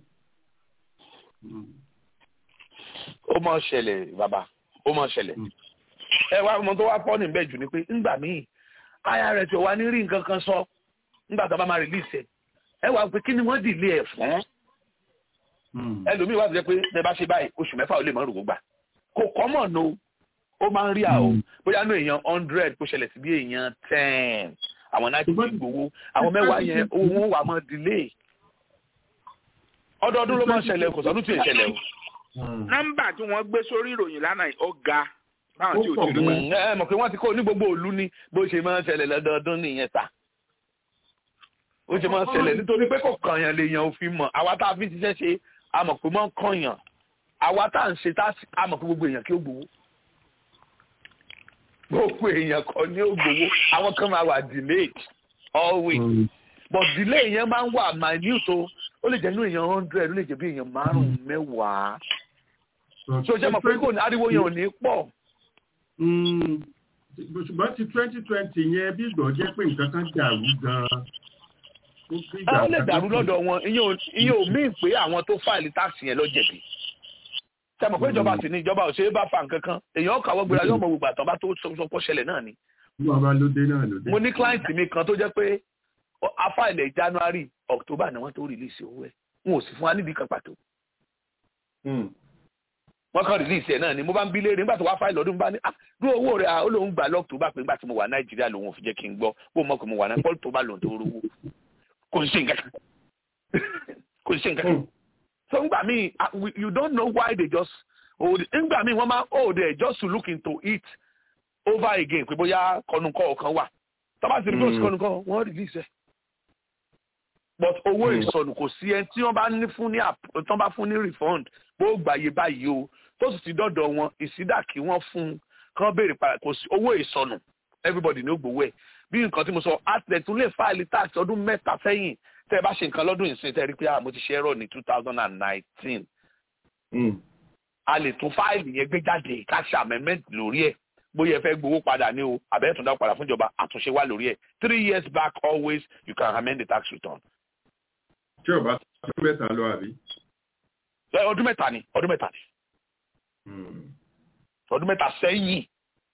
ó mọ̀ ṣẹlẹ̀ bàbá ó mọ̀ ṣẹlẹ̀ ẹ wá ọmọ tó wá pọ́ níbẹ̀ jù ni pé ńgbà míì irs ò wá ní rí nǹkan kan sọ nígbà tó bá máa release ẹ ẹ wá pé kí ni wọ́n dìlé ẹ̀ fún ẹlòmíì wá ti jẹ́ pé ẹ bá ṣe báyìí oṣù mẹ́fà ó lè mọ̀ rògbò gbà kò kọ́ mọ̀ no ó máa ń rí àwọn bóyá ní èèyàn hundred kó ṣẹlẹ̀ sí bí èèyàn ten àwọn náà ti gbowó àwọn mẹ́wàá yẹn owó wọn wà mọ́ delay ọdọọdún ló máa ń ṣẹlẹ̀ kò sọdún tí ì ṣẹlẹ̀ o. nọ́mbà tí wọ́n gbé sórí ìròyìn lánàá ó ga báwọn tí ò ti rí wọn. ẹ mọ̀ pé wọ́n ti kó ní gbogbo òlu ni bó ṣe máa ń ṣẹlẹ̀ lọ́dọọdún nìyẹn ta ó ṣe máa ń ṣẹlẹ̀ nítorí pé kò kàn yàn lè yàn òfin mọ̀ àwa tá a fi ṣiṣẹ́ ṣe a mọ̀ pé máa ń kàn yàn àwa tá à ń ṣe tá a mọ̀ pé gbogbo èèyàn kí ó gbowó gbogbo èèyàn kan ní ó gbowó àwọn kan máa wà delayed always but delay yẹn máa ń wà minute o ó lè jẹ́ inú èèyàn hundred ó lè jẹ́ bí èèyàn márùn-ún mẹ́wàá so ṣe mọ̀ pé kò ní ariwo yẹn ò ní pọ̀. ṣùgbọ́n ti twenty twenty yẹn bí ìgbọ̀ jẹ́ pé nǹkan kan dàrú gan-an. ó lè dàrú lọ́dọ̀ wọn ìyẹn ò míì pé àwọn tó fáìlì táàsì yẹn ló jẹ̀bi ṣe mọ̀ pé ìjọba sì ní ìjọba ò ṣe é bá fa nǹkan kan èèyàn kàwọ́ gbéra yóò mọ gbogbo àtọ́ bá tó sọ pọ́ ṣẹlẹ̀ náà ni. mo ní client mi kan tó jẹ́ pé afáìlẹ̀ january october ni wọ́n tó release owó ẹ̀ wọn ò sì fún wa nídìí kan pàtó. wọ́n kàn release ẹ̀ náà ni mo bá ń bí léèrè nígbà tó wá fáìlì ọdún bá ní ah dúró owó rẹ̀ ó lóun gbà lọ́ọ̀tòbá pé nígbà tí mo wà nàìjíríà lòun ò fi jẹ́ kí n gbọ́ bó mọ̀ pé mo wà náà pọ́ọ̀lù tó bá lòun tó rówó kò sí nǹkan kan kò sí nǹkan kan so ngbà míì you don't know why they just hold it ngbà míì wọ́n máa hold it just to look into it over again pé bóyá kọnukọ ọ̀kan wà tọ́ba ti rí bó ti kọnukọ wọ́n release ẹ̀ but owó ìsọnù kò sí ẹni tí wọ́n bá ní fún ní tí wọ́n bá fún ní refund bó gbàyè báyìí o tó sì ti dọ́dọ̀ wọn ìsídà kí wọ́n fún kán béèrè padà kò sí owó ìsọnù everybody ní ó gbowó ẹ̀ bí nǹkan tí mo sọ atlet tún lè fáìlì tax ọdún mẹ́ta sẹ́yìn tẹ́ ẹ bá ṣe nǹkan lọ́dún ìsìn tẹ́ ẹ rí pé mo ti ṣe ẹ̀rọ ní two thousand and nineteen a lè tún fáìlì yẹn gbé jáde ká ṣe amendment lórí ẹ̀ bóyá ẹ fẹ́ gbowó padà ní o àbẹ̀yẹ̀ tún dá padà fún ìjọba àtúnṣe wà lórí ẹ̀ three years back always you can amend the tax return. tí o bá ọdún mẹ́ta lọ àbí. ọdún mẹ́ta ni ọdún mẹ́ta ni ọdún mẹ́ta sẹ́yìn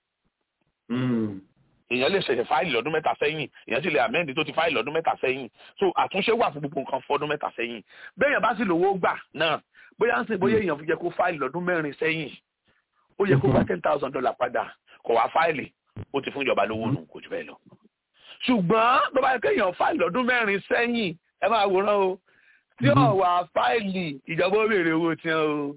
èèyàn lè ṣẹ̀ṣẹ̀ fáìlì lọ́dún mẹ́ta sẹ́yìn èèyàn sì lè amẹ́ndì tó ti fáìlì lọ́dún mẹ́ta sẹ́yìn so àtúnṣe wà fún gbogbo nǹkan fọdún mẹ́ta sẹ́yìn bẹ́ẹ̀yàn bá sì lówó gbà náà bóyá ń sìn bóyá èèyàn fi jẹ́ kó fáìlì lọ́dún mẹ́rin sẹ́yìn ó yẹ kó gba ten thousand dollar padà kò wá fáìlì ó ti fún ìjọba lówó nù kò jù bẹ́ẹ̀ lọ. ṣùgbọ́n tó bá yẹ kéèyàn fáìlì ọdún mẹ́rin sẹ́yìn ẹ máa wòran o tí ò wá fáìlì ìjọba ó béèrè owó tí wọn o.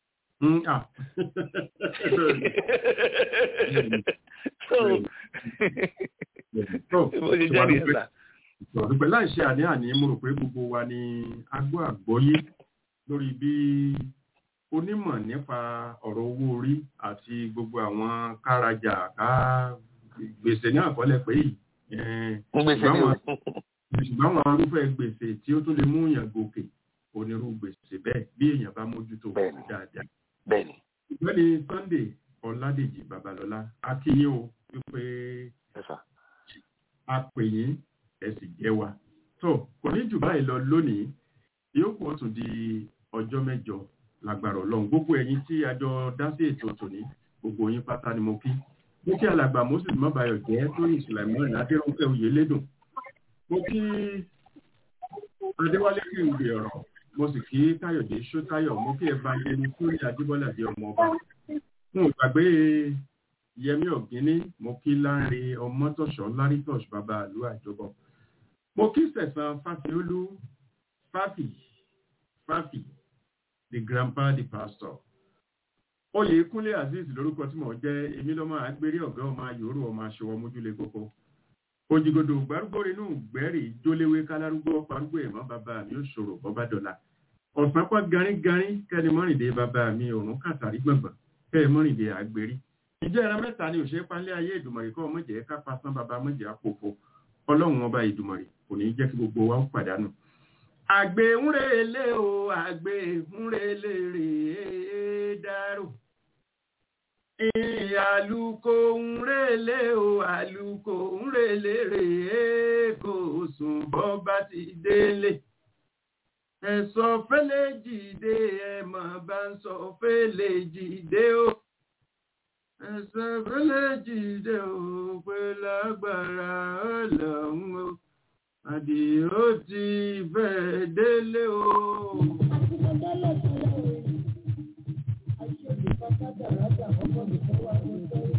so bó ṣe jẹ́ nìyẹn sà ọ̀dùpẹ̀ láì ṣe àní-àní mo rò pé gbogbo wa ni agbó àgbọ́yé lórí bí onímọ̀ nípa ọ̀rọ̀ owó orí àti gbogbo àwọn kárajà ká gbèsè ní àkọọ́lẹ̀ pé yìí ṣùgbọ́n àwọn arúfẹ́ gbèsè tí ó tún lè mú èèyàn gòkè onírú gbèsè bẹ́ẹ̀ bí èèyàn bá mójútó dáadáa. bẹ́ẹ̀ni. ìgbẹ́ni Sunday Ọládèjì Babalọ́lá akínyìn o wípé a pè yín ẹ sì jẹ́ wa. tó kò ní jù báyìí lọ lónìí yóò kó tún di ọjọ́ mẹ́jọ lágbára ọlọ́run gbogbo ẹ̀yin tí a jọ dá sí ètò tòní gbogbo yín pátá ni mo kí mo kí alàgbà moses mọ́bàyọ̀ jẹ́ tóyìn sùlẹ̀mọ́ adéròǹkẹ́ oyèlédùn mo kí adéwálé kí n gbé ọ̀rọ̀ mo sì kí káyọ̀dé ṣótáyọ̀ mo kí ẹ̀bá yẹni sórí adébọ́lá dé ọmọ ọba n ò gbàgbé yẹmí ọ̀gíní mo kí láńre ọmọtọ̀ṣọ́ lárítọ̀ṣ bàbá àlú àjọbọ mo kí sẹ̀sán fáfiolú fáfì fáfì the grandpa the pastor oyè kúnlé azeez lórúkọ tí mò ń jẹ èmi lọmọ àgbèrè ọgá ọmọ yòórù ọmọ aṣọwọ mójúlé kókó òjìgòdò gbárùgbò inú gbẹrì jóléwé kálárúgbó parúgbó ẹmọ bàbá mi ò ṣòro bọba dọlà ọ̀sán pọ̀ garingarin kẹ́ni mọ́rìndé bàbá mi òrùn kàtàrí gbọ̀ngbọ̀n kẹ́ni mọ́rìndé àgbèrè ìjẹ́ ẹran mẹ́ta ni òṣèré pálẹ̀ ayé ìdùmọ̀rì kọ́ mọ̀jẹ̀ ká pasán bàbá mọ̀jẹ̀ àpòfo ọlọ́run ọba ìdùmọ̀rì kò ní jẹ́ kí gbogbo wa ó pàdánù àgbè ń relé o àgbè ń relé rèé dárò àlùkò ń relé o àlùkò ń relé rèé kò sùn bọ́ bá ti délé ẹ̀sọ́ fẹ́lẹ́ jìde ẹ̀mọ̀ bá ń sọ fẹ́lẹ́ jìde o ẹ̀sọ́ fẹ́lẹ́ jìde o pé lágbára ọlọ́run o àdìó ti fẹ́ délé o. Àṣìṣe ìfọ̀kadà rájà ọkọ̀ mi fẹ́ wà ní ìfẹ́.